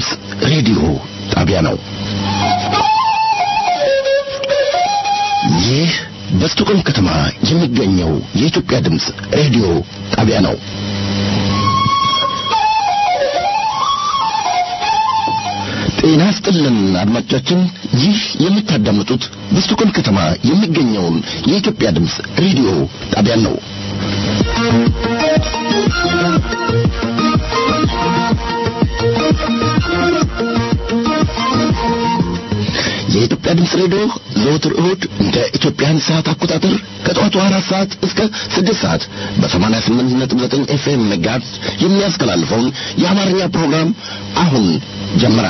ድምፅ ሬዲዮ ጣቢያ ነው። ይህ በስቶኮልም ከተማ የሚገኘው የኢትዮጵያ ድምፅ ሬዲዮ ጣቢያ ነው። ጤና ስጥልን አድማጮቻችን፣ ይህ የምታዳምጡት በስቶኮልም ከተማ የሚገኘውን የኢትዮጵያ ድምፅ ሬዲዮ ጣቢያ ነው። የኢትዮጵያ ድምፅ ሬዲዮ ዘወትር እሁድ እንደ ኢትዮጵያን ሰዓት አቆጣጠር ከጠዋቱ አራት ሰዓት እስከ ስድስት ሰዓት በሰማንያ ስምንት ነጥብ ዘጠኝ ኤፍኤም መጋዝ የሚያስተላልፈውን የአማርኛ ፕሮግራም አሁን ጀመረ።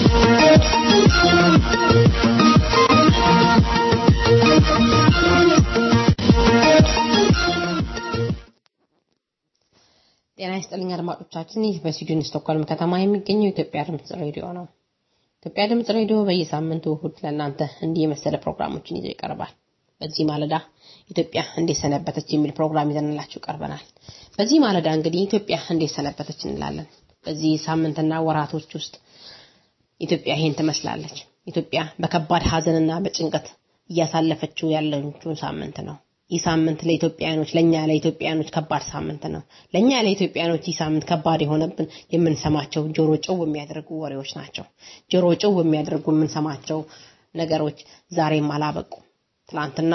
ጤና ይስጥልኝ አድማጮቻችን። ይህ በስዊድን ስቶክሆልም ከተማ የሚገኘው የኢትዮጵያ ድምፅ ሬዲዮ ነው። ኢትዮጵያ ድምፅ ሬዲዮ በየሳምንቱ እሁድ ለእናንተ እንዲህ የመሰለ ፕሮግራሞችን ይዞ ይቀርባል። በዚህ ማለዳ ኢትዮጵያ እንዴት ሰነበተች የሚል ፕሮግራም ይዘንላችሁ ቀርበናል። በዚህ ማለዳ እንግዲህ ኢትዮጵያ እንዴት ሰነበተች እንላለን። በዚህ ሳምንትና ወራቶች ውስጥ ኢትዮጵያ ይሄን ትመስላለች። ኢትዮጵያ በከባድ ሀዘንና በጭንቀት እያሳለፈችው ያለችውን ሳምንት ነው። ይህ ሳምንት ለኢትዮጵያኖች ለኛ ለኢትዮጵያኖች ከባድ ሳምንት ነው። ለኛ ለኢትዮጵያኖች ይህ ሳምንት ከባድ የሆነብን የምንሰማቸው ጆሮ ጭው የሚያደርጉ ወሬዎች ናቸው። ጆሮ ጭው የሚያደርጉ የምንሰማቸው ነገሮች ዛሬም አላበቁ። ትላንትና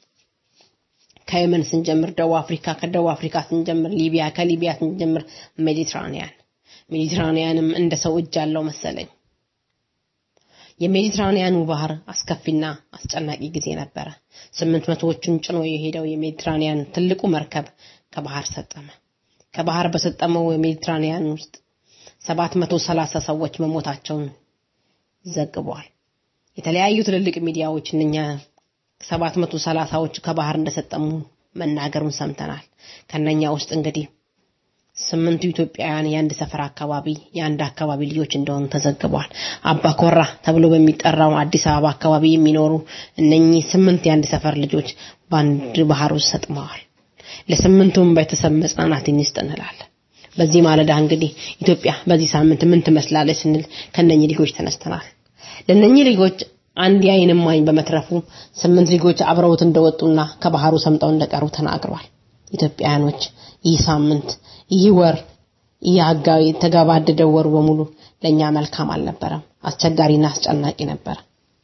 ከየመን ስንጀምር ደቡብ አፍሪካ፣ ከደቡብ አፍሪካ ስንጀምር ሊቢያ፣ ከሊቢያ ስንጀምር ሜዲትራኒያን ሜዲትራኒያንም እንደ ሰው እጅ አለው መሰለኝ። የሜዲትራኒያኑ ባህር አስከፊና አስጨናቂ ጊዜ ነበረ። ስምንት መቶዎቹን ጭኖ የሄደው የሜዲትራኒያን ትልቁ መርከብ ከባህር ሰጠመ። ከባህር በሰጠመው የሜዲትራኒያን ውስጥ ሰባት መቶ ሰላሳ ሰዎች መሞታቸውን ዘግቧል። የተለያዩ ትልልቅ ሚዲያዎች እነኛ ሰባት መቶ ሰላሳዎች ከባህር እንደሰጠሙ መናገሩን ሰምተናል። ከነኛ ውስጥ እንግዲህ ስምንቱ ኢትዮጵያውያን የአንድ ሰፈር አካባቢ የአንድ አካባቢ ልጆች እንደሆኑ ተዘግቧል። አባ ኮራ ተብሎ በሚጠራው አዲስ አበባ አካባቢ የሚኖሩ እነኚህ ስምንት የአንድ ሰፈር ልጆች በአንድ ባህር ውስጥ ሰጥመዋል። ለስምንቱም ቤተሰብ መጽናናትን ይስጥ እንላለን። በዚህ ማለዳ እንግዲህ ኢትዮጵያ በዚህ ሳምንት ምን ትመስላለች ስንል ከነኚህ ልጆች ተነስተናል። ለነኚህ ልጆች አንድ የዓይን እማኝ በመትረፉ ስምንት ልጆች አብረውት እንደወጡና ከባህሩ ሰምጠው እንደቀሩ ተናግረዋል። ኢትዮጵያውያኖች ይህ ሳምንት ይህ ወር ይህ አጋዊ የተገባደደው ወር በሙሉ ለኛ መልካም አልነበረም። አስቸጋሪና አስጨናቂ ነበር።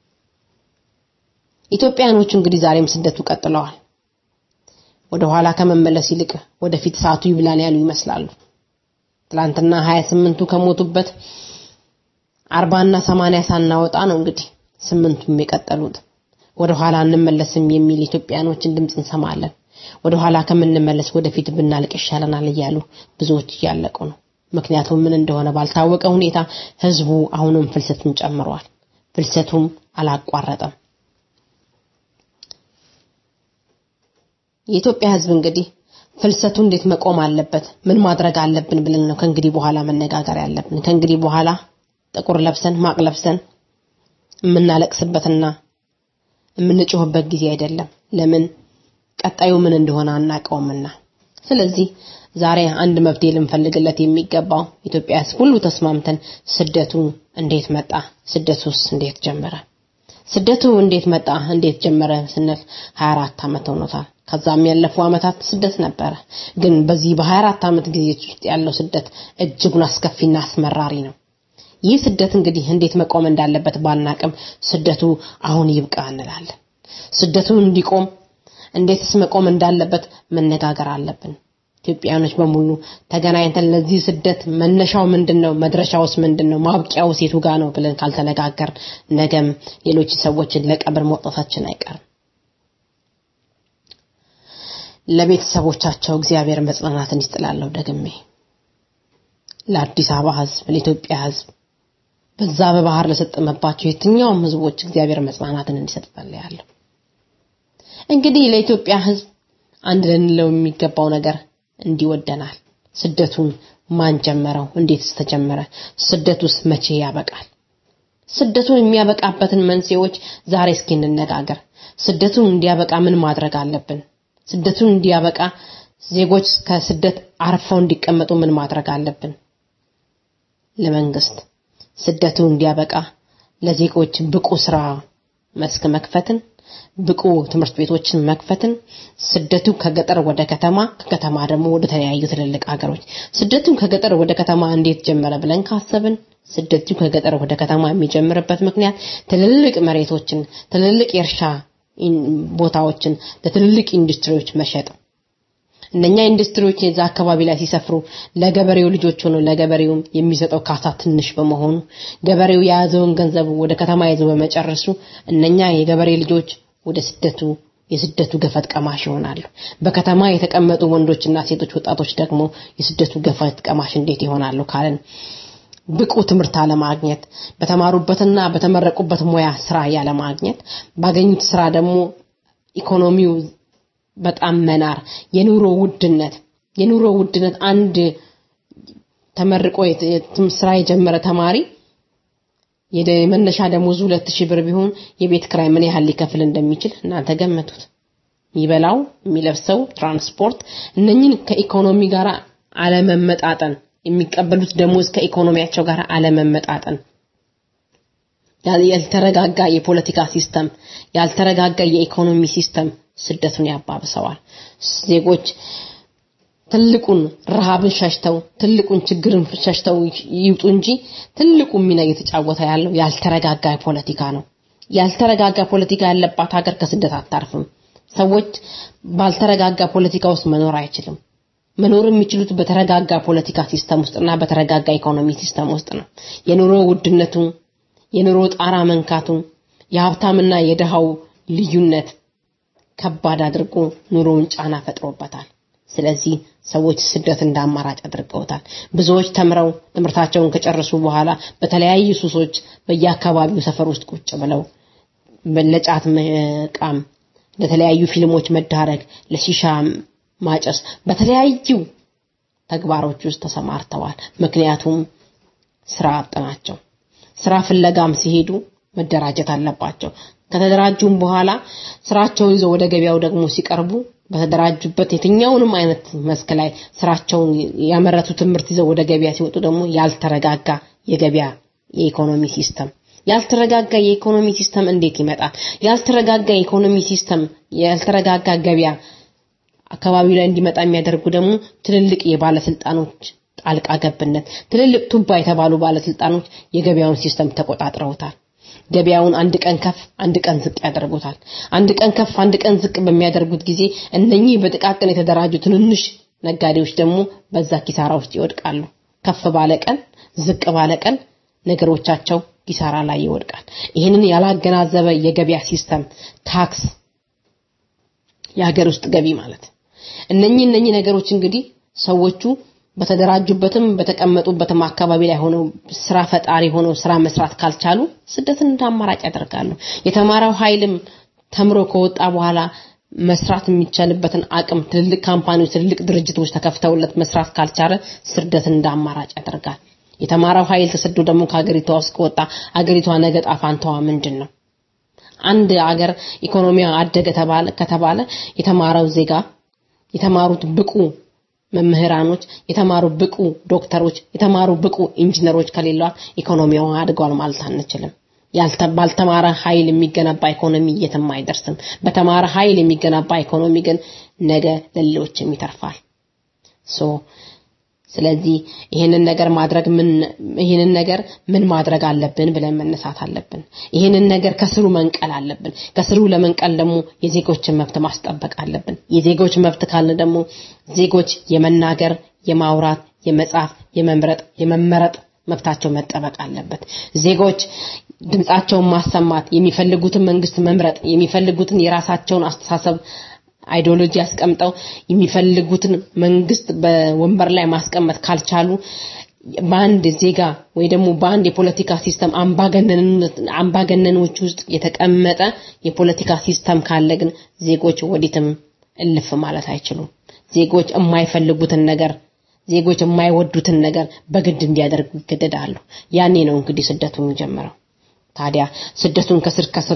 ኢትዮጵያኖቹ እንግዲህ ዛሬም ስደቱ ቀጥለዋል። ወደ ኋላ ከመመለስ ይልቅ ወደፊት ሰዓቱ ይብላን ያሉ ይመስላሉ። ትላንትና 28ቱ ከሞቱበት አርባና ሰማንያ ሳናወጣ ነው እንግዲህ ስምንቱም የቀጠሉት። ወደ ኋላ እንመለስም የሚል ኢትዮጵያኖችን ድምፅ እንሰማለን። ወደ ኋላ ከምንመለስ ወደፊት ብናልቅ ይሻለናል እያሉ ብዙዎች እያለቁ ነው። ምክንያቱም ምን እንደሆነ ባልታወቀ ሁኔታ ህዝቡ አሁንም ፍልሰቱን ጨምሯል። ፍልሰቱም አላቋረጠም። የኢትዮጵያ ህዝብ እንግዲህ ፍልሰቱ እንዴት መቆም አለበት፣ ምን ማድረግ አለብን ብለን ነው ከእንግዲህ በኋላ መነጋገር ያለብን። ከእንግዲህ በኋላ ጥቁር ለብሰን ማቅ ለብሰን የምናለቅስበትና የምንጮህበት ጊዜ አይደለም። ለምን ቀጣዩ ምን እንደሆነ አናውቀውምና። ስለዚህ ዛሬ አንድ መፍትሄ ልንፈልግለት የሚገባው ኢትዮጵያ ህዝብ ሁሉ ተስማምተን ስደቱ እንዴት መጣ፣ ስደቱስ እንዴት ጀመረ፣ ስደቱ እንዴት መጣ፣ እንዴት ጀመረ ስንል 24 ዓመት ሆኖታል። ከዛም ያለፉ ዓመታት ስደት ነበረ። ግን በዚህ በ24 ዓመት ጊዜ ውስጥ ያለው ስደት እጅጉን አስከፊና አስመራሪ ነው። ይህ ስደት እንግዲህ እንዴት መቆም እንዳለበት ባናቅም ስደቱ አሁን ይብቃ እንላለን። ስደቱ እንዲቆም እንዴትስ መቆም እንዳለበት መነጋገር አለብን። ኢትዮጵያኖች በሙሉ ተገናኝተን ለዚህ ስደት መነሻው ምንድነው፣ መድረሻውስ ምንድነው፣ ማብቂያው ሴቱ ጋር ነው ብለን ካልተነጋገር ነገም ሌሎች ሰዎችን ለቀብር መውጣታችን አይቀርም። ለቤተሰቦቻቸው እግዚአብሔር መጽናናትን ይስጥላለሁ። ደግሜ ለአዲስ አበባ ህዝብ፣ ለኢትዮጵያ ህዝብ በዛ በባህር ለሰጠመባቸው የትኛውም ህዝቦች እግዚአብሔር መጽናናትን እንዲሰጥ ጸልያለሁ። እንግዲህ ለኢትዮጵያ ህዝብ አንድ ልንለው የሚገባው ነገር እንዲወደናል። ስደቱን ማን ጀመረው? እንዴትስ ተጀመረ? ስደቱስ መቼ ያበቃል? ስደቱን የሚያበቃበትን መንስኤዎች ዛሬ እስኪ እንነጋገር። ስደቱን እንዲያበቃ ምን ማድረግ አለብን? ስደቱን እንዲያበቃ ዜጎች ከስደት አርፈው እንዲቀመጡ ምን ማድረግ አለብን? ለመንግስት ስደቱ እንዲያበቃ ለዜጎች ብቁ ስራ መስክ መክፈትን ብቁ ትምህርት ቤቶችን መክፈትን ስደቱ ከገጠር ወደ ከተማ ከከተማ ደግሞ ወደ ተለያዩ ትልልቅ ሀገሮች ስደቱን ከገጠር ወደ ከተማ እንዴት ጀመረ ብለን ካሰብን ስደቱ ከገጠር ወደ ከተማ የሚጀምርበት ምክንያት ትልልቅ መሬቶችን ትልልቅ የእርሻ ቦታዎችን ለትልልቅ ኢንዱስትሪዎች መሸጥ እነኛ ኢንዱስትሪዎች የዛ አካባቢ ላይ ሲሰፍሩ ለገበሬው ልጆች ሆኖ ለገበሬውም የሚሰጠው ካሳ ትንሽ በመሆኑ ገበሬው የያዘውን ገንዘብ ወደ ከተማ ይዞ በመጨረሱ እነኛ የገበሬ ልጆች ወደ ስደቱ የስደቱ ገፈት ቀማሽ ይሆናሉ። በከተማ የተቀመጡ ወንዶችና ሴቶች ወጣቶች ደግሞ የስደቱ ገፈት ቀማሽ እንዴት ይሆናሉ ካለን ብቁ ትምህርት አለማግኘት፣ በተማሩበትና በተመረቁበት ሙያ ስራ ያለማግኘት፣ ባገኙት ስራ ደግሞ ኢኮኖሚው በጣም መናር፣ የኑሮ ውድነት የኑሮ ውድነት አንድ ተመርቆ ስራ የጀመረ ተማሪ የመነሻ ደሞዙ ሁለት ሺህ ብር ቢሆን የቤት ክራይ ምን ያህል ሊከፍል እንደሚችል እናንተ ገመቱት። የሚበላው፣ የሚለብሰው፣ ትራንስፖርት እነኝን ከኢኮኖሚ ጋር አለመመጣጠን የሚቀበሉት ደሞዝ ከኢኮኖሚያቸው ጋር አለመመጣጠን ያልተረጋጋ የፖለቲካ ሲስተም ያልተረጋጋ የኢኮኖሚ ሲስተም ስደቱን ያባብሰዋል። ዜጎች ትልቁን ረሃብን ሸሽተው ትልቁን ችግርን ሸሽተው ይውጡ እንጂ ትልቁ ሚና እየተጫወተ ያለው ያልተረጋጋ ፖለቲካ ነው። ያልተረጋጋ ፖለቲካ ያለባት ሀገር ከስደት አታርፍም። ሰዎች ባልተረጋጋ ፖለቲካ ውስጥ መኖር አይችልም። መኖር የሚችሉት በተረጋጋ ፖለቲካ ሲስተም ውስጥና በተረጋጋ ኢኮኖሚ ሲስተም ውስጥ ነው። የኑሮ ውድነቱ፣ የኑሮ ጣራ መንካቱ፣ የሀብታምና የድሃው ልዩነት ከባድ አድርጎ ኑሮውን ጫና ፈጥሮበታል። ስለዚህ ሰዎች ስደት እንደ አማራጭ አድርገውታል። ብዙዎች ተምረው ትምህርታቸውን ከጨረሱ በኋላ በተለያዩ ሱሶች በየአካባቢው ሰፈር ውስጥ ቁጭ ብለው ለጫት መቃም፣ ለተለያዩ ፊልሞች መዳረግ፣ ለሺሻ ማጨስ፣ በተለያዩ ተግባሮች ውስጥ ተሰማርተዋል። ምክንያቱም ስራ አጥ ናቸው። ስራ ፍለጋም ሲሄዱ መደራጀት አለባቸው። ከተደራጁም በኋላ ስራቸውን ይዘው ወደ ገበያው ደግሞ ሲቀርቡ በተደራጁበት የትኛውንም አይነት መስክ ላይ ስራቸውን ያመረቱትን ምርት ይዘው ወደ ገበያ ሲወጡ ደግሞ ያልተረጋጋ የገበያ የኢኮኖሚ ሲስተም ያልተረጋጋ የኢኮኖሚ ሲስተም እንዴት ይመጣል? ያልተረጋጋ የኢኮኖሚ ሲስተም ያልተረጋጋ ገበያ አካባቢው ላይ እንዲመጣ የሚያደርጉ ደግሞ ትልልቅ የባለስልጣኖች ጣልቃ ገብነት፣ ትልልቅ ቱባ የተባሉ ባለስልጣኖች የገበያውን ሲስተም ተቆጣጥረውታል። ገበያውን አንድ ቀን ከፍ አንድ ቀን ዝቅ ያደርጉታል። አንድ ቀን ከፍ አንድ ቀን ዝቅ በሚያደርጉት ጊዜ እነኚህ በጥቃቅን የተደራጁ ትንንሽ ነጋዴዎች ደግሞ በዛ ኪሳራ ውስጥ ይወድቃሉ። ከፍ ባለ ቀን ዝቅ ባለ ቀን ነገሮቻቸው ኪሳራ ላይ ይወድቃል። ይህንን ያላገናዘበ የገበያ ሲስተም ታክስ፣ የሀገር ውስጥ ገቢ ማለት እነኚህ እነኚህ ነገሮች እንግዲህ ሰዎቹ በተደራጁበትም በተቀመጡበትም አካባቢ ላይ ሆነው ስራ ፈጣሪ ሆነው ስራ መስራት ካልቻሉ ስደትን እንደ አማራጭ ያደርጋሉ። የተማረው ኃይልም ተምሮ ከወጣ በኋላ መስራት የሚቻልበትን አቅም ትልልቅ ካምፓኒዎች፣ ትልልቅ ድርጅቶች ተከፍተውለት መስራት ካልቻለ ስደትን እንደ አማራጭ ያደርጋል። የተማረው ኃይል ተሰዶ ደግሞ ከሀገሪቷ ውስጥ ከወጣ አገሪቷ ነገ ጣፋንታዋ ምንድን ነው? አንድ አገር ኢኮኖሚያ አደገ ተባለ ከተባለ የተማረው ዜጋ የተማሩት ብቁ መምህራኖች፣ የተማሩ ብቁ ዶክተሮች፣ የተማሩ ብቁ ኢንጂነሮች ከሌሏት ኢኮኖሚዋ አድጓል ማለት አንችልም። ባልተማረ ኃይል የሚገነባ ኢኮኖሚ የትም አይደርስም። በተማረ ኃይል የሚገነባ ኢኮኖሚ ግን ነገ ለሌሎችም ይተርፋል። ሶ ስለዚህ ይህንን ነገር ማድረግ ምን ይህንን ነገር ምን ማድረግ አለብን ብለን መነሳት አለብን። ይህንን ነገር ከስሩ መንቀል አለብን። ከስሩ ለመንቀል ደግሞ የዜጎችን መብት ማስጠበቅ አለብን። የዜጎች መብት ካልን ደግሞ ዜጎች የመናገር፣ የማውራት፣ የመጻፍ፣ የመምረጥ፣ የመመረጥ መብታቸው መጠበቅ አለበት። ዜጎች ድምጻቸውን ማሰማት፣ የሚፈልጉትን መንግስት መምረጥ፣ የሚፈልጉትን የራሳቸውን አስተሳሰብ አይዲዮሎጂ ያስቀምጠው የሚፈልጉትን መንግስት በወንበር ላይ ማስቀመጥ ካልቻሉ በአንድ ዜጋ ወይ ደግሞ በአንድ የፖለቲካ ሲስተም አምባገነኖች ውስጥ የተቀመጠ የፖለቲካ ሲስተም ካለ ግን ዜጎች ወዲትም እልፍ ማለት አይችሉም። ዜጎች የማይፈልጉትን ነገር ዜጎች የማይወዱትን ነገር በግድ እንዲያደርጉ ይገደዳሉ። ያኔ ነው እንግዲህ ስደቱ የሚጀምረው። ታዲያ ስደቱን ከስር ከስሩ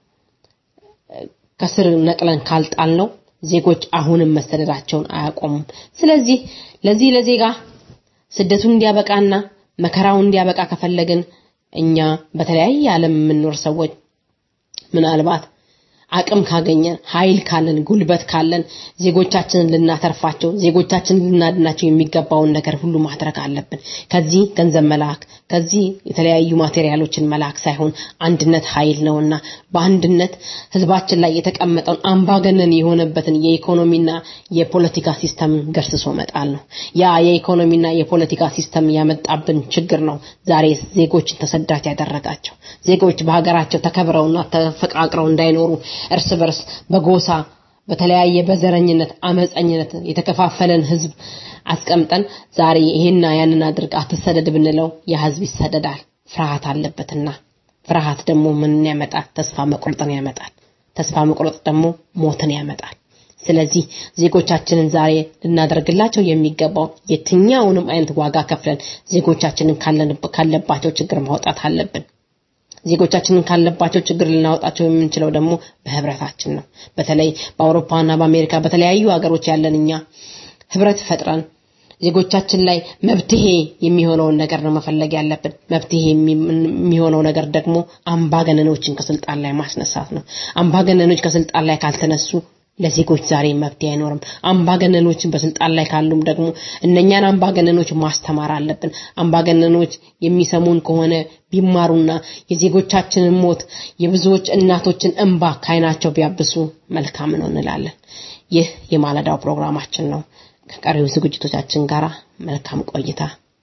ከስር ነቅለን ካልጣል ነው ዜጎች አሁንም መሰደዳቸውን አያቆሙም። ስለዚህ ለዚህ ለዜጋ ስደቱን እንዲያበቃና መከራውን እንዲያበቃ ከፈለግን እኛ በተለያየ ዓለም የምንኖር ሰዎች ምናልባት አቅም ካገኘን ኃይል ካለን ጉልበት ካለን ዜጎቻችንን ልናተርፋቸው ዜጎቻችንን ልናድናቸው የሚገባውን ነገር ሁሉ ማድረግ አለብን። ከዚህ ገንዘብ መላክ ከዚህ የተለያዩ ማቴሪያሎችን መላክ ሳይሆን አንድነት ኃይል ነውና በአንድነት ህዝባችን ላይ የተቀመጠውን አምባገነን የሆነበትን የኢኮኖሚና የፖለቲካ ሲስተም ገርስሶ መጣል ነው። ያ የኢኮኖሚና የፖለቲካ ሲስተም ያመጣብን ችግር ነው ዛሬ ዜጎችን ተሰዳጅ ያደረጋቸው። ዜጎች በሀገራቸው ተከብረውና ተፈቃቅረው እንዳይኖሩ እርስ በርስ በጎሳ በተለያየ በዘረኝነት አመፀኝነት የተከፋፈለን ህዝብ አስቀምጠን ዛሬ ይሄና ያንን አድርግ አትሰደድ ብንለው ያ ህዝብ ይሰደዳል። ፍርሃት አለበትና ፍርሃት ደግሞ ምንን ያመጣል? ተስፋ መቁረጥን ያመጣል። ተስፋ መቁረጥ ደግሞ ሞትን ያመጣል። ስለዚህ ዜጎቻችንን ዛሬ ልናደርግላቸው የሚገባው የትኛውንም አይነት ዋጋ ከፍለን ዜጎቻችንን ካለባቸው ችግር ማውጣት አለብን። ዜጎቻችንን ካለባቸው ችግር ልናወጣቸው የምንችለው ደግሞ በህብረታችን ነው። በተለይ በአውሮፓና በአሜሪካ በተለያዩ ሀገሮች ያለን እኛ ህብረት ፈጥረን ዜጎቻችን ላይ መብትሄ የሚሆነውን ነገር ነው መፈለግ ያለብን። መብትሄ የሚሆነው ነገር ደግሞ አምባገነኖችን ከስልጣን ላይ ማስነሳት ነው። አምባገነኖች ከስልጣን ላይ ካልተነሱ ለዜጎች ዛሬ መብት አይኖርም። አምባገነኖችን በስልጣን ላይ ካሉም ደግሞ እነኛን አምባገነኖች ማስተማር አለብን። አምባገነኖች የሚሰሙን ከሆነ ቢማሩና የዜጎቻችንን ሞት የብዙዎች እናቶችን እንባ ካይናቸው ቢያብሱ መልካም ነው እንላለን። ይህ የማለዳው ፕሮግራማችን ነው። ከቀሪው ዝግጅቶቻችን ጋር መልካም ቆይታ።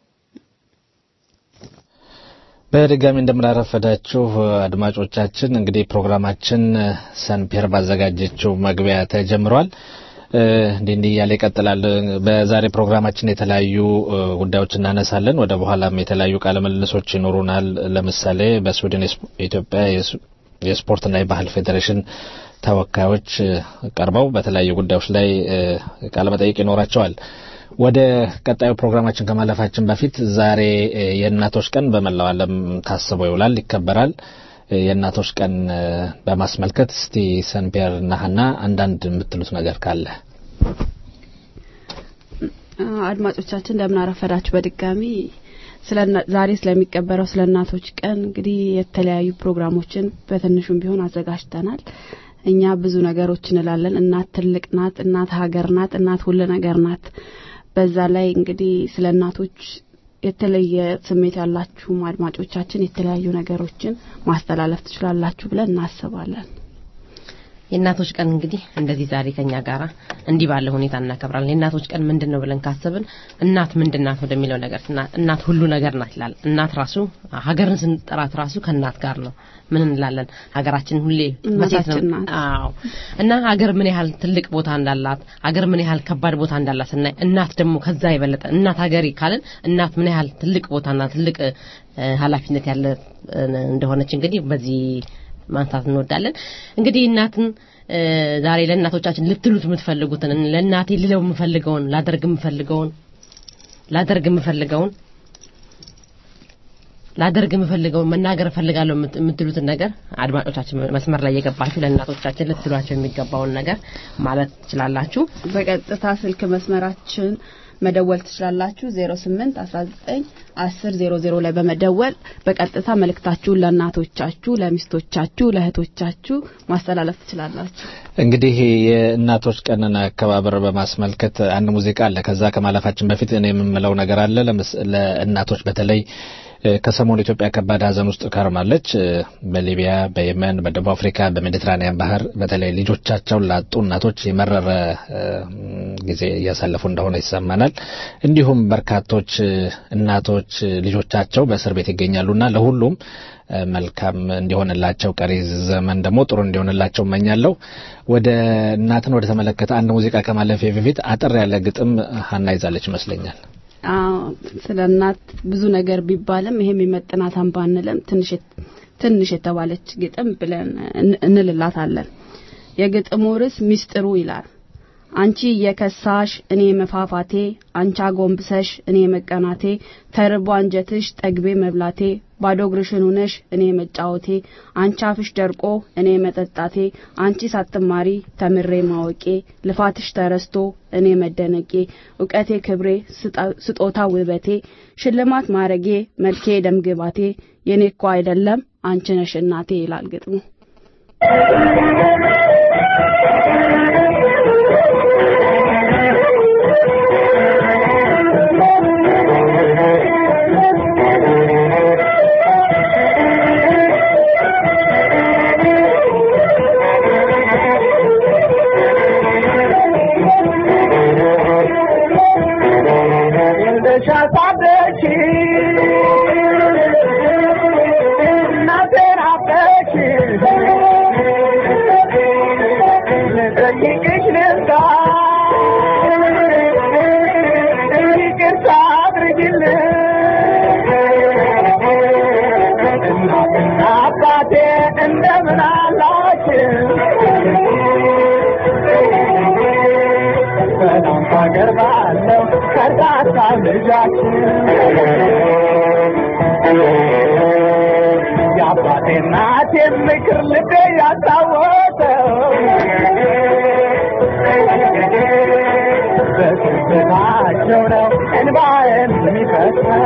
በድጋሚ እንደምናረፈዳችሁ አድማጮቻችን፣ እንግዲህ ፕሮግራማችን ሰንፔር ባዘጋጀችው መግቢያ ተጀምሯል። እንዲህ እንዲህ እያለ ይቀጥላል። በዛሬ ፕሮግራማችን የተለያዩ ጉዳዮች እናነሳለን። ወደ በኋላም የተለያዩ ቃለ ምልልሶች ይኖሩናል። ለምሳሌ በስዊድን የኢትዮጵያ የስፖርትና የባህል ፌዴሬሽን ተወካዮች ቀርበው በተለያዩ ጉዳዮች ላይ ቃለ መጠይቅ ይኖራቸዋል። ወደ ቀጣዩ ፕሮግራማችን ከማለፋችን በፊት ዛሬ የእናቶች ቀን በመላው ዓለም ታስቦ ይውላል፣ ይከበራል። የእናቶች ቀን በማስመልከት እስቲ ሰንፔር እና ሀና አንዳንድ የምትሉት ነገር ካለ። አድማጮቻችን እንደምን አረፈዳችሁ። በድጋሚ ዛሬ ስለሚቀበረው ስለ እናቶች ቀን እንግዲህ የተለያዩ ፕሮግራሞችን በትንሹም ቢሆን አዘጋጅተናል። እኛ ብዙ ነገሮች እንላለን። እናት ትልቅ ናት፣ እናት ሀገር ናት፣ እናት ሁሉ ነገር ናት። በዛ ላይ እንግዲህ ስለ እናቶች የተለየ ስሜት ያላችሁም አድማጮቻችን የተለያዩ ነገሮችን ማስተላለፍ ትችላላችሁ ብለን እናስባለን። የእናቶች ቀን እንግዲህ እንደዚህ ዛሬ ከኛ ጋራ እንዲህ ባለ ሁኔታ እናከብራለን። የእናቶች ቀን ምንድን ነው ብለን ካሰብን እናት ምንድን ናት ወደሚለው ነገር እናት ሁሉ ነገር ናት ይላል። እናት ራሱ ሀገርን ስንጠራት ራሱ ከእናት ጋር ነው። ምን እንላለን? ሀገራችን ሁሌ በሴት ነው። አዎ። እና ሀገር ምን ያህል ትልቅ ቦታ እንዳላት፣ ሀገር ምን ያህል ከባድ ቦታ እንዳላት ስናይ እናት ደግሞ ከዛ የበለጠ እናት ሀገሬ ካልን እናት ምን ያህል ትልቅ ቦታና ትልቅ ኃላፊነት ያለ እንደሆነች እንግዲህ በዚህ ማንሳት እንወዳለን። እንግዲህ እናትን ዛሬ ለእናቶቻችን ልትሉት የምትፈልጉትን ለእናቴ ልለው የምፈልገውን ላደርግ የምፈልገውን ላደርግ የምፈልገውን ላደርግ የምፈልገውን መናገር እፈልጋለሁ የምትሉትን ነገር አድማጮቻችን መስመር ላይ የገባችሁ ለእናቶቻችን ልትሏቸው የሚገባውን ነገር ማለት ትችላላችሁ። በቀጥታ ስልክ መስመራችን መደወል ትችላላችሁ 08 19 10 00 ላይ በመደወል በቀጥታ መልእክታችሁን ለእናቶቻችሁ፣ ለሚስቶቻችሁ፣ ለእህቶቻችሁ ማስተላለፍ ትችላላችሁ። እንግዲህ የእናቶች ቀንን አከባበር በማስመልከት አንድ ሙዚቃ አለ። ከዛ ከማለፋችን በፊት እኔ የምምለው ነገር አለ። ለእናቶች በተለይ ከሰሞኑ ኢትዮጵያ ከባድ ሐዘን ውስጥ ከርማለች። በሊቢያ፣ በየመን፣ በደቡብ አፍሪካ፣ በሜዲትራኒያን ባህር በተለይ ልጆቻቸውን ላጡ እናቶች የመረረ ጊዜ እያሳለፉ እንደሆነ ይሰማናል። እንዲሁም በርካቶች እናቶች ልጆቻቸው በእስር ቤት ይገኛሉና ለሁሉም መልካም እንዲሆንላቸው ቀሪ ዘመን ደግሞ ጥሩ እንዲሆንላቸው እመኛለሁ። ወደ እናትን ወደ ተመለከተ አንድ ሙዚቃ ከማለፌ በፊት አጠር ያለ ግጥም ሀና ይዛለች ይመስለኛል። ስለ እናት ብዙ ነገር ቢባልም ይሄ የሚመጥናት ባንልም ትንሽ ትንሽ የተባለች ግጥም ብለን እንልላታለን። የግጥሙ ርዕስ ሚስጥሩ ይላል። አንቺ እየከሳሽ እኔ መፋፋቴ አንቺ አጎንብሰሽ እኔ መቀናቴ ተርቦ አንጀትሽ ጠግቤ መብላቴ ባዶ እግርሽን ሆነሽ እኔ መጫወቴ አንቺ አፍሽ ደርቆ እኔ መጠጣቴ አንቺ ሳትማሪ ተምሬ ማወቄ ልፋትሽ ተረስቶ እኔ መደነቄ እውቀቴ ክብሬ ስጦታ ውበቴ ሽልማት ማረጌ መልኬ ደምግባቴ የኔ እኮ አይደለም አንቺ ነሽ እናቴ ይላል ግጥሙ። እንደምን አላችሁ? በጣም ታገርባለሁ ከርዳታ ልጃችን የአባቴ እናቴ ምክር ልቤ ያስታወሰው በስብታቸው ነው እንባዬን የሚፈሰው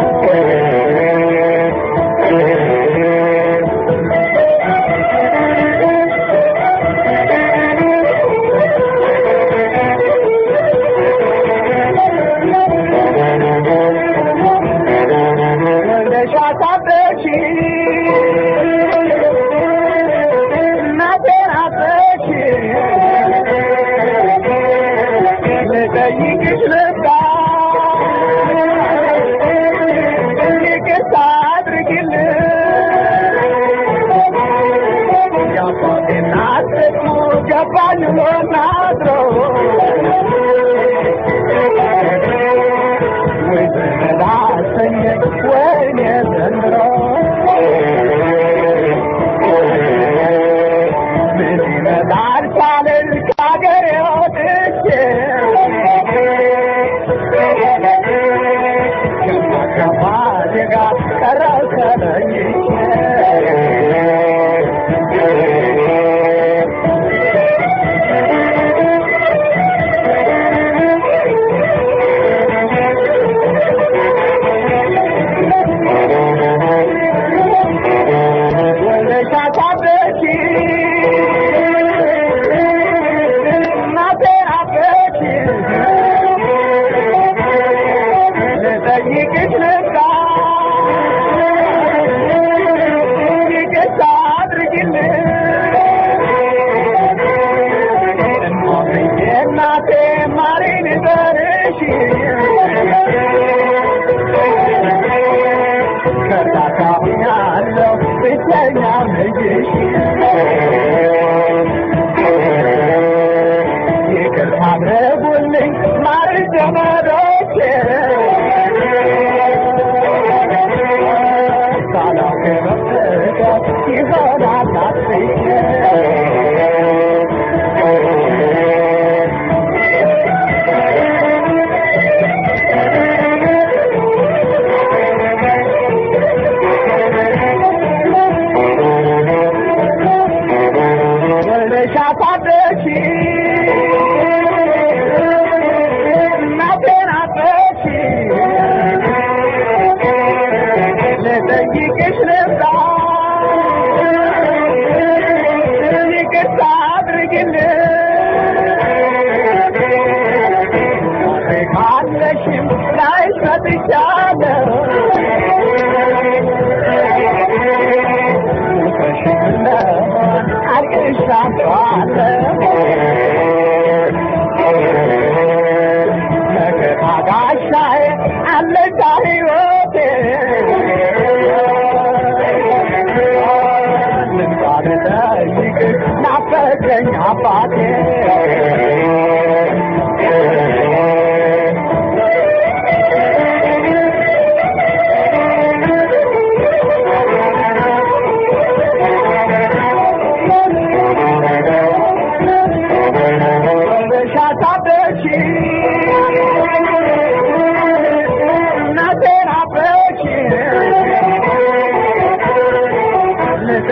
I'm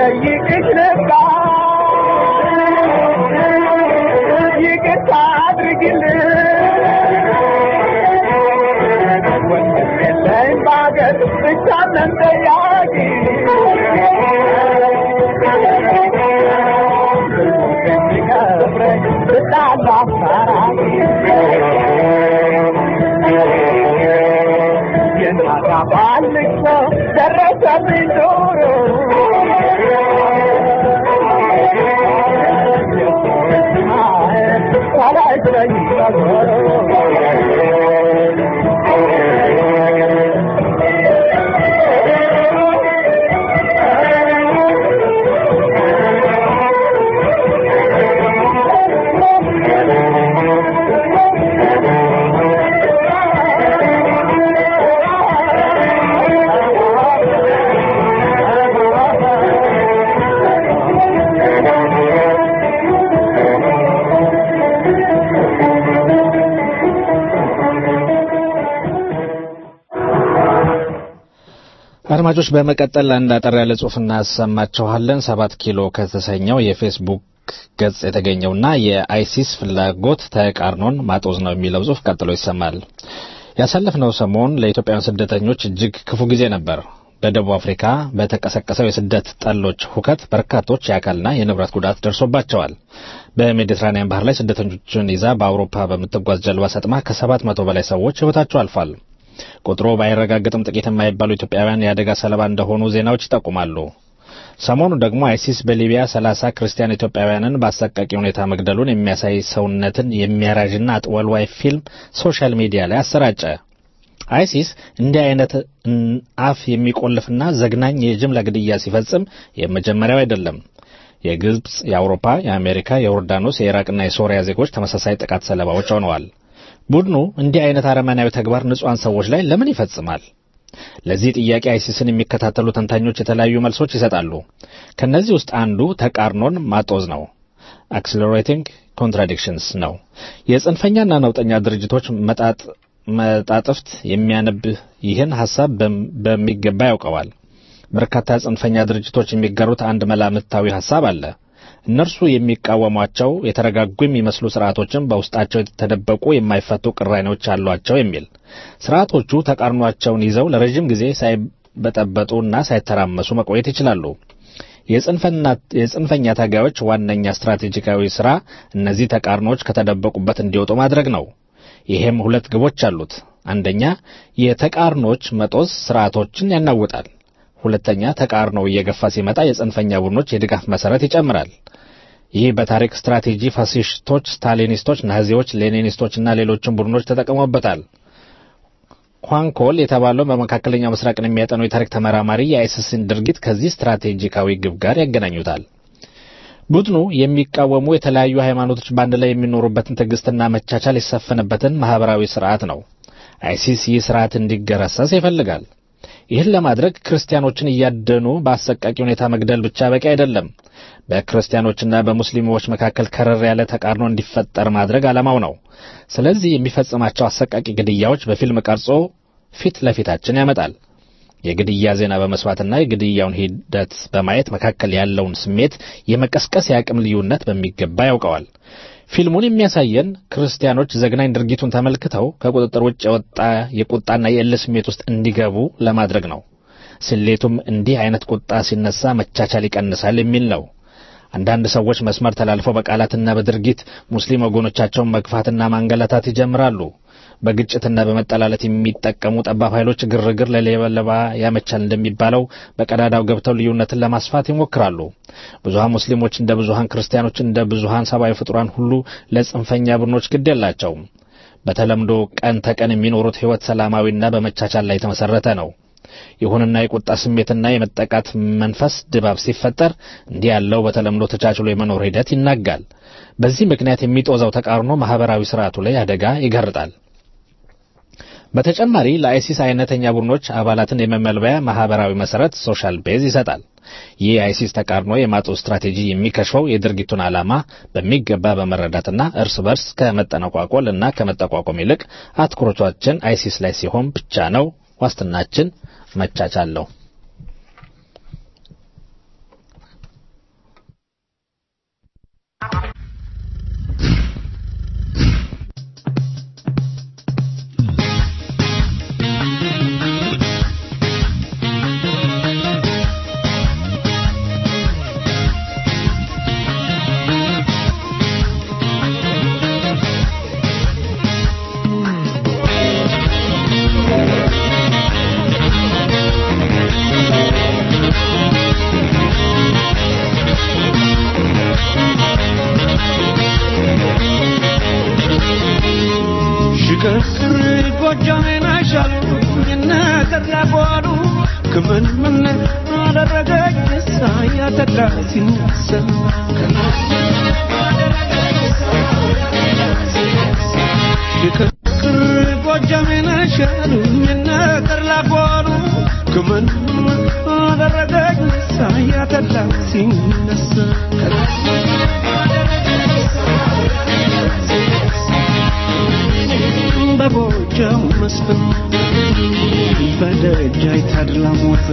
ልጠይቅሽ ነበር ይቅርታ አድርግልኝ ወንድም የለኝ በአገር ብቻለን ጠያቂ የሚከብረኝ ብጣላ አስታራቂ የእናት አባት ልቅሶ ደረሰብኝ ጆሮ የሰዎች ማየት ሳላይለኝ አድማጮች በመቀጠል አንድ አጠር ያለ ጽሑፍ እናሰማችኋለን። ሰባት ኪሎ ከተሰኘው የፌስቡክ ገጽ የተገኘውና የአይሲስ ፍላጎት ተቃርኖን ማጦዝ ነው የሚለው ጽሑፍ ቀጥሎ ይሰማል። ያሳለፍነው ሰሞን ለኢትዮጵያውያን ስደተኞች እጅግ ክፉ ጊዜ ነበር። በደቡብ አፍሪካ በተቀሰቀሰው የስደት ጠሎች ሁከት በርካቶች የአካልና የንብረት ጉዳት ደርሶባቸዋል። በሜዲትራኒያን ባህር ላይ ስደተኞችን ይዛ በአውሮፓ በምትጓዝ ጀልባ ሰጥማ ከሰባት መቶ በላይ ሰዎች ሕይወታቸው አልፏል። ቁጥሩ ባይረጋገጥም ጥቂት የማይባሉ ኢትዮጵያውያን የአደጋ ሰለባ እንደሆኑ ዜናዎች ይጠቁማሉ። ሰሞኑ ደግሞ አይሲስ በሊቢያ ሰላሳ ክርስቲያን ኢትዮጵያውያንን በአሰቃቂ ሁኔታ መግደሉን የሚያሳይ ሰውነትን የሚያራዥና አጥወልዋይ ፊልም ሶሻል ሚዲያ ላይ አሰራጨ። አይሲስ እንዲህ አይነት አፍ የሚቆልፍና ዘግናኝ የጅምላ ግድያ ሲፈጽም የመጀመሪያው አይደለም። የግብፅ፣ የአውሮፓ፣ የአሜሪካ፣ የዮርዳኖስ፣ የኢራቅና የሶሪያ ዜጎች ተመሳሳይ ጥቃት ሰለባዎች ሆነዋል። ቡድኑ እንዲህ አይነት አረመናዊ ተግባር ንጹሐን ሰዎች ላይ ለምን ይፈጽማል? ለዚህ ጥያቄ አይሲስን የሚከታተሉ ተንታኞች የተለያዩ መልሶች ይሰጣሉ። ከነዚህ ውስጥ አንዱ ተቃርኖን ማጦዝ ነው። አክስለሬቲንግ ኮንትራዲክሽንስ ነው። የጽንፈኛና ነውጠኛ ድርጅቶች መጣጥ መጣጥፍት የሚያነብ ይህን ሐሳብ በሚገባ ያውቀዋል። በርካታ ጽንፈኛ ድርጅቶች የሚጋሩት አንድ መላምታዊ ሐሳብ አለ። እነርሱ የሚቃወሟቸው የተረጋጉ የሚመስሉ ስርዓቶችን በውስጣቸው የተደበቁ የማይፈቱ ቅራኔዎች አሏቸው የሚል። ስርዓቶቹ ተቃርኗቸውን ይዘው ለረጅም ጊዜ ሳይበጠበጡና ሳይተራመሱ መቆየት ይችላሉ። የጽንፈኛ ታጋዮች ዋነኛ ስትራቴጂካዊ ስራ እነዚህ ተቃርኖዎች ከተደበቁበት እንዲወጡ ማድረግ ነው። ይሄም ሁለት ግቦች አሉት። አንደኛ የተቃርኖች መጦዝ ስርዓቶችን ያናውጣል። ሁለተኛ ተቃርኖው እየገፋ ሲመጣ የጽንፈኛ ቡድኖች የድጋፍ መሰረት ይጨምራል። ይህ በታሪክ ስትራቴጂ ፋሲስቶች፣ ስታሊኒስቶች፣ ናዚዎች፣ ሌኒኒስቶችና ሌሎችም ቡድኖች ተጠቅመውበታል። ኳንኮል የተባለው በመካከለኛው ምስራቅን የሚያጠነው የታሪክ ተመራማሪ የአይሲስን ድርጊት ከዚህ ስትራቴጂካዊ ግብ ጋር ያገናኙታል። ቡድኑ የሚቃወሙ የተለያዩ ሃይማኖቶች በአንድ ላይ የሚኖሩበትን ትዕግስትና መቻቻል የሰፈነበትን ማህበራዊ ስርዓት ነው። አይሲስ ይህ ስርዓት እንዲገረሰስ ይፈልጋል። ይህን ለማድረግ ክርስቲያኖችን እያደኑ በአሰቃቂ ሁኔታ መግደል ብቻ በቂ አይደለም። በክርስቲያኖችና በሙስሊሞች መካከል ከረር ያለ ተቃርኖ እንዲፈጠር ማድረግ ዓላማው ነው። ስለዚህ የሚፈጽማቸው አሰቃቂ ግድያዎች በፊልም ቀርጾ ፊት ለፊታችን ያመጣል። የግድያ ዜና በመስማትና የግድያውን ሂደት በማየት መካከል ያለውን ስሜት የመቀስቀስ የአቅም ልዩነት በሚገባ ያውቀዋል። ፊልሙን የሚያሳየን ክርስቲያኖች ዘግናኝ ድርጊቱን ተመልክተው ከቁጥጥር ውጭ የወጣ የቁጣና የእልህ ስሜት ውስጥ እንዲገቡ ለማድረግ ነው። ስሌቱም እንዲህ አይነት ቁጣ ሲነሳ መቻቻል ይቀንሳል የሚል ነው። አንዳንድ ሰዎች መስመር ተላልፈው በቃላትና በድርጊት ሙስሊም ወገኖቻቸውን መግፋትና ማንገላታት ይጀምራሉ። በግጭትና በመጠላለት የሚጠቀሙ ጠባብ ኃይሎች ግርግር ለሌባ ያመቻል እንደሚባለው በቀዳዳው ገብተው ልዩነትን ለማስፋት ይሞክራሉ። ብዙሃን ሙስሊሞች እንደ ብዙሃን ክርስቲያኖች እንደ ብዙሃን ሰብአዊ ፍጡራን ሁሉ ለጽንፈኛ ቡድኖች ግድ የላቸውም። በተለምዶ ቀን ተቀን የሚኖሩት ሕይወት ሰላማዊና በመቻቻል ላይ የተመሰረተ ነው። ይሁንና የቁጣ ስሜትና የመጠቃት መንፈስ ድባብ ሲፈጠር እንዲህ ያለው በተለምዶ ተቻችሎ የመኖር ሂደት ይናጋል። በዚህ ምክንያት የሚጦዘው ተቃርኖ ማህበራዊ ስርዓቱ ላይ አደጋ ይጋርጣል። በተጨማሪ ለአይሲስ አይነተኛ ቡድኖች አባላትን የመመልበያ ማህበራዊ መሰረት ሶሻል ቤዝ ይሰጣል። ይህ የአይሲስ ተቃርኖ የማጦዝ ስትራቴጂ የሚከሽፈው የድርጊቱን ዓላማ በሚገባ በመረዳትና እርስ በርስ ከመጠነቋቆል እና ከመጠቋቆም ይልቅ አትኩሮቻችን አይሲስ ላይ ሲሆን ብቻ ነው። ዋስትናችን መቻቻል ነው። ያተላ ሲነሳ ሽክርክር ጎጃሜን ሻሉኝ ነገር ላጓሉ ክምን አደረገኝ ሳያተላ ሲነሳ በጎጃም መስፍን በደጃይ ታድላ ሞት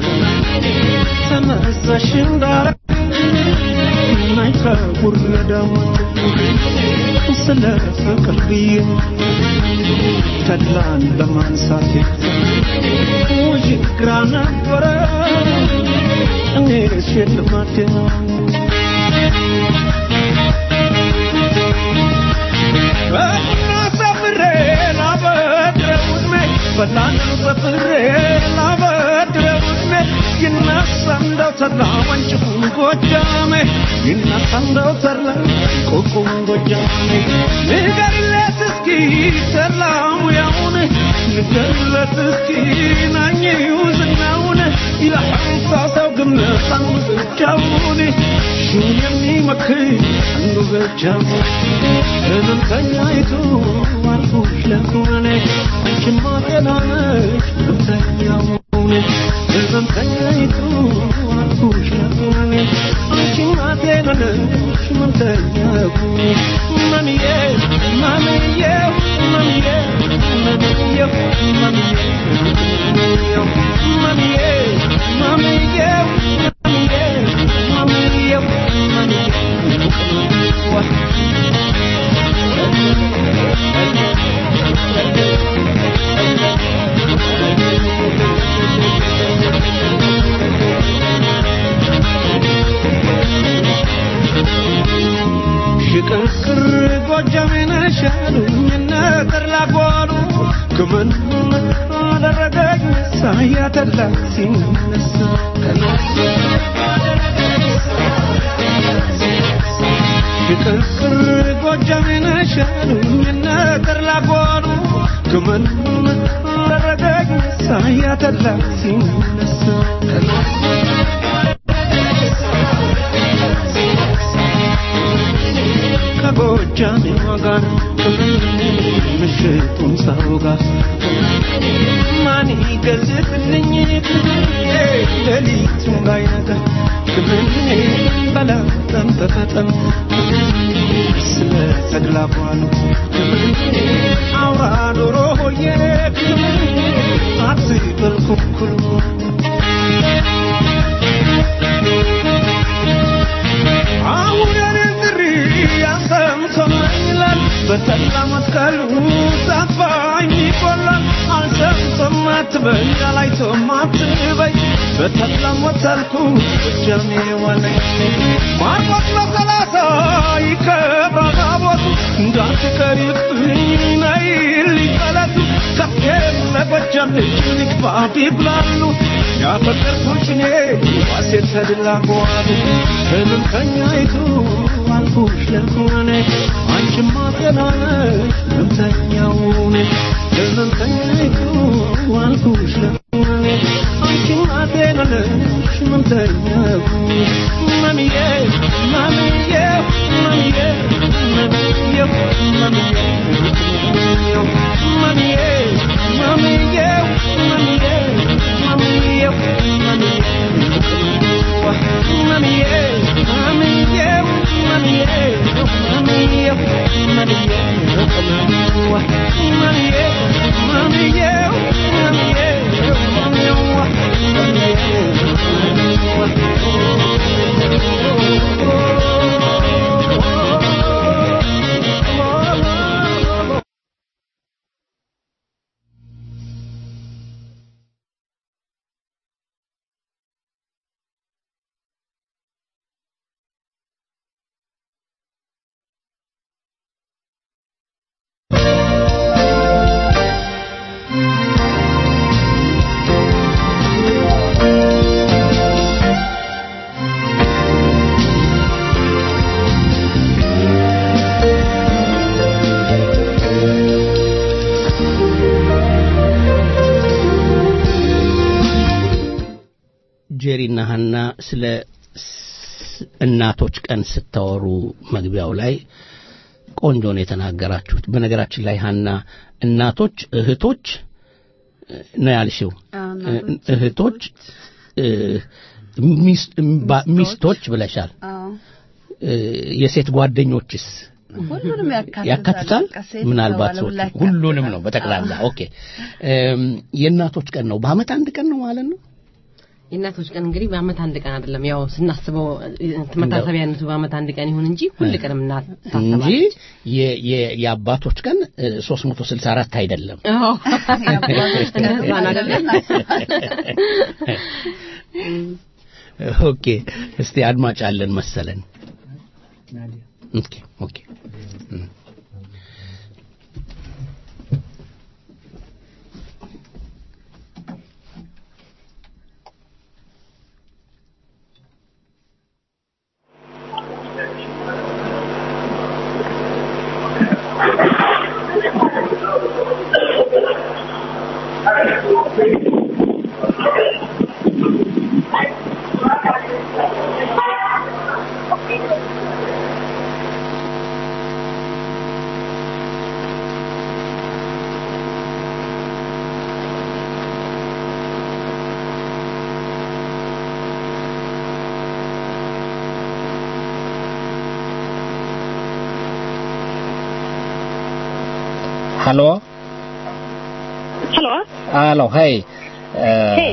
ተነሳሽ እንዳረ ናይካ ጉረዳሞት ስለ ፍቅር ብዬ ተድላን በማንሳት ውዥ ግራ ነበረ እኔ ሽልማቴ ሰፍሬ ላበድረው ዕድሜ በላን ሰፍሬ ላበድረው ዕድሜ ይነሳ እንደው ተድላ ወንጭፉን ጎጃሜ ይነሳ እንደው ተድላ ቁቁም ጎጃሜ ንገሪለት እስኪ ተድላ ሙያውን ንገሪለት እስኪ ናኝው ዝናውን ይለሐንሳ ሰው ግምት አንዱ ብቻውን ሹን የሚመክር አንዱ ብቻው ህመምተኛይቱ አልፎሽ ለሆነ አንቺማ ጤና ነሽ ህመምተኛውን ህመምተኛይቱ አልፎሽ ለሆነ አንቺማ ጤና ነሽ ህመምተኛውን ማሚዬ ማሚዬ ማሚዬ ማሚዬ ማሚዬ ማሚዬ ማሚዬ ማሚዬ ሽቅርቅር ጎጃሜን ሻሉኝ ነገር ላጓሉ ክምን አደረገኝ ሳያተላ ሲነሳ ሽቅርቅር ጎጃሜን ሻሉኝ ነገር ላጓሉ ክምን አደረገኝ ሳያተላ ሲነሳ ከጎጃሜ ጋር ምሽቱን ሳውጋ ማን ይገዝትልኝ ሌሊቱን ባይነጋ ክብሬ በላጠም ተፈጠም ስለ ተድላቧሉ አውራ ዶሮ ሆዬ አትበል ኩኩሉ አሁን የኔን ጥሪ ያሰምቶናል ይላል በተላ መስቀሉ ሳፋኝ ይቆላል አልሰምቶም አትበይ አላይቶም አትበይ በተላ ሞተልኩ ጎጃሜ ዋለኝ ማርቆስ በሰላሳ ይከብራል ታቦቱ እንዳትቀሪብኝ ነይልኝ ጠለቱ ከፍቴም ለጎጃም ልጅ ንግባ ቢብላሉ ያፈቀርኩሽ እኔ ዋሴ ተድላ በዋሉ ህመምተኛይቱ አልኩሽ ለሆነ አንቺማ ጤና ነሽ ህመምተኛውን ህመምተኛይቱ አልኩሽ ለሆነ አንቺማ ጤና ነሽ ህመምተኛው ማሚዬ ማሚዬ ማሚዬ ማሚዬ ማሚዬ ማሚዬ ማሚዬ ማሚዬ ጄሪና ሀና ስለ እናቶች ቀን ስታወሩ መግቢያው ላይ ቆንጆ ነው የተናገራችሁት። በነገራችን ላይ ሀና እናቶች፣ እህቶች እ፣ ነው ያልሽው አዎ፣ እ- እናቶች፣ እህቶች እ፣ ሚስ- እምባ- ሚስቶች ብለሻል። አዎ እ፣ የሴት ጓደኞችስ ሁሉንም ያካትታል። ያካትታል? በቃ ሴት ምናልባት የተባለ ሰዎች ሁላ ያካትታል። ሁሉንም ነው በጠቅላላ። ኦኬ እም፣ የእናቶች ቀን ነው በአመት አንድ ቀን ነው ማለት ነው። የእናቶች ቀን እንግዲህ በአመት አንድ ቀን አይደለም። ያው ስናስበው መታሰቢያነቱ በአመት አንድ ቀን ይሁን እንጂ ሁል ቀንም እንጂ እናታሰባለች። የ- የ- የአባቶች ቀን እ፣ 364 አይደለም። አዎ የአባቶች ቀን እንደዛ ነው አይደለም? ኦኬ እስቲ አድማጭ አለን መሰለን። ኦኬ ኦኬ እም። Hallå? Hallå? Hallå, hej. Eh, Hej.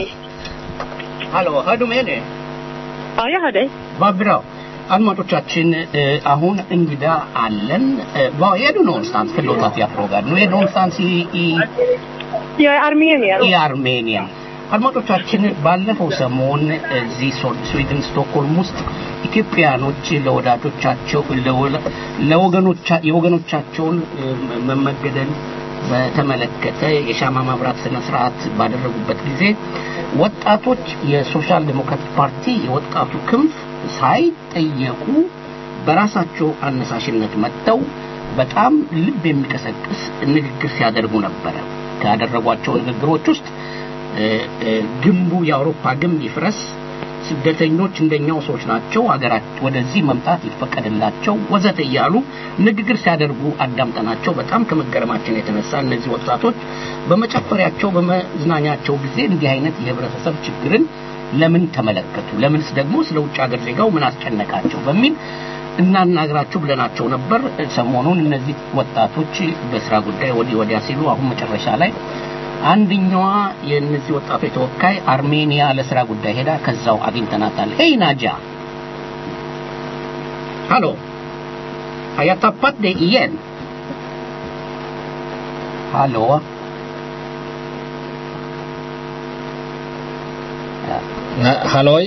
ሃሎ ሀዱ ሜኔ Ja, jag hör dig. vad bra አድማጮቻችን እ፣ አሁን እንግዳ አለን እ፣ var är du någonstans förlåt att jag frågar nu är du någonstans i, i Jag är armenier. i Armenien አድማጮቻችን ባለፈው ሰሞን እዚህ ሶ- ስዊድን ስቶክሆልም ውስጥ ኢትዮጵያኖች ለወዳጆቻቸው ለወለ- ለወገኖቻ የወገኖቻቸውን እ፣ መመገደል በተመለከተ የሻማ ማብራት ስነ ስርዓት ባደረጉበት ጊዜ ወጣቶች የሶሻል ዴሞክራቲክ ፓርቲ የወጣቱ ክንፍ ሳይጠየቁ በራሳቸው አነሳሽነት መጥተው በጣም ልብ የሚቀሰቅስ ንግግር ሲያደርጉ ነበረ። ካደረጓቸው ንግግሮች ውስጥ እ፣ እ፣ ግንቡ የአውሮፓ ግንብ ይፍረስ፣ ስደተኞች እንደኛው ሰዎች ናቸው፣ ሀገራት ወደዚህ መምጣት ይፈቀድላቸው ወዘተ እያሉ ንግግር ሲያደርጉ አዳምጠናቸው በጣም ከመገረማችን የተነሳ እነዚህ ወጣቶች በመጨፈሪያቸው በመዝናኛቸው ጊዜ እንዲህ አይነት የህብረተሰብ ችግርን ለምን ተመለከቱ? ለምንስ ደግሞ ስለ ውጭ ሀገር ዜጋው ምን አስጨነቃቸው? በሚል እናናግራችሁ ብለናቸው ነበር። ሰሞኑን እነዚህ ወጣቶች በስራ ጉዳይ ወዲህ ወዲያ ሲሉ አሁን መጨረሻ ላይ አንደኛዋ የእነዚህ ወጣቶች ተወካይ አርሜኒያ ለስራ ጉዳይ ሄዳ ከዛው አግኝተናታል። ሄይ ናጃ ሃሎ har jag tappat dig igen? Hallå? na- halloj?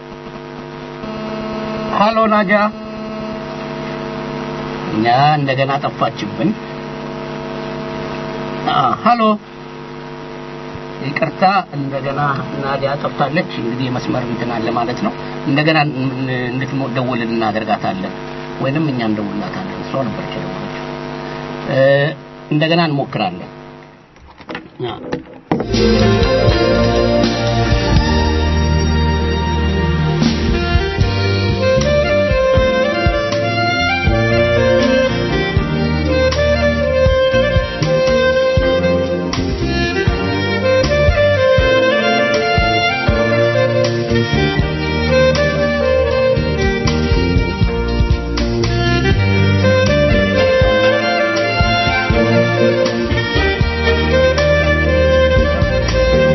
ሃሎ ናጃ እኛ እንደገና ጠፋችብን አ ሃሎ ይቅርታ እንደገና ናዲያ ጠፍታለች እንግዲህ የመስመር እንትን አለ ማለት ነው እንደገና እንድትደውል እናደርጋታለን ወይንም እኛ እንደውላታለን እሷ ነበረች የደወለችው እ እንደገና እንሞክራለን አ Thank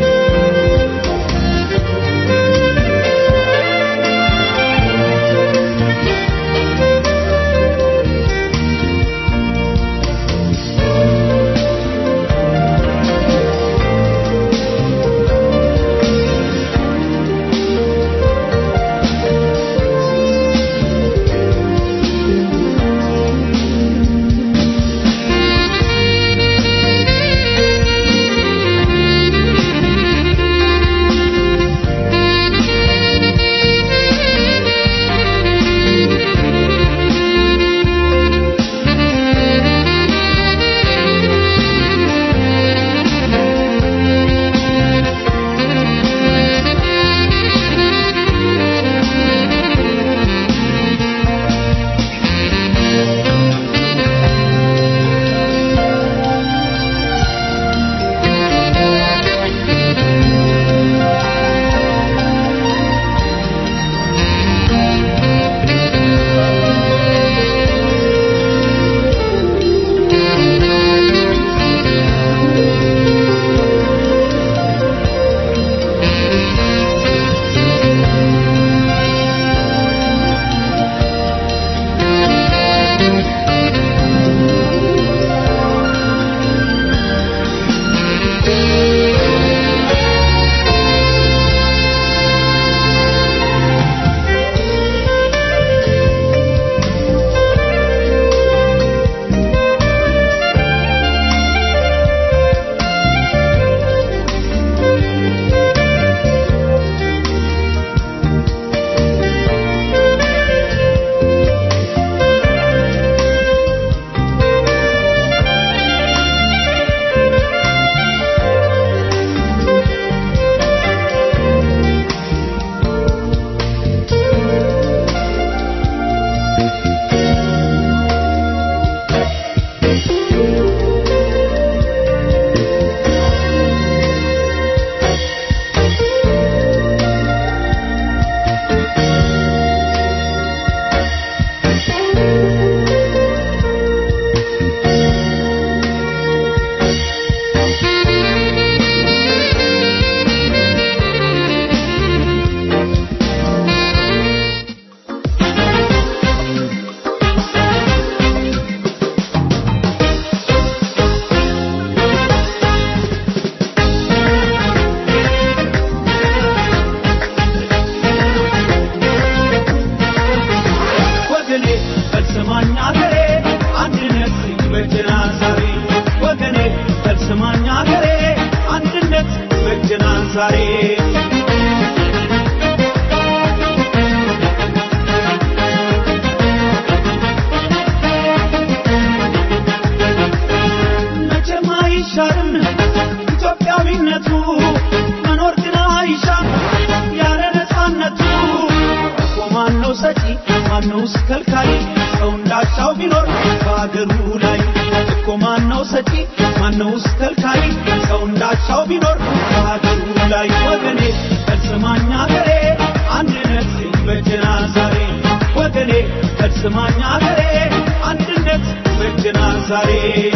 ሰጪ ማነውስ ከልካይ ሰው እንዳሻው ቢኖር በአገሩ ላይ እኮ ማነው ሰጪ ማነውስ ከልካይ ሰው እንዳሻው ቢኖር በአገሩ ላይ ወገኔ ከስማኛ ገሬ አንድነት በጀና ዛሬ ወገኔ ከስማኛ ገሬ አንድነት በጀና ዛሬ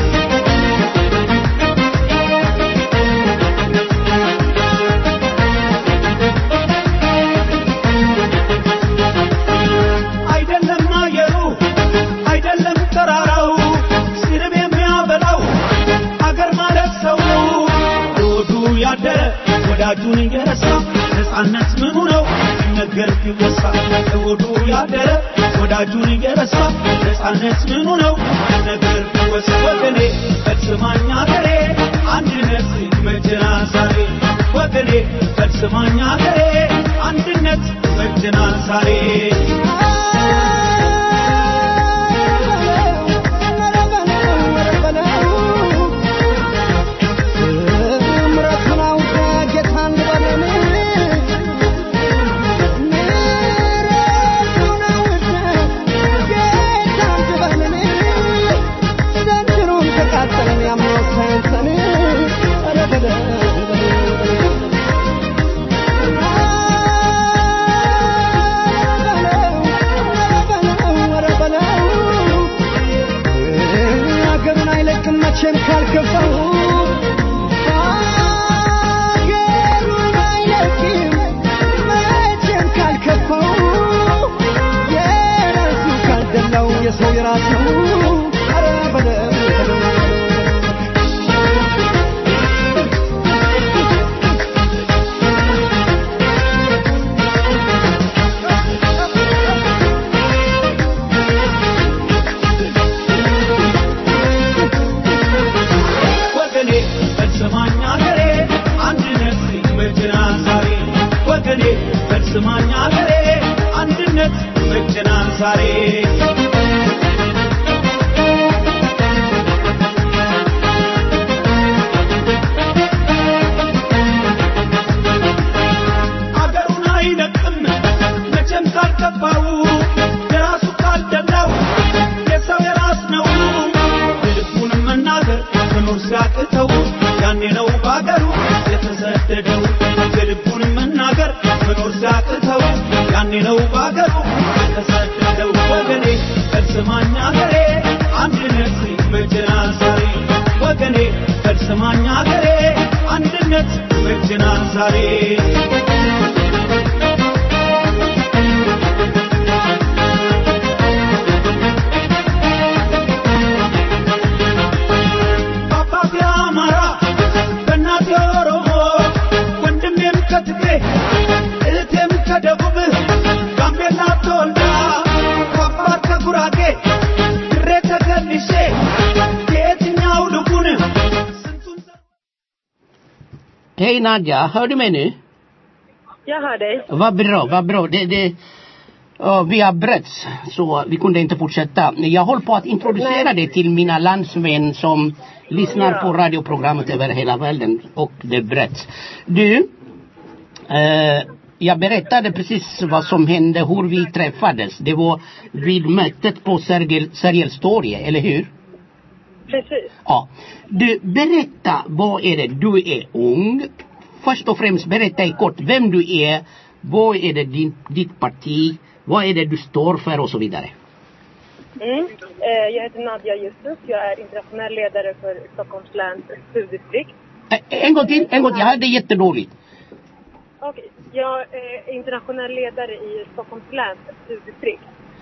አይደለም አየሩ አይደለም ተራራው ስርብ የሚያበላው አገር ማለት ሰው ሮዱ ያደረ ወዳጁን እየረሳ ነፃነት ምኑ ነው ነገር ቢወሳ ሮዱ ያደረ ወዳጁን እየረሳ ነፃነት ምኑ ነው ነገር ቢወሳ ወገኔ ፈጽማኛ ገሬ አንድነት መጀና ዛሬ ወገኔ ፈጽማኛ ገሬ አንድነት መጀና ዛሬ ሀገሩን አይለቅም መቼም ካልከፋው ሀገሩን አይለቅም መቼም ካልከፋው የራሱ ካልደላው የሰው የራስ ነው ኧረ በለው በለው ወገኔ ፈጽማኛ ገሬ አንድነት መጀና ዛሬ ወገኔ ፈጽማኛ ገሬ አንድነት መጀና ዛሬ አገሩን አይለቅም መቼም ካልገባው የራሱ ካልደላው የሰው የራስ ነው ልቡን መናገር መኖር ሲያቅተው ያኔ ነው በአገሩ የተሰደደው የልቡን መናገር መኖር ሲያቅተው ያኔ ነው በአገሩ የተሰደደው ወገኔ ከስማኛ ገሬ አንድነት መጀና ዛሬ ወገኔ ከስማኛ ገሬ አንድነት መጀና ዛሬ በአባቴ አማራ በእናቴ ኦሮሞ ወንድሜም ከትግሬ እህቴም ከደቡብ ጋምቤላ ተወልዳ ከአፋር ከጉራጌ ድሬ ተከልሼ የየትኛው ልቡን ስንቱን Hej Nadja, hör du mig nu? Jag hör dig. Vad bra, vad bra. Det, det, ja, vi har bröts, så vi kunde inte fortsätta. Jag håller på att introducera dig till mina landsmän som lyssnar Ja. på radioprogrammet över hela världen och det bröts. Du, eh, jag berättade precis vad som hände, hur vi träffades. Det var vid mötet på Sergel- Sergels torg, eller hur? Precis. Ja. Du, berätta, vad är det? Du är ung. Först och främst berätta i kort vem du är, vad är det din, ditt parti, vad är det du står för och så vidare. Mm. Eh, jag heter Nadja Justus. Jag är internationell ledare för Stockholms läns studiedistrikt. Eh, En gång till, en gång till, jag hörde jättedåligt. Okej. Jag är internationell ledare i Stockholms läns studiedistrikt.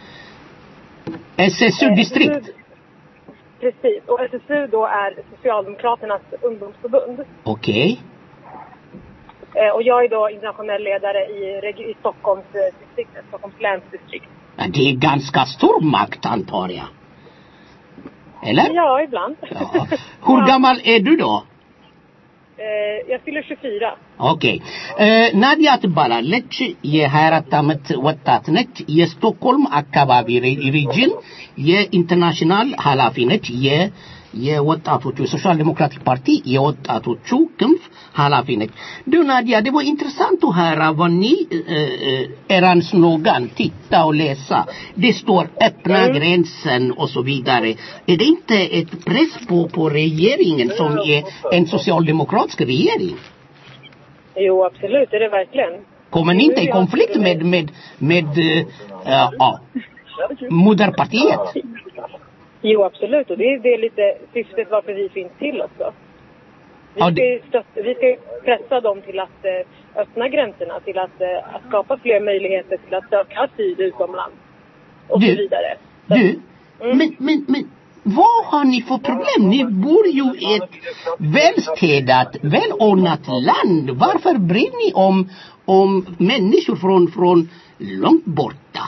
SSU Eh, distrikt. SSU Precis. Och SSU då är Socialdemokraternas ungdomsförbund. Okej. Eh, och jag är då internationell ledare i, regi- i Stockholms eh, distrikt, Stockholms läns distrikt. Ja, Det är ganska stor makt antar jag. Eller? Ja, ibland. Ja. Hur gammal är du då? eh, jag fyller 24. ኦኬ ናዲያ ትባላለች የ24 ዓመት ወጣት ነች የስቶክሆልም አካባቢ ሪ- ሪጅን የኢንተርናሽናል ኃላፊ ነች የ የወጣቶቹ የሶሻል ዴሞክራቲክ ፓርቲ የወጣቶቹ ክንፍ ኃላፊ ነች። Du Nadia, det var intressant att höra vad ni, eh, eh, eran slogan, titta och läsa. Det står öppna gränsen och så vidare. Är det inte ett press på, på regeringen som är en socialdemokratisk regering? Jo, absolut, det är det verkligen. Kommer ni inte i konflikt med, med, med eh, eh, ja, moderpartiet? Jo, absolut. Och det är, det är lite syftet varför vi finns till också. Vi Ja, ska, det- ju stötta, vi ska ju pressa dem till att eh, öppna gränserna, till att, eh, att skapa fler möjligheter till att söka asyl utomlands. Och Du- så vidare. Du, men, men, men vad har ni för problem? Ni bor ju i ett välstädat, välordnat land. Varför bryr ni om, om människor från, från långt borta?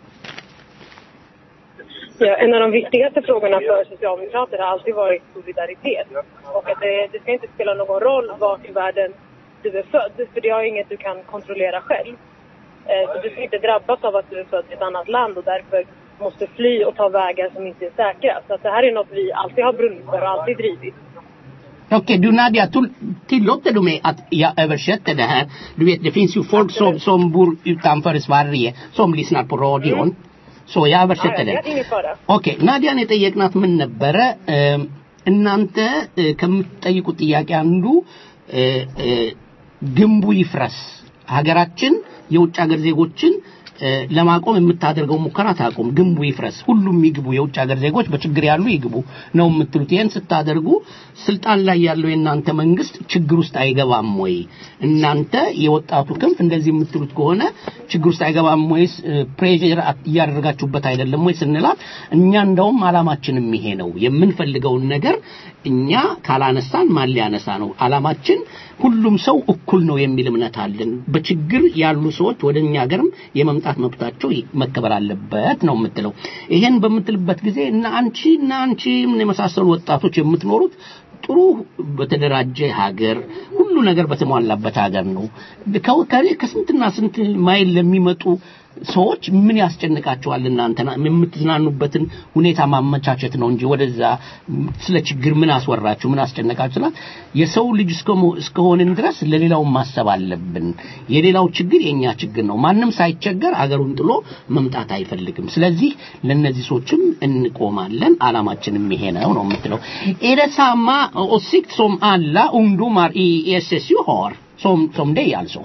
Ja, en av de viktigaste frågorna för Socialdemokrater har alltid varit solidaritet. Och att det, det ska inte spela någon roll vart i världen du är född, för det är inget du kan kontrollera själv. Eh, Så du ska inte drabbas av att du är född i ett annat land och därför måste fly och ta vägar som inte är säkra. Så att det här är något vi alltid har brunnit för och alltid drivit. Okej, du Nadia, tull- tillåter du mig att jag översätter det här? Du vet, det finns ju folk som, som bor utanför Sverige som lyssnar på radion. Så jag översätter Ja, det. ja, ingen fara. ኦኬ ናዲያ ነው የጠየቅናት ምን ነበረ እ፣ እናንተ እ፣ ከምትጠይቁት ጥያቄ አንዱ እ፣ እ፣ ግንቡ ይፍረስ ሀገራችን የውጭ ሀገር ዜጎችን እ፣ ለማቆም የምታደርገው ሙከራ ታቆም ግንቡ ይፍረስ ሁሉም ይግቡ የውጭ ሀገር ዜጎች በችግር ያሉ ይግቡ ነው የምትሉት ይህን ስታደርጉ ስልጣን ላይ ያለው የእናንተ መንግስት ችግር ውስጥ አይገባም ወይ እናንተ የወጣቱ ክንፍ እንደዚህ የምትሉት ከሆነ ችግር ውስጥ አይገባም ወይስ ፕሬር እያደረጋችሁበት አይደለም ወይ ስንላት እኛ እንደውም አላማችንም ይሄ ነው የምንፈልገውን ነገር እኛ ካላነሳን ማን ሊያነሳ ነው አላማችን ሁሉም ሰው እኩል ነው የሚል እምነት አለን በችግር ያሉ ሰዎች ወደ እኛ ሀገርም የመምጣት መብታቸው ይ- መከበር አለበት ነው የምትለው ይሄን በምትልበት ጊዜ እና አንቺ እና አንቺ ምን የመሳሰሉ ወጣቶች የምትኖሩት ጥሩ በተደራጀ ሀገር ሁሉ ነገር በተሟላበት ሀገር ነው ከው- ከኔ ከስንትና ስንት ማይል ለሚመጡ ሰዎች ምን ያስጨንቃቸዋል እናንተ የምትዝናኑበትን ሁኔታ ማመቻቸት ነው እንጂ ወደዛ ስለ ችግር ምን አስወራችሁ ምን አስጨነቃችሁ ስላት የሰው ልጅ እስከሞ- እስከሆንን ድረስ ለሌላው ማሰብ አለብን የሌላው ችግር የኛ ችግር ነው ማንም ሳይቸገር አገሩን ጥሎ መምጣት አይፈልግም ስለዚህ ለነዚህ ሰዎችም እንቆማለን አላማችንም ይሄ ነው ነው የምትለው är det samma åsikt som alla ungdomar i SSU har som, som dig alltså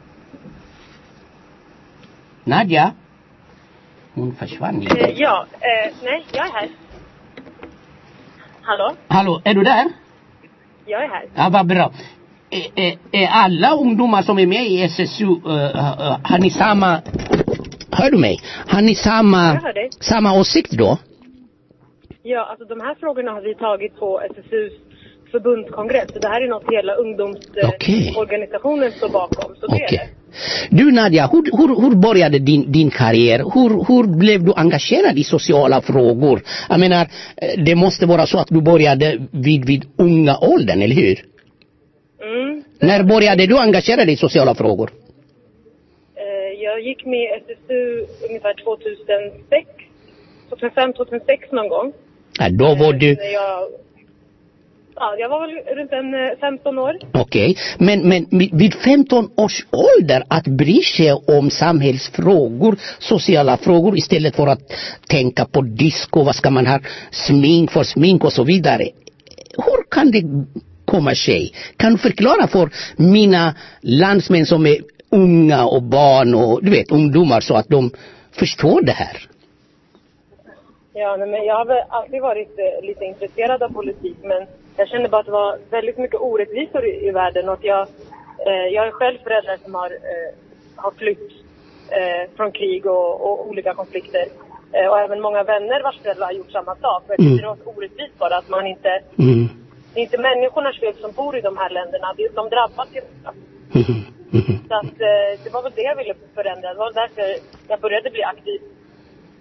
Nadja hon försvann Eh, inte. Ja, eh, nej, jag är här. Hallå? Hallå, är du där? Jag är här. Ja, vad bra. Är, är, är alla ungdomar som är med i SSU, uh, uh, har ni samma... Hör du mig? Har ni samma, Jag hör dig. samma åsikt då? Ja, alltså de här frågorna har vi tagit på SSUs förbundskongress. Så det här är något hela ungdomsorganisationen står bakom. Så det är det. Du Nadja, hur, hur, hur började din, din karriär? Hur, hur blev du engagerad i sociala frågor? Jag menar, eh, det måste vara så att du började vid, vid unga åldern, eller hur? Mm. När började du engagera dig i sociala frågor? Eh, Jag gick med i SSU ungefär 2006. 2005, 2006 någon gång. Ja, då var du... När jag, ja, jag var väl runt en eh, 15 år. Okej, men, men vid 15 års ålder att bry sig om samhällsfrågor, sociala frågor istället för att tänka på disco, vad ska man ha, smink för smink och så vidare. Hur kan det komma sig? Kan du förklara för mina landsmän som är unga och barn och du vet ungdomar så att de förstår det här? Ja, nej, men jag har väl alltid varit eh, lite intresserad av politik men jag kände bara att det var väldigt mycket orättvisor i, i världen och att jag, eh, jag är själv förälder som har, eh, har flytt eh, från krig och, och olika konflikter. Eh, och även många vänner vars föräldrar har gjort samma sak. Och jag tycker Mm. det är något orättvist bara att man inte, Mm. det är inte människornas fel som bor i de här länderna, det, de drabbas ju. Mhm. Mhm. Så att eh, det var väl det jag ville förändra, det var därför jag började bli aktiv.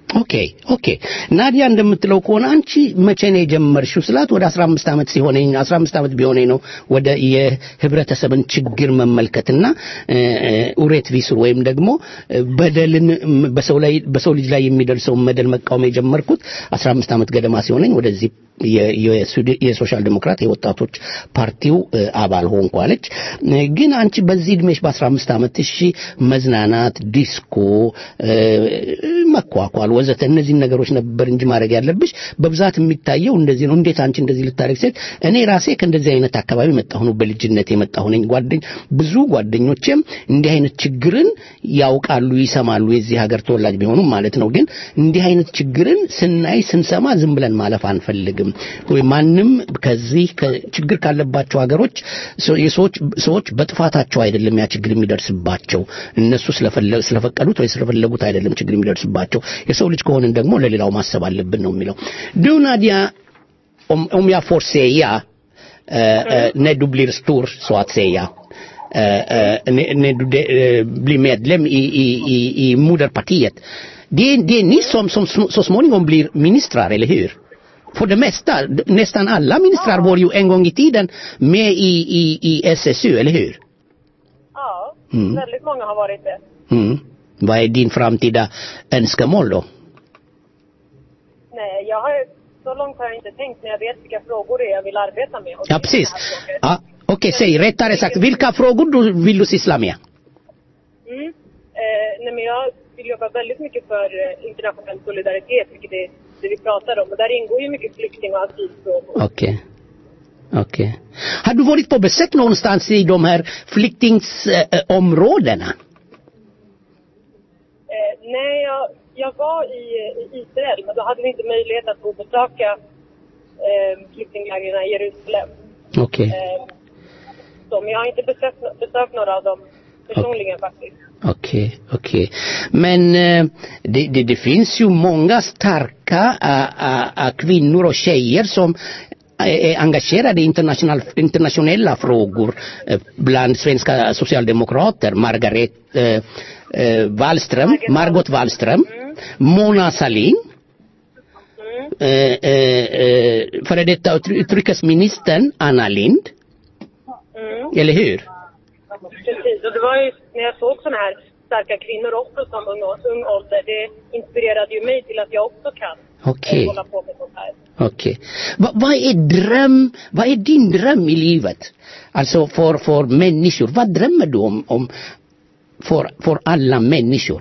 ኦኬ ኦኬ ናዲያ እንደምትለው ከሆነ አንቺ መቼ ነው የጀመርሽው ስላት ወደ 15 ዓመት ሲሆነኝ 15 ዓመት ቢሆነኝ ነው ወደ የህብረተሰብን ችግር መመልከትና እ፣ እ፣ ኡሬት ቪሱር ወይም ደግሞ እ፣ በደልን ም፣ በሰው ላይ በሰው ልጅ ላይ የሚደርሰውን በደል መቃወም የጀመርኩት 15 ዓመት ገደማ ሲሆነኝ ወደዚህ የ- የስዊድ- የሶሻል ዴሞክራት የወጣቶች ፓርቲው እ፣ አባል ሆንኩ አለች። እ፣ ግን አንቺ በዚህ እድሜሽ በ15 ዓመት እሺ መዝናናት፣ ዲስኮ፣ እ፣ መኳኳል ወዘተ እነዚህን ነገሮች ነበር እንጂ ማድረግ ያለብሽ በብዛት የሚታየው እንደዚህ ነው። እንዴት አንቺ እንደዚህ ልታደርግ ሴት እኔ ራሴ ከእንደዚህ አይነት አካባቢ መጣሁ ነው በልጅነት የመጣሁ ነኝ። ጓደኝ ብዙ ጓደኞቼም እንዲህ አይነት ችግርን ያውቃሉ፣ ይሰማሉ የዚህ ሀገር ተወላጅ ቢሆኑም ማለት ነው። ግን እንዲህ አይነት ችግርን ስናይ ስንሰማ ዝም ብለን ማለፍ አንፈልግም። ወይ ማንም ከዚህ ከ- ችግር ካለባቸው ሀገሮች ሰው- የሰዎች ሰዎች በጥፋታቸው አይደለም ያ ችግር የሚደርስባቸው እነሱ ስለፈለ- ስለፈቀዱት ወይ ስለፈለጉት አይደለም ችግር የሚደርስባቸው የሰው ልጅ ከሆንን ደግሞ ለሌላው ማሰብ አለብን ነው የሚለው du Nadia om, om jag får säga eh, eh, när du blir stor så att säga eh, eh, när, när du de, eh, blir medlem i, i, i, i moderpartiet det, är- det är ni som, som sm- så småningom blir ministrar, eller hur? För det mesta, d- nästan alla ministrar var ju en gång i tiden med i, i, i SSU, eller hur? Ja, Mm. väldigt många har varit det. Mm. Vad är din framtida önskemål då? Nej, jag har, så långt har jag inte tänkt, men jag vet vilka frågor det är jag vill arbeta med. Och Ja, det är precis. såna här frågor. Ja, Okej, säg rättare sagt, vilka frågor du vill du syssla med? Mm. Eh, nej, men jag vill jobba väldigt mycket för eh, internationell solidaritet, vilket är det vi pratar om. Och där ingår ju mycket flykting och asylfrågor. Okej. Okej. Har du varit på besök någonstans i de här flyktingsområdena? Eh, nej, jag, jag var i, i Israel, men då hade vi inte möjlighet att gå och besöka eh, flyktinglägren i Jerusalem. Okej. Eh, så, men jag har inte besökt, besökt några av dem personligen faktiskt. Okej, okej. Men eh, det, det, det finns ju många starka äh, äh, äh, kvinnor och tjejer som är engagerade i international, internationella frågor eh, bland svenska socialdemokrater. Margaret eh, eh, Wallström, Margot Wallström, Mona Sahlin, eh, eh, eh, före detta utry- utrikesministern Anna Lind, Mm. eller hur? Precis, och det var ju när jag såg sådana här starka kvinnor också som ung, ung ålder, det inspirerade ju mig till att jag också kan Okej. eh, hålla på med sånt här. Okej. Va, vad är dröm, vad är din dröm i livet? Alltså för, för människor. Vad drömmer du om, om för, för alla människor?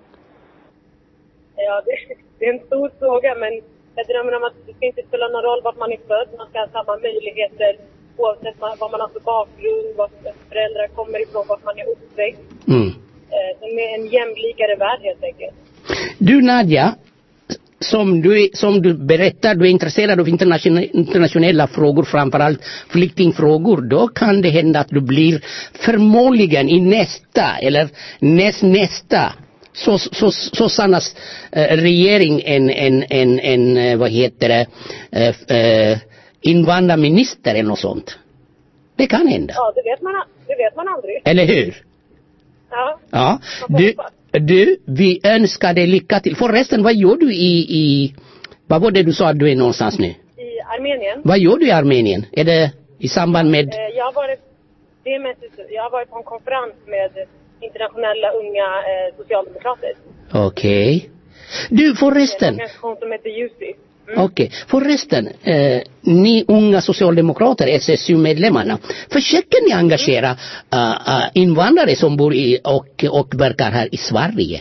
Ja, det, det är en stor fråga, men jag drömmer om att det ska inte spela någon roll vart man är född. Man ska ha samma möjligheter oavsett vad vad man har för bakgrund, var föräldrar kommer ifrån, vart man är uppväxt. Mm. Eh, en, en jämlikare värld helt enkelt. Du Nadja, som du, är- som du berättar, du är intresserad av internationella, internationella frågor, framförallt flyktingfrågor. Då kan det hända att du blir förmodligen i nästa eller näst nästa så, så, Sosannas eh, regering en, en, en, en, eh, vad heter det, eh, eh, invandrarminister eller något sånt. Det kan hända. Ja, det vet man, det vet man aldrig. Eller hur? Ja. Ja. Du, du, vi önskar dig lycka till. Förresten, vad gör du i, i vad var det du sa att du är någonstans nu? I Armenien. Vad gör du i Armenien? Är det i samband med... Eh, jag har varit, det är mest, jag har varit på en konferens med internationella unga eh, socialdemokrater. Okej. Du, En förresten. organisation som heter JUSI. Okej. Förresten, eh, ni unga socialdemokrater, SSU-medlemmarna, försöker ni engagera uh, uh, invandrare som bor i och, och verkar här i Sverige?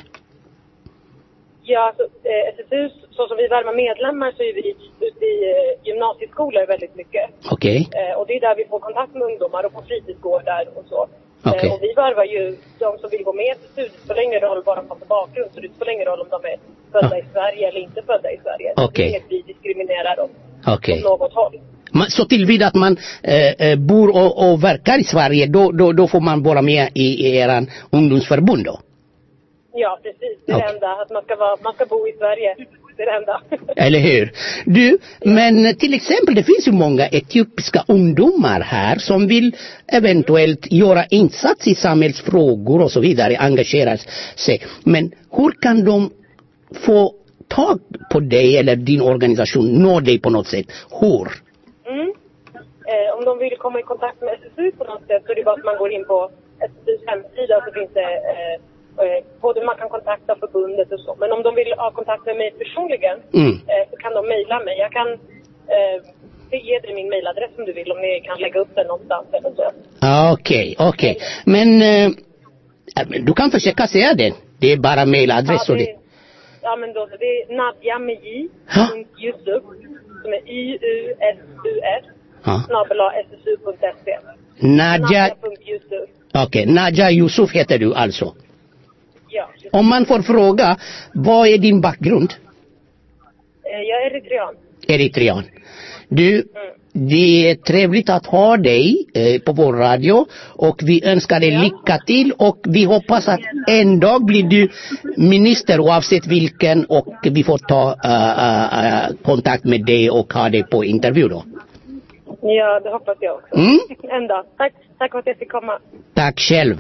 Ja, alltså, eh, SSU, så som vi värvar medlemmar så är vi ute i eh, gymnasieskolor väldigt mycket. Okej. Eh, och det är där vi får kontakt med ungdomar och på fritidsgårdar och så. Okej. Eh, och vi värvar ju de som vill gå med till SSU. Det spelar ingen roll vad de har för bakgrund. Så det spelar ingen roll om de är födda i Sverige eller inte födda i Sverige. Okej. Det är inget vi diskriminerar dem Okej. åt något håll. Man, så tillvida att man eh, eh, bor och, och verkar i Sverige, då, då, då får man vara med i, i eran ungdomsförbund då? Ja, precis. Det är Okej. det enda. Att man ska, vara, man ska bo i Sverige. Det är det enda. Eller hur? Du, men till exempel det finns ju många etiopiska ungdomar här som vill eventuellt göra insats i samhällsfrågor och så vidare, engagera sig. Men hur kan de få tag på dig eller din organisation, nå dig på något sätt? Hur? Mm. Eh, om de vill komma i kontakt med SSU på något sätt så är det bara att man går in på SSUs hemsida så finns det eh, eh, både man kan kontakta förbundet och så. Men om de vill ha kontakt med mig personligen Mm. eh, så kan de mejla mig. Jag kan eh, ge dig min mejladress om du vill om ni kan lägga upp den någonstans eventuellt. Ah, Okej, okej. Men eh, du kan försöka säga det. Det är bara mailadress och det. ja men då, det är Nadja med J, Ja. punkt Yusuf, som är Y-U-S-U-S, Ja. snabel ssu.se. Nadja, Nadja.yusuf. okej, Nadja Yusuf heter du alltså. Ja, just. Om man får fråga, vad är din bakgrund? Eh, jag är eritrean. Eritrean. Du, det är trevligt att ha dig eh, på vår radio och vi önskar dig lycka till och vi hoppas att en dag blir du minister oavsett vilken och vi får ta eh, eh, kontakt med dig och ha dig på intervju då. Ja, det hoppas jag också. Mm. En dag. Tack, tack för att jag fick komma. Tack själv.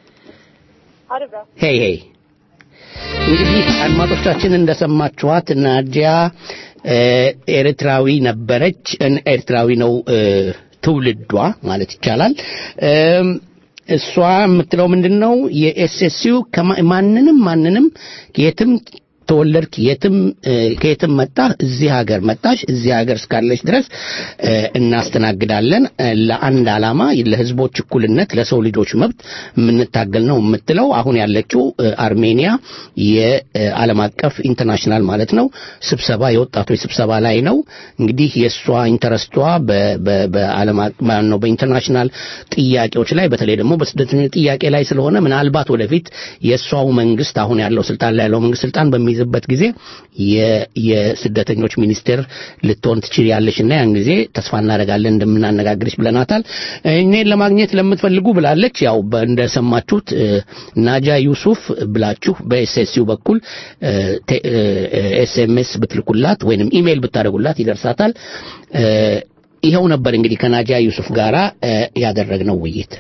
Ha det bra. ሄይ ሄይ እንግዲህ አድማጮቻችን እንደሰማችኋት ናዲያ እ፣ ኤርትራዊ ነበረች እን- ኤርትራዊ ነው እ፣ ትውልዷ ማለት ይቻላል እም፣ እሷ የምትለው ምንድን ነው የኤስኤስዩ ማንንም ማንንም የትም ተወለድክ የትም እ፣ ከየትም መጣህ እዚህ ሀገር መጣሽ እዚህ ሀገር እስካለች ድረስ እ፣ እናስተናግዳለን እ፣ ለአንድ ዓላማ ለህዝቦች እኩልነት ለሰው ልጆች መብት የምንታገል ነው የምትለው አሁን ያለችው እ፣ አርሜኒያ የዓለም አቀፍ ኢንተርናሽናል ማለት ነው ስብሰባ የወጣቶች ስብሰባ ላይ ነው እንግዲህ የእሷ ኢንተረስቷ በ- በ- በዓለም አቀ- ማን ነው በኢንተርናሽናል ጥያቄዎች ላይ በተለይ ደግሞ በስደተኞች ጥያቄ ላይ ስለሆነ ምናልባት ወደፊት የእሷው መንግስት አሁን ያለው ስልጣን ላይ ያለው መንግስት ስልጣን በሚይዝበት ጊዜ የ- የስደተኞች ሚኒስቴር ልትሆን ትችላለች እና ያን ጊዜ ተስፋ እናደርጋለን እንደምናነጋግርሽ ብለናታል እኔን ለማግኘት ለምትፈልጉ ብላለች ያው በ- እንደሰማችሁት እ፣ ናጃ ዩሱፍ ብላችሁ በኤስኤስዩ በኩል ኤስኤምኤስ ብትልኩላት ወይንም ኢሜይል ብታደርጉላት ይደርሳታል እ፣ ይኸው ነበር እንግዲህ ከናጃ ዩሱፍ ጋራ እ፣ ያደረግነው ውይይት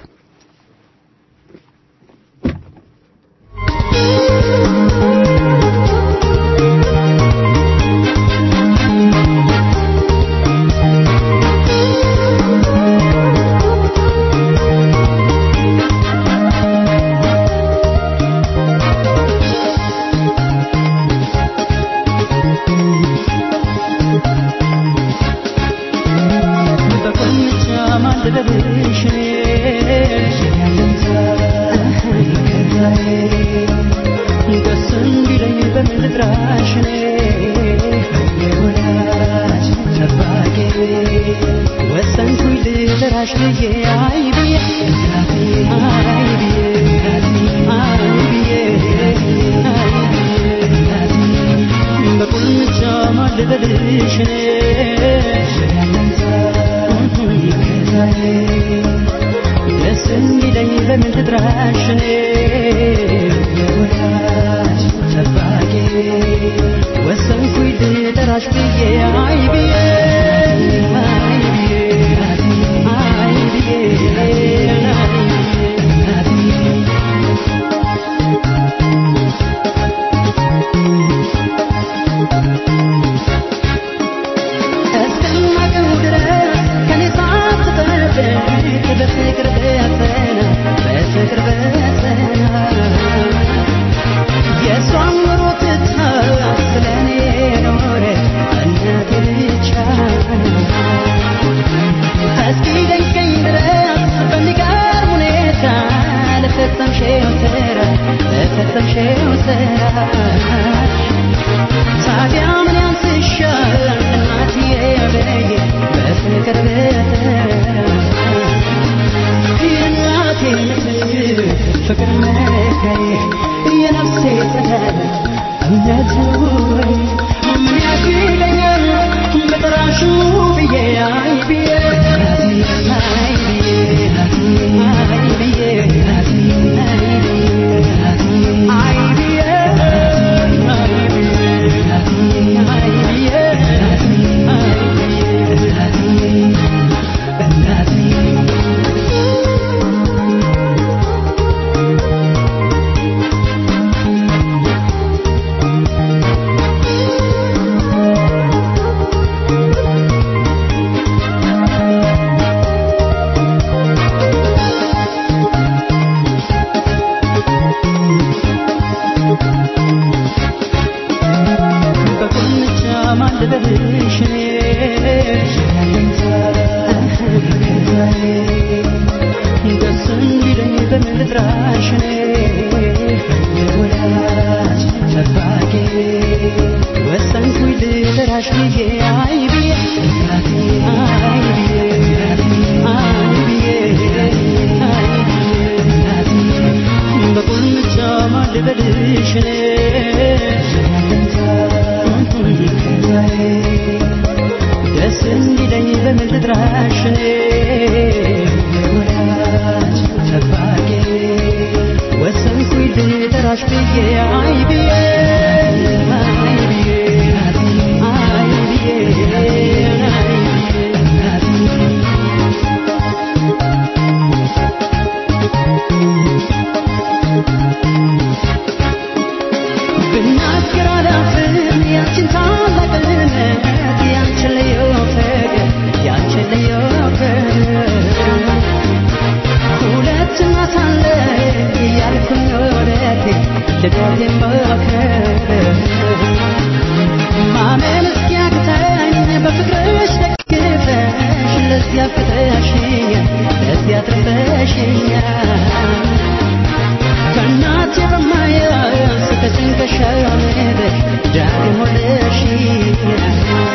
በቁንጫ ማልበልሽ ደስ እንዲለኝ በምን ልጥራሽ የወዳጅ ጠባቂ ወሰንኩኝ ልጥራሽ ብዬ አይ ብዬ አይ ብዬ አይ ብዬ በቁንጫ ማልበልሽ ደስ እንዲለኝ በምን ልጥራሽ እኔ የወዳጅ ጠባቂ ወሰንኩኝ ልጠራሽ ብዬ አይ ብዬ አይ ብዬ አይ ብዬ እስከማውቀው ድረስ ከኔ ሳትጠብቅ በፍቅር በጸና በፍቅር በጸና የእሷን ኑሮ ትታ ስለኔ ኖረ እናቴ ብቻ ልበልሽ እኔ ደስ እንዲለኝ በምን ልጥራሽ እኔ ወዳጅ ጠባቂ ወሰንኩኝ ልጠራሽ ብዬ አይ ብዬ አይ ብዬ አይ ብዬ አይ ብዬ በቁልምጫ ማን ልበልሽ እኔ ደስ እንዲለኝ በምን ልጥራሽ እኔ ወዳጅ ጠባቂ ወሰንኩኝ ልጠራሽ ብዬ አይ ብዬ አይ ብዬ አይ ብዬ አይ ብናገር አላፍርም ያንቺን ታላቅነት ያንቺን ልዩ ፍቅር ያንቺን ልዩ ፍቅር ሁለት እናት አለ እያልኩኝ ወደቴ ልቤቴን መክር ማመን እስኪያቅተኝ በፍቅርሽ ደግፈሽ ለዚያ ፍቅረሽኛል ለዚያ ትርፈሽኛል ከእናቴ በማያንስ ከጭንቀሻ ምድር ዳግም ወለድሽኛል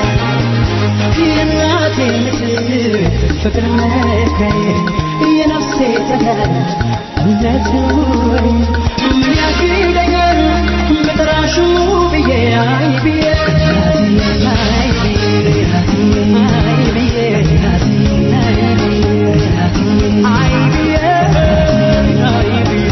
የእናቴ ምስል ፍቅር መካዬ የነፍሴ ፀሐይ እምነት ኑሮዬ ምን ያግደኛል በጠራሹ ብዬ አይ ብዬ አይ ብዬ አይ ብዬ አይ ብዬ አይ ብዬ አይ ብዬ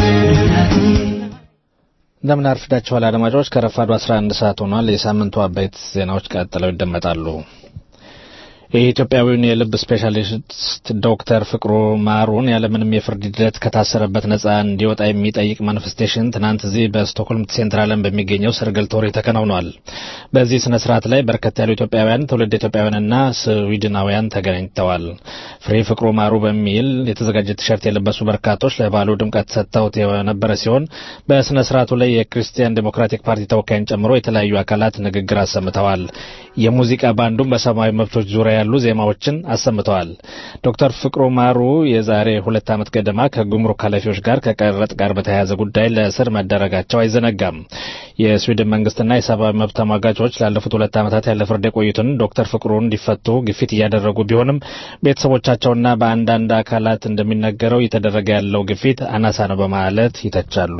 እንደምን አርፍዳችኋል አድማጮች። ከረፋዱ 11 ሰዓት ሆኗል። የሳምንቱ አበይት ዜናዎች ቀጥለው ይደመጣሉ። የኢትዮጵያዊውን የልብ ስፔሻሊስት ዶክተር ፍቅሩ ማሩን ያለምንም የፍርድ ሂደት ከታሰረበት ነጻ እንዲወጣ የሚጠይቅ ማኒፌስቴሽን ትናንት እዚህ በስቶክሆልም ሴንትራልን በሚገኘው ሰርግልቶሪ ተከናውኗል። በዚህ ስነ ስርዓት ላይ በርከት ያሉ ኢትዮጵያውያን፣ ትውልድ ኢትዮጵያውያንና ስዊድናውያን ተገናኝተዋል። ፍሬ ፍቅሩ ማሩ በሚል የተዘጋጀ ቲሸርት የለበሱ በርካቶች ለበዓሉ ድምቀት ሰጥተውት የነበረ ሲሆን በስነ ስርዓቱ ላይ የክርስቲያን ዴሞክራቲክ ፓርቲ ተወካይን ጨምሮ የተለያዩ አካላት ንግግር አሰምተዋል። የሙዚቃ ባንዱም በሰብአዊ መብቶች ዙሪያ ያሉ ዜማዎችን አሰምተዋል። ዶክተር ፍቅሩ ማሩ የዛሬ ሁለት ዓመት ገደማ ከጉምሩክ ኃላፊዎች ጋር ከቀረጥ ጋር በተያያዘ ጉዳይ ለእስር መደረጋቸው አይዘነጋም። የስዊድን መንግስትና የሰብአዊ መብት ተሟጋቾች ላለፉት ሁለት ዓመታት ያለ ፍርድ የቆዩትን ዶክተር ፍቅሩን እንዲፈቱ ግፊት እያደረጉ ቢሆንም ቤተሰቦቻቸውና በአንዳንድ አካላት እንደሚነገረው እየተደረገ ያለው ግፊት አናሳ ነው በማለት ይተቻሉ።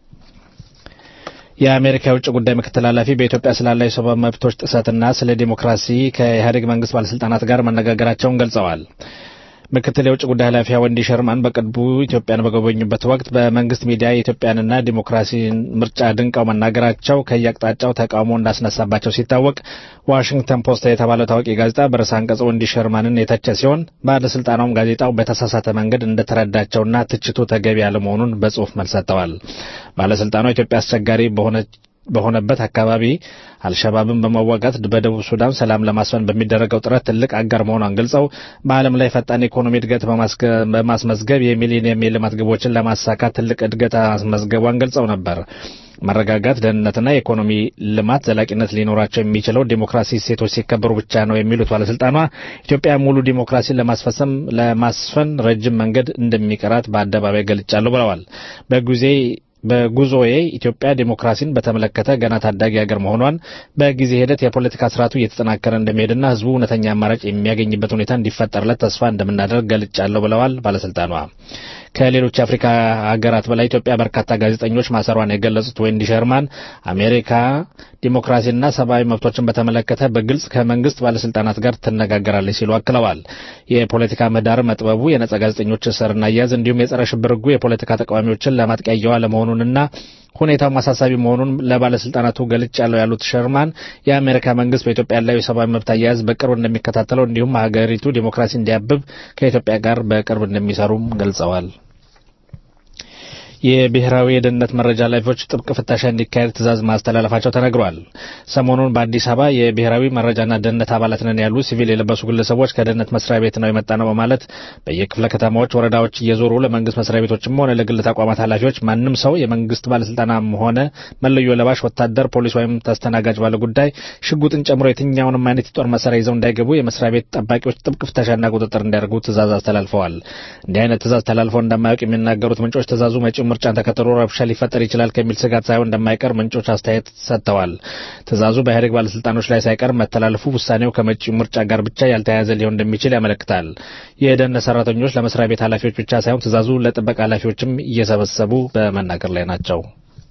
የአሜሪካ የውጭ ጉዳይ ምክትል ኃላፊ በኢትዮጵያ ስላለው የሰብአዊ መብቶች ጥሰትና ስለ ዲሞክራሲ ከኢህአዴግ መንግስት ባለስልጣናት ጋር መነጋገራቸውን ገልጸዋል። ምክትል የውጭ ጉዳይ ኃላፊ ወንዲ ሸርማን በቅርቡ ኢትዮጵያን በጎበኙበት ወቅት በመንግስት ሚዲያ የኢትዮጵያንና ዲሞክራሲን ምርጫ ድንቀው መናገራቸው ከየአቅጣጫው ተቃውሞ እንዳስነሳባቸው ሲታወቅ ዋሽንግተን ፖስት የተባለው ታዋቂ ጋዜጣ በርዕሰ አንቀጽ ወንዲ ሸርማንን የተቸ ሲሆን ባለስልጣናውም ጋዜጣው በተሳሳተ መንገድ እንደተረዳቸውና ትችቱ ተገቢ ያለመሆኑን በጽሁፍ መልስ ሰጥተዋል። ባለስልጣኗ ኢትዮጵያ አስቸጋሪ በሆነች በሆነበት አካባቢ አልሸባብን በመዋጋት በደቡብ ሱዳን ሰላም ለማስፈን በሚደረገው ጥረት ትልቅ አጋር መሆኗን ገልጸው በዓለም ላይ ፈጣን ኢኮኖሚ እድገት በማስመዝገብ የሚሊኒየም የልማት ግቦችን ለማሳካት ትልቅ እድገት ማስመዝገቧን ገልጸው ነበር። መረጋጋት፣ ደህንነትና የኢኮኖሚ ልማት ዘላቂነት ሊኖራቸው የሚችለው ዲሞክራሲ እሴቶች ሲከበሩ ብቻ ነው የሚሉት ባለስልጣኗ ኢትዮጵያ ሙሉ ዲሞክራሲን ለማስፈሰም ለማስፈን ረጅም መንገድ እንደሚቀራት በአደባባይ ገልጫለሁ ብለዋል። በጊዜ በጉዞዬ ኢትዮጵያ ዲሞክራሲን በተመለከተ ገና ታዳጊ ሀገር መሆኗን በጊዜ ሂደት የፖለቲካ ስርዓቱ እየተጠናከረ እንደሚሄድና ሕዝቡ እውነተኛ አማራጭ የሚያገኝበት ሁኔታ እንዲፈጠርለት ተስፋ እንደምናደርግ ገልጫለሁ ብለዋል ባለስልጣኗ። ከሌሎች የአፍሪካ ሀገራት በላይ ኢትዮጵያ በርካታ ጋዜጠኞች ማሰሯን የገለጹት ወንዲ ሸርማን አሜሪካ ዲሞክራሲና ሰብአዊ መብቶችን በተመለከተ በግልጽ ከመንግስት ባለስልጣናት ጋር ትነጋገራለች ሲሉ አክለዋል። የፖለቲካ ምህዳር መጥበቡ፣ የነጻ ጋዜጠኞች እስርና አያያዝ እንዲሁም የጸረ ሽብር ሕጉ የፖለቲካ ተቃዋሚዎችን ለማጥቂያ እየዋለ መሆኑንና ሁኔታው አሳሳቢ መሆኑን ለባለስልጣናቱ ገልጫለሁ ያሉት ሸርማን የአሜሪካ መንግስት በኢትዮጵያ ያለው የሰብአዊ መብት አያያዝ በቅርብ እንደሚከታተለው እንዲሁም ሀገሪቱ ዲሞክራሲ እንዲያብብ ከኢትዮጵያ ጋር በቅርብ እንደሚሰሩም ገልጸዋል። የብሔራዊ የደህንነት መረጃ ኃላፊዎች ጥብቅ ፍተሻ እንዲካሄድ ትዕዛዝ ማስተላለፋቸው ተነግሯል። ሰሞኑን በአዲስ አበባ የብሔራዊ መረጃና ደህንነት አባላት ነን ያሉ ሲቪል የለበሱ ግለሰቦች ከደህንነት መስሪያ ቤት ነው የመጣ ነው በማለት በየክፍለ ከተማዎች፣ ወረዳዎች እየዞሩ ለመንግስት መስሪያ ቤቶችም ሆነ ለግል ተቋማት ኃላፊዎች ማንም ሰው የመንግስት ባለስልጣናም ሆነ መለዮ ለባሽ ወታደር፣ ፖሊስ ወይም ተስተናጋጅ ባለ ጉዳይ ሽጉጥን ጨምሮ የትኛውንም አይነት የጦር መሳሪያ ይዘው እንዳይገቡ የመስሪያ ቤት ጠባቂዎች ጥብቅ ፍተሻና ቁጥጥር እንዲያደርጉ ትዕዛዝ አስተላልፈዋል። እንዲህ አይነት ትዕዛዝ ተላልፈው እንደማያውቅ የሚናገሩት ምንጮች ትዕዛዙ መጪው ምርጫን ተከትሎ ረብሻ ሊፈጠር ይችላል ከሚል ስጋት ሳይሆን እንደማይቀር ምንጮች አስተያየት ሰጥተዋል። ትዕዛዙ በኢህአዴግ ባለስልጣኖች ላይ ሳይቀር መተላለፉ ውሳኔው ከመጪው ምርጫ ጋር ብቻ ያልተያያዘ ሊሆን እንደሚችል ያመለክታል። የደህንነት ሰራተኞች ለመስሪያ ቤት ኃላፊዎች ብቻ ሳይሆን ትዕዛዙ ለጥበቃ ኃላፊዎችም እየሰበሰቡ በመናገር ላይ ናቸው።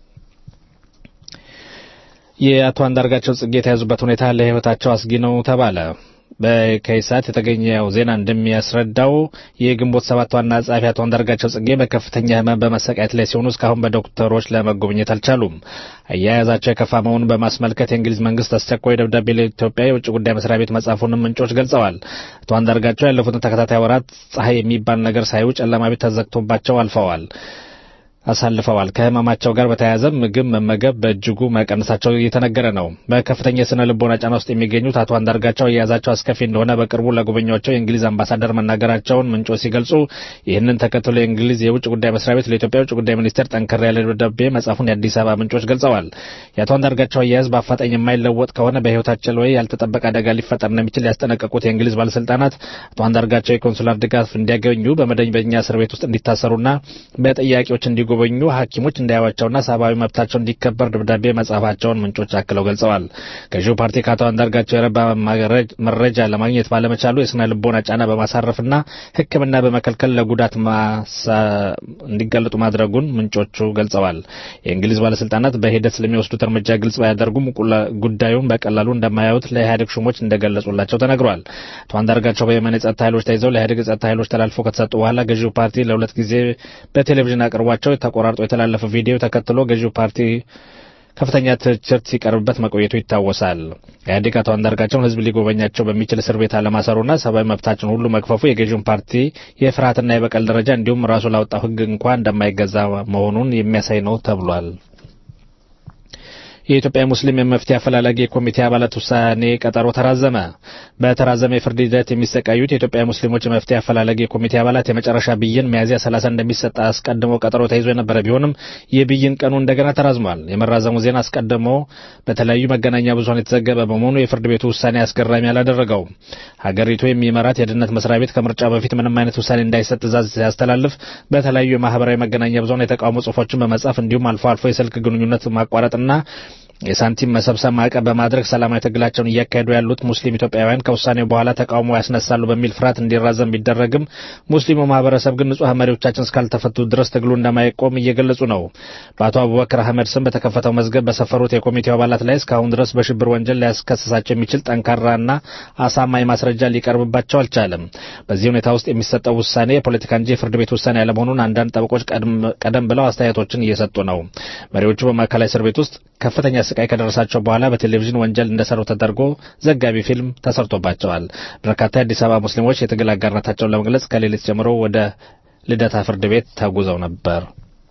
የአቶ አንዳርጋቸው ጽጌ የተያዙበት ሁኔታ ለህይወታቸው አስጊ ነው ተባለ። በከይሳት የተገኘው ዜና እንደሚያስረዳው የግንቦት ሰባት ዋና ጸሐፊ አቶ አንዳርጋቸው ጽጌ በከፍተኛ ህመም በመሰቃየት ላይ ሲሆኑ እስካሁን በዶክተሮች ለመጎብኘት አልቻሉም። አያያዛቸው የከፋ መሆኑን በማስመልከት የእንግሊዝ መንግስት አስቸኳይ ደብዳቤ ለኢትዮጵያ የውጭ ጉዳይ መስሪያ ቤት መጻፉንም ምንጮች ገልጸዋል። አቶ አንዳርጋቸው ያለፉትን ተከታታይ ወራት ፀሐይ የሚባል ነገር ሳዩ ጨለማ ቤት ተዘግቶባቸው አልፈዋል አሳልፈዋል። ከህመማቸው ጋር በተያያዘ ምግብ መመገብ በእጅጉ መቀነሳቸው እየተነገረ ነው። በከፍተኛ የስነ ልቦና ጫና ውስጥ የሚገኙት አቶ አንዳርጋቸው አያያዛቸው አስከፊ እንደሆነ በቅርቡ ለጎበኟቸው የእንግሊዝ አምባሳደር መናገራቸውን ምንጮች ሲገልጹ ይህንን ተከትሎ የእንግሊዝ የውጭ ጉዳይ መስሪያ ቤት ለኢትዮጵያ የውጭ ጉዳይ ሚኒስቴር ጠንከር ያለ ደብዳቤ መጻፉን የአዲስ አበባ ምንጮች ገልጸዋል። የአቶ አንዳርጋቸው አያያዝ በአፋጣኝ የማይለወጥ ከሆነ በህይወታቸው ላይ ያልተጠበቀ አደጋ ሊፈጠር እንደሚችል ያስጠነቀቁት የእንግሊዝ ባለስልጣናት አቶ አንዳርጋቸው የኮንሱላር ድጋፍ እንዲያገኙ በመደበኛ እስር ቤት ውስጥ እንዲታሰሩና በጠያቂዎች እንዲጎ በኙ ሐኪሞች እንዳያዋቸውና ሰብአዊ መብታቸው እንዲከበር ደብዳቤ መጻፋቸውን ምንጮች አክለው ገልጸዋል። ገዢው ፓርቲ ከአቶ አንዳርጋቸው የረባ መረጃ ለማግኘት ባለመቻሉ የስነ ልቦና ጫና በማሳረፍና ሕክምና በመከልከል ለጉዳት እንዲጋለጡ ማድረጉን ምንጮቹ ገልጸዋል። የእንግሊዝ ባለስልጣናት በሂደት ስለሚወስዱት እርምጃ ግልጽ ባያደርጉም ጉዳዩን በቀላሉ እንደማያዩት ለኢህአዴግ ሹሞች እንደገለጹላቸው ተነግሯል። አቶ አንዳርጋቸው በየመን የጸጥታ ኃይሎች ተይዘው ለኢህአዴግ የጸጥታ ኃይሎች ተላልፎ ከተሰጡ በኋላ ገዢው ፓርቲ ለሁለት ጊዜ በቴሌቪዥን አቅርቧቸው ተቆራርጦ የተላለፈ ቪዲዮ ተከትሎ ገዢው ፓርቲ ከፍተኛ ትችት ሲቀርብበት መቆየቱ ይታወሳል። ኢህአዴግ አቶ አንዳርጋቸውን ህዝብ ሊጎበኛቸው በሚችል እስር ቤት አለማሰሩና ሰብአዊ መብታቸውን ሁሉ መግፈፉ የገዢውን ፓርቲ የፍርሃትና የበቀል ደረጃ እንዲሁም ራሱ ላወጣው ህግ እንኳ እንደማይገዛ መሆኑን የሚያሳይ ነው ተብሏል። የኢትዮጵያ ሙስሊም የመፍትሄ አፈላላጊ የኮሚቴ አባላት ውሳኔ ቀጠሮ ተራዘመ። በተራዘመ የፍርድ ሂደት የሚሰቃዩት የኢትዮጵያ ሙስሊሞች የመፍትሄ አፈላላጊ የኮሚቴ አባላት የመጨረሻ ብይን ሚያዝያ 30 እንደሚሰጥ አስቀድሞ ቀጠሮ ተይዞ የነበረ ቢሆንም የብይን ቀኑ እንደገና ተራዝሟል። የመራዘሙ ዜና አስቀድሞ በተለያዩ መገናኛ ብዙኃን የተዘገበ በመሆኑ የፍርድ ቤቱ ውሳኔ አስገራሚ አላደረገውም። ሀገሪቱ የሚመራት የደህንነት መስሪያ ቤት ከምርጫ በፊት ምንም አይነት ውሳኔ እንዳይሰጥ ትዕዛዝ ሲያስተላልፍ በተለያዩ የማህበራዊ መገናኛ ብዙኃን የተቃውሞ ጽሁፎችን በመጻፍ እንዲሁም አልፎ አልፎ የስልክ ግንኙነት ማቋረጥና የሳንቲም መሰብሰብ ማዕቀብ በማድረግ ሰላማዊ ትግላቸውን እያካሄዱ ያሉት ሙስሊም ኢትዮጵያውያን ከውሳኔው በኋላ ተቃውሞ ያስነሳሉ በሚል ፍርሃት እንዲራዘም ቢደረግም ሙስሊሙ ማህበረሰብ ግን ንጹሐን መሪዎቻችን እስካልተፈቱ ድረስ ትግሉ እንደማይቆም እየገለጹ ነው። በአቶ አቡበክር አህመድ ስም በተከፈተው መዝገብ በሰፈሩት የኮሚቴው አባላት ላይ እስካሁን ድረስ በሽብር ወንጀል ሊያስከስሳቸው የሚችል ጠንካራና አሳማኝ ማስረጃ ሊቀርብባቸው አልቻለም። በዚህ ሁኔታ ውስጥ የሚሰጠው ውሳኔ የፖለቲካ እንጂ የፍርድ ቤት ውሳኔ ያለመሆኑን አንዳንድ ጠበቆች ቀደም ብለው አስተያየቶችን እየሰጡ ነው። መሪዎቹ በማዕከላዊ እስር ቤት ውስጥ ከፍተኛ ስቃይ ከደረሳቸው በኋላ በቴሌቪዥን ወንጀል እንደሰሩ ተደርጎ ዘጋቢ ፊልም ተሰርቶባቸዋል። በርካታ የአዲስ አበባ ሙስሊሞች የትግል አጋርነታቸውን ለመግለጽ ከሌሊት ጀምሮ ወደ ልደታ ፍርድ ቤት ተጉዘው ነበር።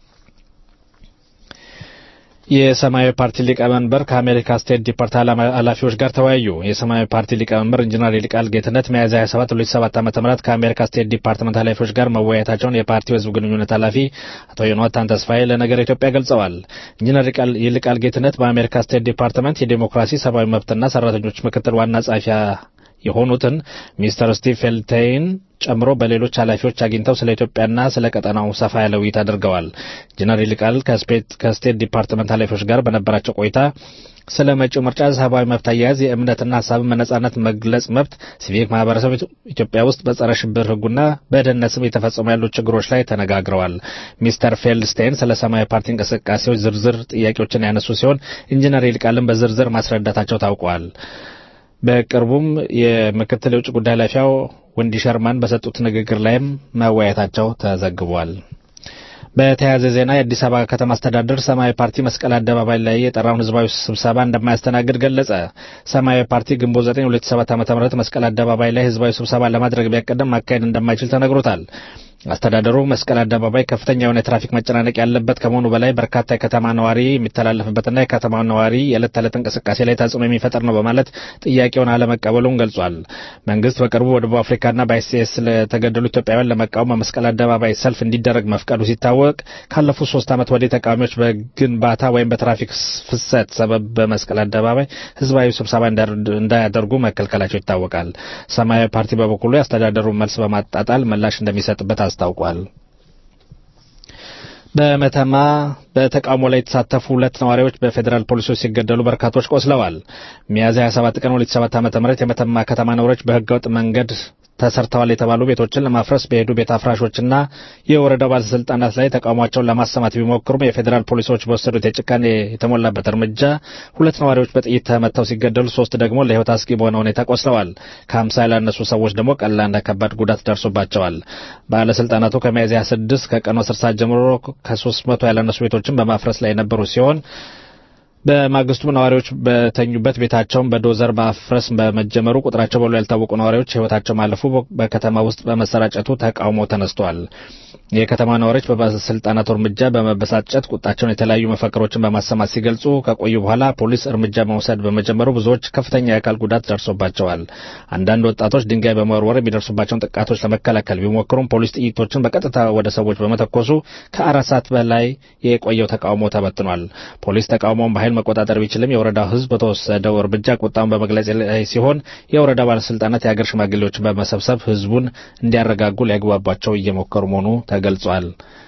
የሰማያዊ ፓርቲ ሊቀመንበር ከአሜሪካ ስቴት ዲፓርት ኃላፊዎች ጋር ተወያዩ። የሰማያዊ ፓርቲ ሊቀመንበር ኢንጂነር ይልቃል ጌትነት ሚያዝያ 27 2007 ዓ.ም ከአሜሪካ ስቴት ዲፓርትመንት ኃላፊዎች ጋር መወያየታቸውን የፓርቲው ህዝብ ግንኙነት ኃላፊ አቶ ዮናታን ተስፋዬ ለነገር ኢትዮጵያ ገልጸዋል። ኢንጂነር ይልቃል ጌትነት በአሜሪካ ስቴት ዲፓርትመንት የዴሞክራሲ ሰብአዊ መብትና ሰራተኞች ምክትል ዋና ጸሐፊ የሆኑትን ሚስተር ስቲቭ ፌልቴይን ጨምሮ በሌሎች ኃላፊዎች አግኝተው ስለ ኢትዮጵያና ስለ ቀጠናው ሰፋ ያለ ውይይት አድርገዋል። ኢንጂነር ይልቃል ከስቴት ዲፓርትመንት ኃላፊዎች ጋር በነበራቸው ቆይታ ስለ መጪው ምርጫ፣ ሰብአዊ መብት አያያዝ፣ የእምነትና ሀሳብን በነጻነት መግለጽ መብት፣ ሲቪክ ማህበረሰብ ኢትዮጵያ ውስጥ በጸረ ሽብር ህጉና በደህንነት ስም የተፈጸሙ ያሉ ችግሮች ላይ ተነጋግረዋል። ሚስተር ፌልድስቴን ስለ ሰማያዊ ፓርቲ እንቅስቃሴዎች ዝርዝር ጥያቄዎችን ያነሱ ሲሆን ኢንጂነር ይልቃልን በዝርዝር ማስረዳታቸው ታውቋል። በቅርቡም የምክትል የውጭ ጉዳይ ኃላፊው ወንዲ ሸርማን በሰጡት ንግግር ላይም መወያየታቸው ተዘግቧል። በተያያዘ ዜና የአዲስ አበባ ከተማ አስተዳደር ሰማያዊ ፓርቲ መስቀል አደባባይ ላይ የጠራውን ህዝባዊ ስብሰባ እንደማያስተናግድ ገለጸ። ሰማያዊ ፓርቲ ግንቦት 9 2007 ዓ.ም መስቀል አደባባይ ላይ ህዝባዊ ስብሰባ ለማድረግ ቢያቀደም ማካሄድ እንደማይችል ተነግሮታል። አስተዳደሩ መስቀል አደባባይ ከፍተኛ የሆነ የትራፊክ መጨናነቅ ያለበት ከመሆኑ በላይ በርካታ የከተማ ነዋሪ የሚተላለፍበትና የከተማ ነዋሪ የዕለት ተዕለት እንቅስቃሴ ላይ ተጽዕኖ የሚፈጠር ነው በማለት ጥያቄውን አለመቀበሉን ገልጿል። መንግስት በቅርቡ በደቡብ አፍሪካና በአይሲኤስ ለተገደሉ ኢትዮጵያውያን ለመቃወም በመስቀል አደባባይ ሰልፍ እንዲደረግ መፍቀዱ ሲታወቅ ካለፉት ሶስት ዓመት ወዲህ ተቃዋሚዎች በግንባታ ወይም በትራፊክ ፍሰት ሰበብ በመስቀል አደባባይ ህዝባዊ ስብሰባ እንዳያደርጉ መከልከላቸው ይታወቃል። ሰማያዊ ፓርቲ በበኩሉ የአስተዳደሩን መልስ በማጣጣል ምላሽ እንደሚሰጥበት አስታውቋል። በመተማ በተቃውሞ ላይ የተሳተፉ ሁለት ነዋሪዎች በፌዴራል ፖሊሶች ሲገደሉ በርካቶች ቆስለዋል። ሚያዝያ 27 ቀን 2007 ዓ.ም የመተማ ከተማ ነዋሪዎች በህገወጥ መንገድ ተሰርተዋል የተባሉ ቤቶችን ለማፍረስ በሄዱ ቤት አፍራሾችና የወረዳው ባለስልጣናት ላይ ተቃውሟቸውን ለማሰማት ቢሞክሩም የፌዴራል ፖሊሶች በወሰዱት የጭካኔ የተሞላበት እርምጃ ሁለት ነዋሪዎች በጥይት ተመተው ሲገደሉ፣ ሶስት ደግሞ ለህይወት አስጊ በሆነ ሁኔታ ቆስለዋል። ከሀምሳ ያላነሱ ሰዎች ደግሞ ቀላልና ከባድ ጉዳት ደርሶባቸዋል። ባለስልጣናቱ ከሚያዝያ ስድስት ከቀኑ አስር ሰዓት ጀምሮ ከሶስት መቶ ያላነሱ ቤቶችን በማፍረስ ላይ የነበሩ ሲሆን በማግስቱም ነዋሪዎች በተኙበት ቤታቸውን በዶዘር ማፍረስ በመጀመሩ ቁጥራቸው በሎ ያልታወቁ ነዋሪዎች ህይወታቸው ማለፉ በከተማ ውስጥ በመሰራጨቱ ተቃውሞ ተነስቷል። የከተማ ነዋሪዎች በባለስልጣናቱ እርምጃ በመበሳጨት ቁጣቸውን የተለያዩ መፈክሮችን በማሰማት ሲገልጹ ከቆዩ በኋላ ፖሊስ እርምጃ መውሰድ በመጀመሩ ብዙዎች ከፍተኛ የአካል ጉዳት ደርሶባቸዋል። አንዳንድ ወጣቶች ድንጋይ በመወርወር የሚደርሱባቸውን ጥቃቶች ለመከላከል ቢሞክሩም ፖሊስ ጥይቶችን በቀጥታ ወደ ሰዎች በመተኮሱ ከአራት ሰዓት በላይ የቆየው ተቃውሞ ተበትኗል። ፖሊስ ተቃውሞውን በኃይል መቆጣጠር ቢችልም የወረዳው ህዝብ በተወሰደው እርምጃ ቁጣውን በመግለጽ ላይ ሲሆን የወረዳው ባለስልጣናት የአገር ሽማግሌዎችን በመሰብሰብ ህዝቡን እንዲያረጋጉ ሊያግባቧቸው እየሞከሩ መሆኑ ተገልጿል።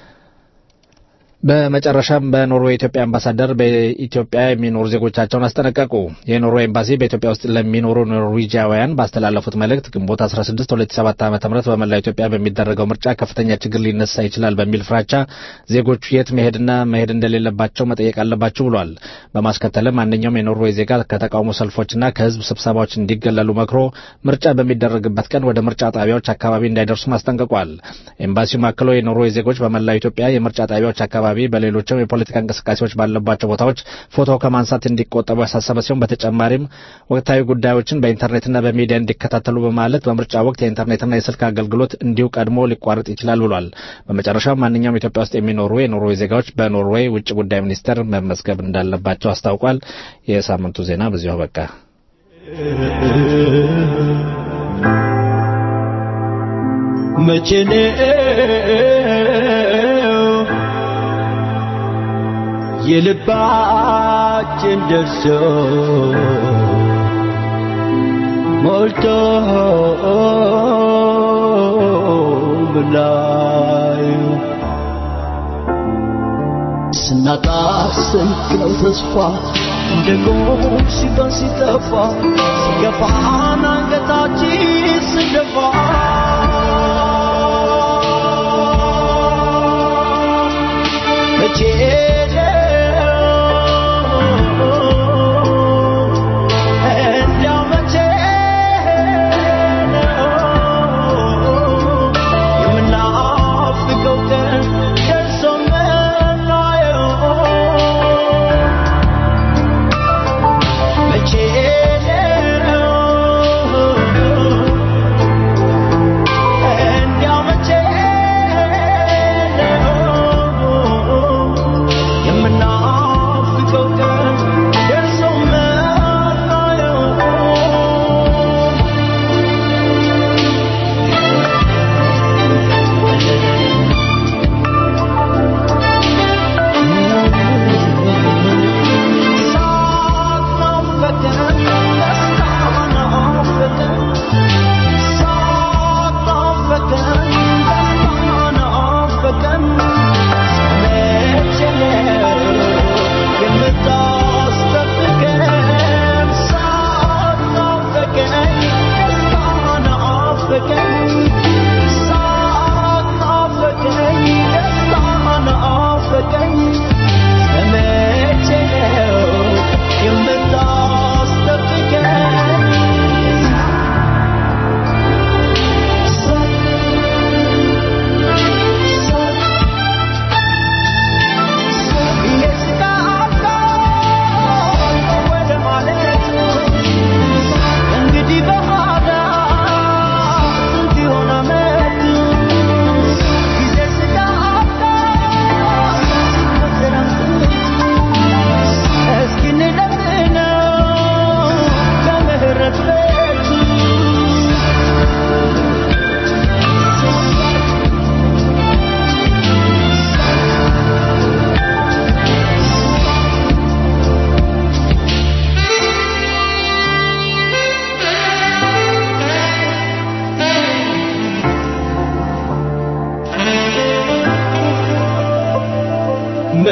በመጨረሻም በኖርዌይ የኢትዮጵያ አምባሳደር በኢትዮጵያ የሚኖሩ ዜጎቻቸውን አስጠነቀቁ። የኖርዌይ ኤምባሲ በኢትዮጵያ ውስጥ ለሚኖሩ ኖርዌጂያውያን ባስተላለፉት መልእክት ግንቦት 16 2007 ዓ.ም በመላው ኢትዮጵያ በሚደረገው ምርጫ ከፍተኛ ችግር ሊነሳ ይችላል በሚል ፍራቻ ዜጎቹ የት መሄድና መሄድ እንደሌለባቸው መጠየቅ አለባቸው ብሏል። በማስከተልም ማንኛውም የኖርዌይ ዜጋ ከተቃውሞ ሰልፎችና ከህዝብ ስብሰባዎች እንዲገለሉ መክሮ ምርጫ በሚደረግበት ቀን ወደ ምርጫ ጣቢያዎች አካባቢ እንዳይደርሱም አስጠንቅቋል። ኤምባሲው አክሎ የኖርዌይ ዜጎች በመላው ኢትዮጵያ የምርጫ ጣቢያዎች አካባቢ አካባቢ በሌሎችም የፖለቲካ እንቅስቃሴዎች ባለባቸው ቦታዎች ፎቶ ከማንሳት እንዲቆጠቡ ያሳሰበ ሲሆን በተጨማሪም ወቅታዊ ጉዳዮችን በኢንተርኔትና በሚዲያ እንዲከታተሉ በማለት በምርጫ ወቅት የኢንተርኔትና የስልክ አገልግሎት እንዲሁ ቀድሞ ሊቋረጥ ይችላል ብሏል። በመጨረሻም ማንኛውም ኢትዮጵያ ውስጥ የሚኖሩ የኖርዌይ ዜጋዎች በኖርዌይ ውጭ ጉዳይ ሚኒስቴር መመዝገብ እንዳለባቸው አስታውቋል። የሳምንቱ ዜና በዚሁ አበቃ። መቼ የልባችን ደርሶ ሞልቶ ብላዩ ስናጣ ስንት ነው ተስፋ እንደ ጎም ሲባል ሲጠፋ ሲገፋን አንገታችን ስንደፋ መቼ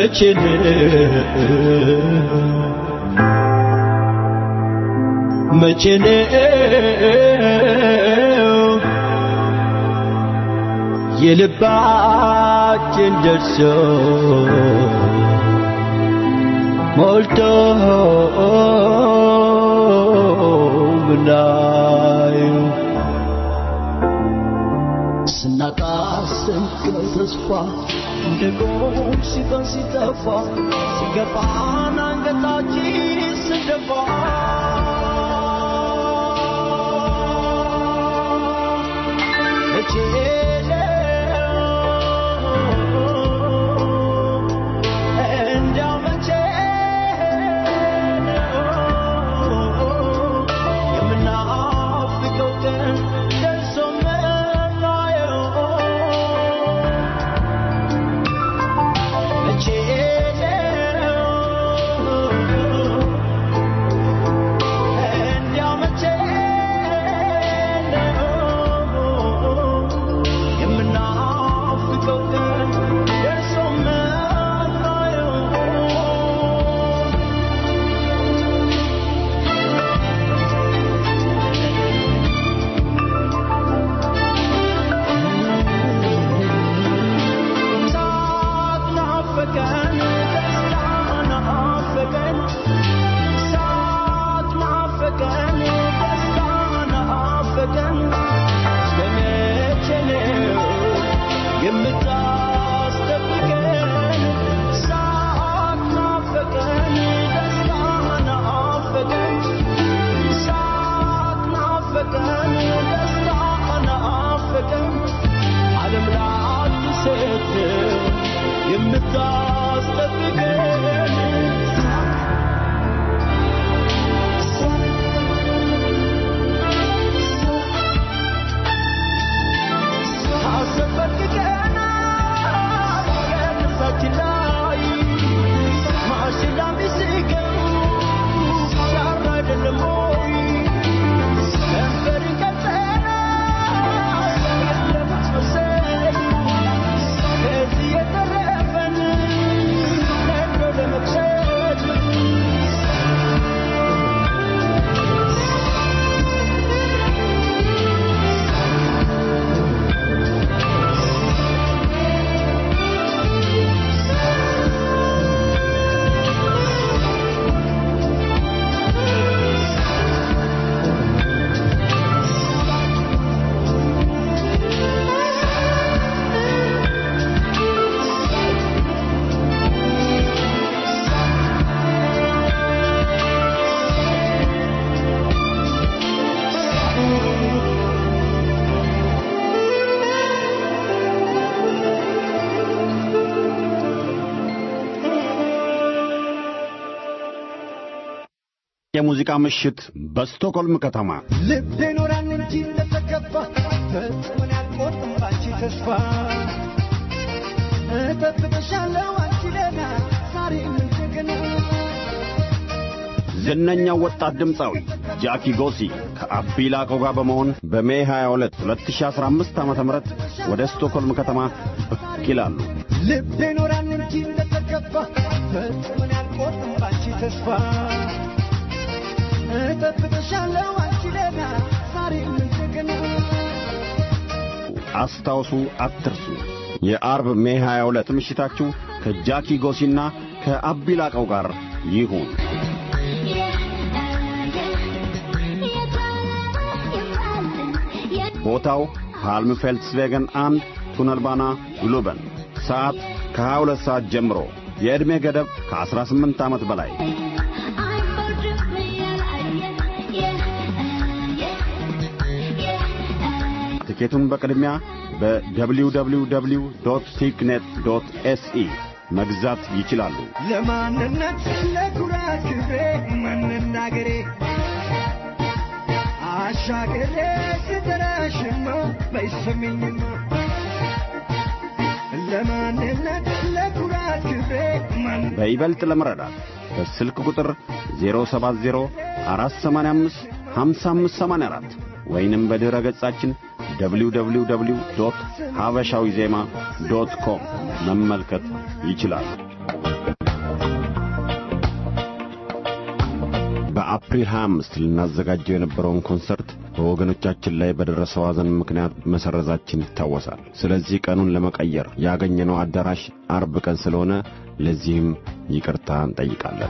መቼ ነው መቼ ነው የልባችን ደርሶ ሞልቶ ምናየው ስናጣ ስንቅ ነው ተስፋ እንደ ጎም ሲፈን ሲጠፋ ሲገባን አንገታችን ስንደፋ መቼ እንዲያው መቼ የምናፍቀው ቀን ደርሶ መናየው መቼ እንዲያው መቼ የምናፍቀው ቀን ደርሶ መናየው ሳቅ ናፈቀን ደስታ ናፈቀን ሳቅ ናፈቀን ደስታ ናፈቀን እስከ መቼ ነው የምታስጠብቀን ሳቅ ናፈቀን ደስታ ናፈቀን ሳቅ ናፈቀን ደስታ ናፈቀን ዓለም ላትሰጥ የምታስጠብቀን አሰበቅቀና የነሳችን ላይ ማሽላ ሚስገው ሻራ አይደለም ወይ ከንፈርን ቀጠና ለማስመሰል ከዚህ የተረፈን ነዶ ለመቅሰት የሙዚቃ ምሽት በስቶኮልም ከተማ ልቤ ኖራን እንጂ እንደተከፋ ፈጽሞን ያልቆርጥም ባንቺ ተስፋ እጠብቅሻለሁ አንቺ ለና ዛሬ ምን ጀግና ዝነኛው ወጣት ድምፃዊ ጃኪ ጎሲ ከአቢ ላቆ ጋር በመሆን በሜ 22 2015 ዓ ም ወደ ስቶኮልም ከተማ ብቅ ይላሉ። ልቤ ኖራን እንጂ እንደተከፋ ፈጽሞን ያልቆርጥም ባንቺ ተስፋ እጠብቅሻለሁ አንቺ ለና ዛሬ ምን ጀግና አስታውሱ፣ አትርሱ። የአርብ ሜ 22 ምሽታችሁ ከጃኪ ጎሲና ከአቢ ላቀው ጋር ይሁን። ቦታው ፓልም ፌልትስቬገን አንድ ቱነልባና ግሉበን። ሰዓት ከ22 ሰዓት ጀምሮ። የዕድሜ ገደብ ከ18 ዓመት በላይ። ትኬቱን በቅድሚያ በwww ቲክኔት ኤስኢ መግዛት ይችላሉ። ለማንነት ለኩራት ክብሬ መናገሬ አሻግሬ ስጠራሽማ በይሰሚኝማ ለማንነት ለኩራት ክብሬ በይበልጥ ለመረዳት በስልክ ቁጥር 070 485 5584 ወይንም በድረ ገጻችን www ሀበሻዊ ዜማ ዶት ኮም መመልከት ይችላሉ። በአፕሪል 25 ልናዘጋጀው የነበረውን ኮንሰርት በወገኖቻችን ላይ በደረሰው ሐዘን ምክንያት መሰረዛችን ይታወሳል። ስለዚህ ቀኑን ለመቀየር ያገኘነው አዳራሽ አርብ ቀን ስለሆነ ለዚህም ይቅርታ እንጠይቃለን።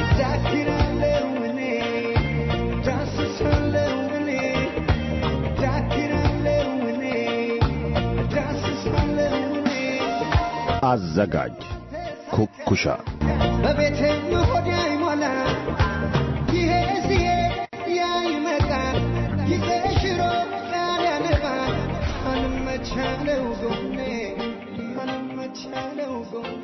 አዘጋጅ ኩኩሻ በቤቴ ሆድ አይሞላ ይሄ ሲሄድ ያ ይመጣል ጊዜ ሽሮ ቃል ያነባል አልመቻለው ጎኔ አልመቻለው ጎኔ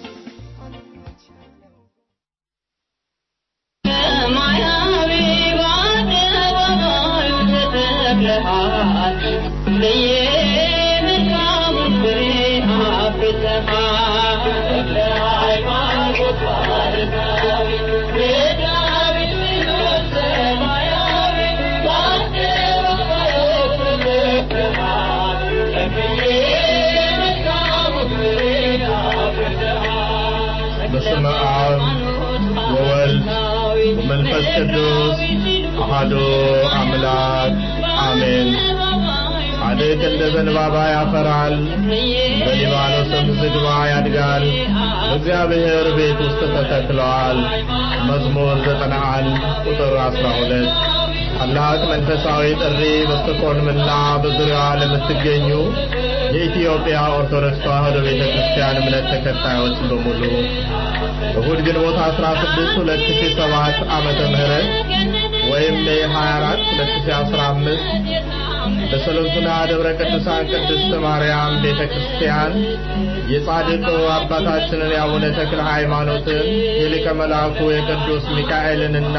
በስመ አብ ወወልድ ወመንፈስ ቅዱስ አሐዱ አምላክ አሜን። ጻድቅ እንደ ዘንባባ ያፈራል፣ በሊባኖስም ዝግባ ያድጋል። በእግዚአብሔር ቤት ውስጥ ተተክለዋል። መዝሙር ዘጠና አንድ ቁጥር አስራ ሁለት ታላቅ መንፈሳዊ ጥሪ በስቶኮልምና በዙሪያዋ ለምትገኙ የኢትዮጵያ ኦርቶዶክስ ተዋሕዶ ቤተ ክርስቲያን እምነት ተከታዮች በሙሉ እሁድ ግንቦት 16 2007 ዓመተ ምህረት ወይም ሜይ 24 2015 በሰሎንቱና ደብረ ቅዱሳን ቅድስት ማርያም ቤተ ክርስቲያን የጻድቁ አባታችንን የአቡነ ተክለ ሃይማኖትን የሊቀ መልአኩ የቅዱስ ሚካኤልንና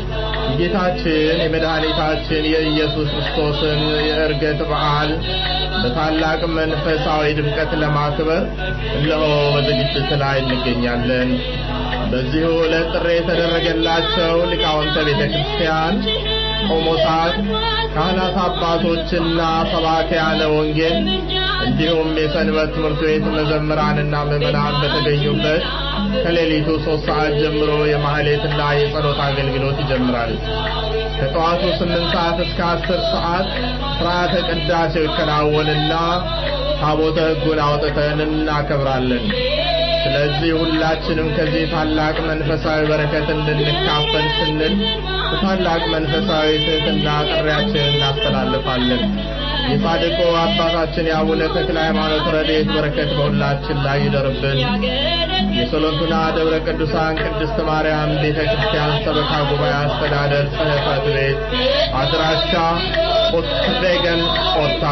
የጌታችን የመድኃኒታችን የኢየሱስ ክርስቶስን የዕርገት በዓል በታላቅ መንፈሳዊ ድምቀት ለማክበር እነሆ በዝግጅት ላይ እንገኛለን። በዚሁ ዕለት ጥሪ የተደረገላቸው ሊቃውንተ ቤተ ክርስቲያን፣ ቆሞሳት፣ ካህናት አባቶችና ሰባክያነ ወንጌል እንዲሁም የሰንበት ትምህርት ቤት መዘምራንና ምዕመናን በተገኙበት ከሌሊቱ ሶስት ሰዓት ጀምሮ የማህሌትና የጸሎት አገልግሎት ይጀምራል። ከጠዋቱ ስምንት ሰዓት እስከ አስር ሰዓት ስርዓተ ቅዳሴው ይከናወንና ታቦተ ሕጉን አውጥተን እናከብራለን። ስለዚህ ሁላችንም ከዚህ ታላቅ መንፈሳዊ በረከት እንድንካፈል ስንል በታላቅ መንፈሳዊ ትሕትና ጥሪያችንን እናስተላልፋለን። የጻድቁ አባታችን የአቡነ ተክለ ሃይማኖት ረድኤት በረከት በሁላችን ላይ ይደርብን። የሰሎንቱና ደብረ ቅዱሳን ቅድስት ማርያም ቤተ ክርስቲያን ሰበካ ጉባኤ አስተዳደር ጽሕፈት ቤት አድራሻ ኦትቬገን ኦታ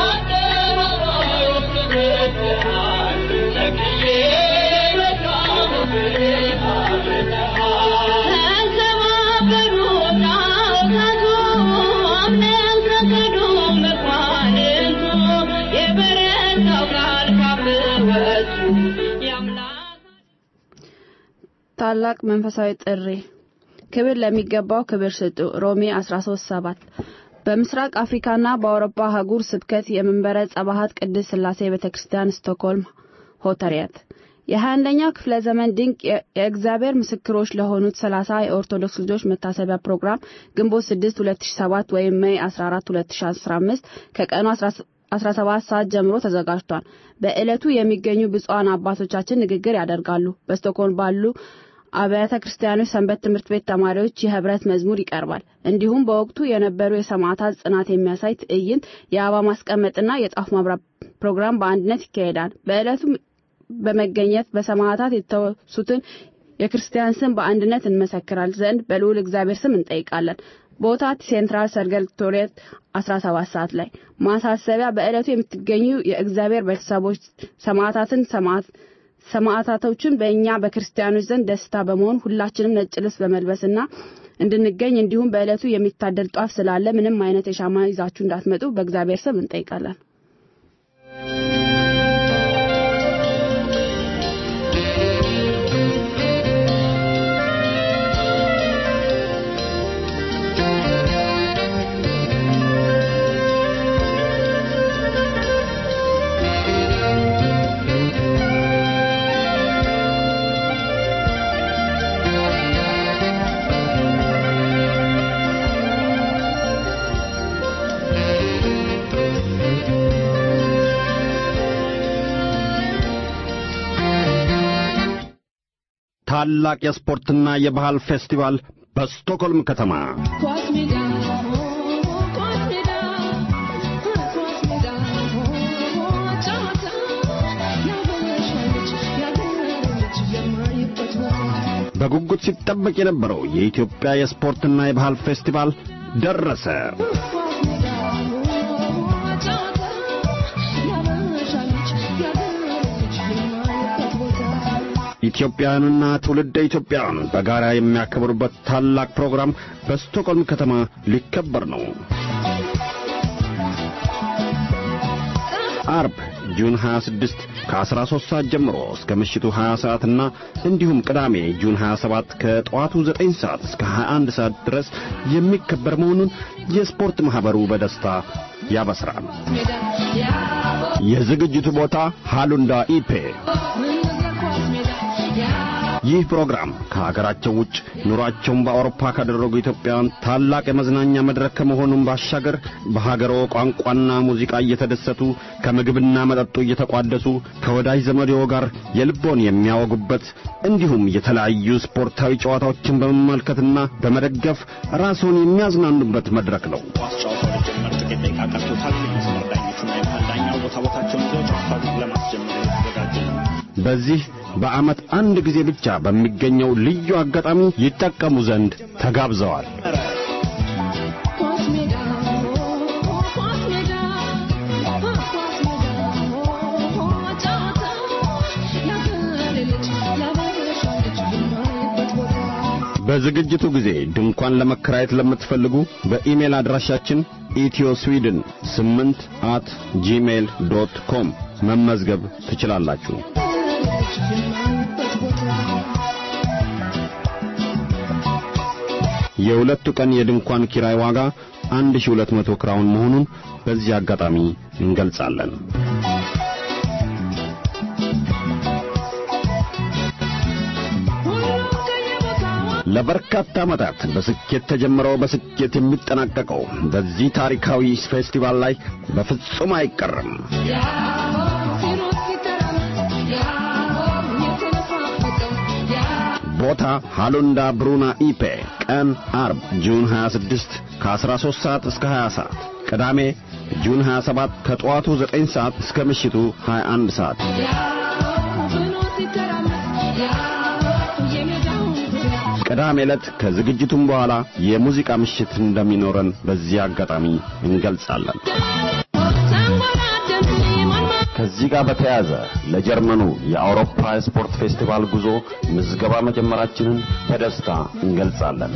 ታላቅ መንፈሳዊ ጥሪ ክብር ለሚገባው ክብር ስጡ ሮሜ 13:7 በምስራቅ አፍሪካና በአውሮፓ አህጉር ስብከት የመንበረ ጸባሃት ቅድስት ሥላሴ ቤተክርስቲያን ስቶክሆልም ሆተሪያት የ21ኛው ክፍለ ዘመን ድንቅ የእግዚአብሔር ምስክሮች ለሆኑት 30 የኦርቶዶክስ ልጆች መታሰቢያ ፕሮግራም ግንቦት 6 2007 ወይም ሜይ 14 2015 ከቀኑ 17 ሰዓት ጀምሮ ተዘጋጅቷል። በዕለቱ የሚገኙ ብፁዓን አባቶቻችን ንግግር ያደርጋሉ። በስቶክሆልም ባሉ አብያተ ክርስቲያኖች ሰንበት ትምህርት ቤት ተማሪዎች የህብረት መዝሙር ይቀርባል። እንዲሁም በወቅቱ የነበሩ የሰማዕታት ጽናት የሚያሳይ ትዕይንት፣ የአበባ ማስቀመጥና የጣፍ ማብራት ፕሮግራም በአንድነት ይካሄዳል። በዕለቱ በመገኘት በሰማዕታት የተወሱትን የክርስቲያን ስም በአንድነት እንመሰክራል ዘንድ በልዑል እግዚአብሔር ስም እንጠይቃለን። ቦታ ሴንትራል ሰርገልቶሬት 17 ሰዓት ላይ ማሳሰቢያ በዕለቱ የምትገኙ የእግዚአብሔር ቤተሰቦች ሰማዕታትን ሰማዕት ሰማዕታቶችን በእኛ በክርስቲያኖች ዘንድ ደስታ በመሆን ሁላችንም ነጭ ልብስ በመልበስና እንድንገኝ እንዲሁም በዕለቱ የሚታደል ጧፍ ስላለ ምንም አይነት የሻማ ይዛችሁ እንዳትመጡ በእግዚአብሔር ስም እንጠይቃለን። ታላቅ የስፖርትና የባህል ፌስቲቫል በስቶክሆልም ከተማ ኳስ ሜዳ ኳስ ሜዳ ኳስ ሜዳ ጨዋታ ያበሻ ልጅ ያገሬ ልጅ የማይበት ቦታ በጉጉት ሲጠበቅ የነበረው የኢትዮጵያ የስፖርትና የባህል ፌስቲቫል ደረሰ። ኳስ ሜዳ ጨዋታ ያበሻ ልጅ ያገሬ ልጅ የማይበት ቦታ ኢትዮጵያውያንና ትውልደ ኢትዮጵያውያን በጋራ የሚያከብሩበት ታላቅ ፕሮግራም በስቶክሆልም ከተማ ሊከበር ነው። አርብ ጁን 26 ከ13 ሰዓት ጀምሮ እስከ ምሽቱ 20 ሰዓትና እንዲሁም ቅዳሜ ጁን 27 ከጠዋቱ 9 ሰዓት እስከ 21 ሰዓት ድረስ የሚከበር መሆኑን የስፖርት ማኅበሩ በደስታ ያበስራል። ሜዳ ያሆ የዝግጅቱ ቦታ ሃሉንዳ ኢፔ እንዝራ ኳስ ሜዳ ያሆ ይህ ፕሮግራም ከሀገራቸው ውጭ ኑሯቸውን በአውሮፓ ካደረጉ ኢትዮጵያውያን ታላቅ የመዝናኛ መድረክ ከመሆኑም ባሻገር በሀገሮ ቋንቋና ሙዚቃ እየተደሰቱ ከምግብና መጠጡ እየተቋደሱ ከወዳጅ ዘመድዎ ጋር የልቦን የሚያወጉበት እንዲሁም የተለያዩ ስፖርታዊ ጨዋታዎችን በመመልከትና በመደገፍ ራስዎን የሚያዝናኑበት መድረክ ነው። ኳስ ጨዋታው ሊጀመር ጥቂት ደቂቃ ቀርቶታል። የመስመር ዳኞቹና የመሃል ዳኛው ቦታ ቦታቸውን ይዘው ጨዋታውን ለማስጀመር የተዘጋጀ ነው። በዚህ በዓመት አንድ ጊዜ ብቻ በሚገኘው ልዩ አጋጣሚ ይጠቀሙ ዘንድ ተጋብዘዋል። ኳስ ሜዳ ኳስ ሜዳ ኳስ ሜዳ ጨዋታ ያገሬ ልጅ ያበሻ ልጅ የማይበት ቦታ በዝግጅቱ ጊዜ ድንኳን ለመከራየት ለምትፈልጉ በኢሜል አድራሻችን ኢትዮ ስዊድን 8 አት ጂሜይል ዶት ኮም መመዝገብ ትችላላችሁ። ልጅ የማይበት ቦታ የሁለቱ ቀን የድንኳን ኪራይ ዋጋ 1200 ክራውን መሆኑን በዚህ አጋጣሚ እንገልጻለን። ሁሉም ከየቦታው ለበርካታ ዓመታት በስኬት ተጀምረው በስኬት የሚጠናቀቀው በዚህ ታሪካዊ ፌስቲቫል ላይ በፍጹም አይቀርም። ያሆ ሲሮጥ ሲተራመስ ያሆ የተነፋፈቀው ያሆ ቦታ ሃሉንዳ ብሩና ኢፔ፣ ቀን አርብ ጁን 26 ከ13 ሰዓት እስከ 20 ሰዓት፣ ቅዳሜ ጁን 27 ከጠዋቱ 9 ሰዓት እስከ ምሽቱ 21 ሰዓት። ያሆ ብሎ ሲተራመስ ያሆ የሜዳውን ዙሪያ ቅዳሜ ዕለት ከዝግጅቱም በኋላ የሙዚቃ ምሽት እንደሚኖረን በዚህ አጋጣሚ እንገልጻለን። ተንጎራደን ማንማ ከዚህ ጋር በተያያዘ ለጀርመኑ የአውሮፓ የስፖርት ፌስቲቫል ጉዞ ምዝገባ መጀመራችንን በደስታ እንገልጻለን።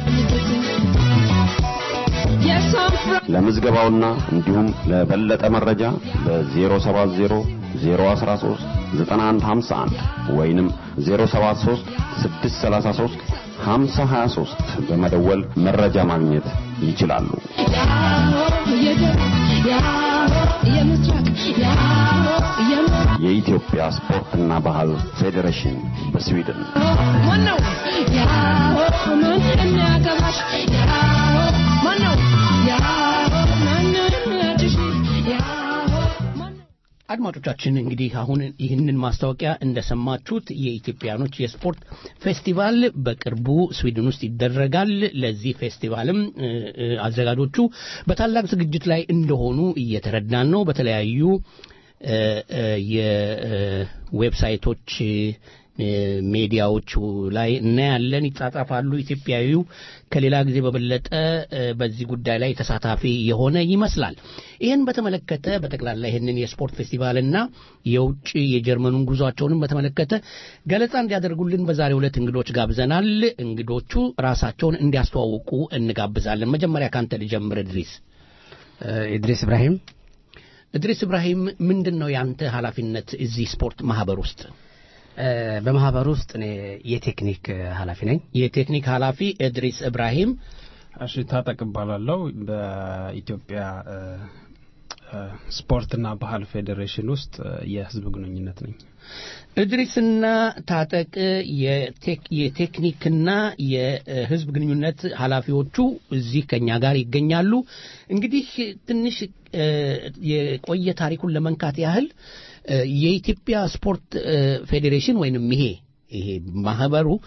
የሳንፍራ ለምዝገባውና እንዲሁም ለበለጠ መረጃ በ070 013 9151 ወይንም 073 633 5023 በመደወል መረጃ ማግኘት ይችላሉ። ያሆ የደቡብ ያሆ የምስራቅ ያሆ የምዕራብ የኢትዮጵያ ስፖርትና ባህል ፌዴሬሽን በስዊድን ማነው ያሆ ምን የሚያገባሽ ያሆ ማነው ያሆ ማነው የሚያድሽ ያሆ ማነው አድማጮቻችን እንግዲህ አሁን ይህንን ማስታወቂያ እንደሰማችሁት የኢትዮጵያኖች የስፖርት ፌስቲቫል በቅርቡ ስዊድን ውስጥ ይደረጋል። ለዚህ ፌስቲቫልም እ፣ እ፣ አዘጋጆቹ በታላቅ ዝግጅት ላይ እንደሆኑ እየተረዳን ነው። በተለያዩ እ፣ እ፣ የዌብሳይቶች እ፣ ሜዲያዎቹ ላይ እናያለን፣ ይጻጻፋሉ። ኢትዮጵያዊው ከሌላ ጊዜ በበለጠ እ፣ በዚህ ጉዳይ ላይ ተሳታፊ የሆነ ይመስላል። ይህን በተመለከተ በጠቅላላ ይህንን የስፖርት ፌስቲቫልና የውጭ የጀርመኑን ጉዟቸውንም በተመለከተ ገለጻ እንዲያደርጉልን በዛሬው ዕለት እንግዶች ጋብዘናል። እንግዶቹ ራሳቸውን እንዲያስተዋውቁ እንጋብዛለን። መጀመሪያ ካንተ ልጀምር እድሪስ። ኢድሪስ ኢብራሂም እድሪስ ኢብራሂም ምንድን ነው ያንተ ኃላፊነት እዚህ ስፖርት ማህበር ውስጥ? እ፣ በማህበሩ ውስጥ እኔ የቴክኒክ ኃላፊ ነኝ። የቴክኒክ ኃላፊ እድሪስ ኢብራሂም እሺ ታጠቅ እባላለሁ በኢትዮጵያ እ፣ እ፣ ስፖርትና ባህል ፌዴሬሽን ውስጥ እ፣ የህዝብ ግንኙነት ነኝ እድሪስና ታጠቅ የቴክ- የቴክኒክና የህዝብ ግንኙነት ኃላፊዎቹ እዚህ ከኛ ጋር ይገኛሉ። እንግዲህ ትንሽ እ፣ የቆየ ታሪኩን ለመንካት ያህል እ፣ የኢትዮጵያ ስፖርት እ፣ ፌዴሬሽን ወይንም ይሄ ይሄ ማህበሩ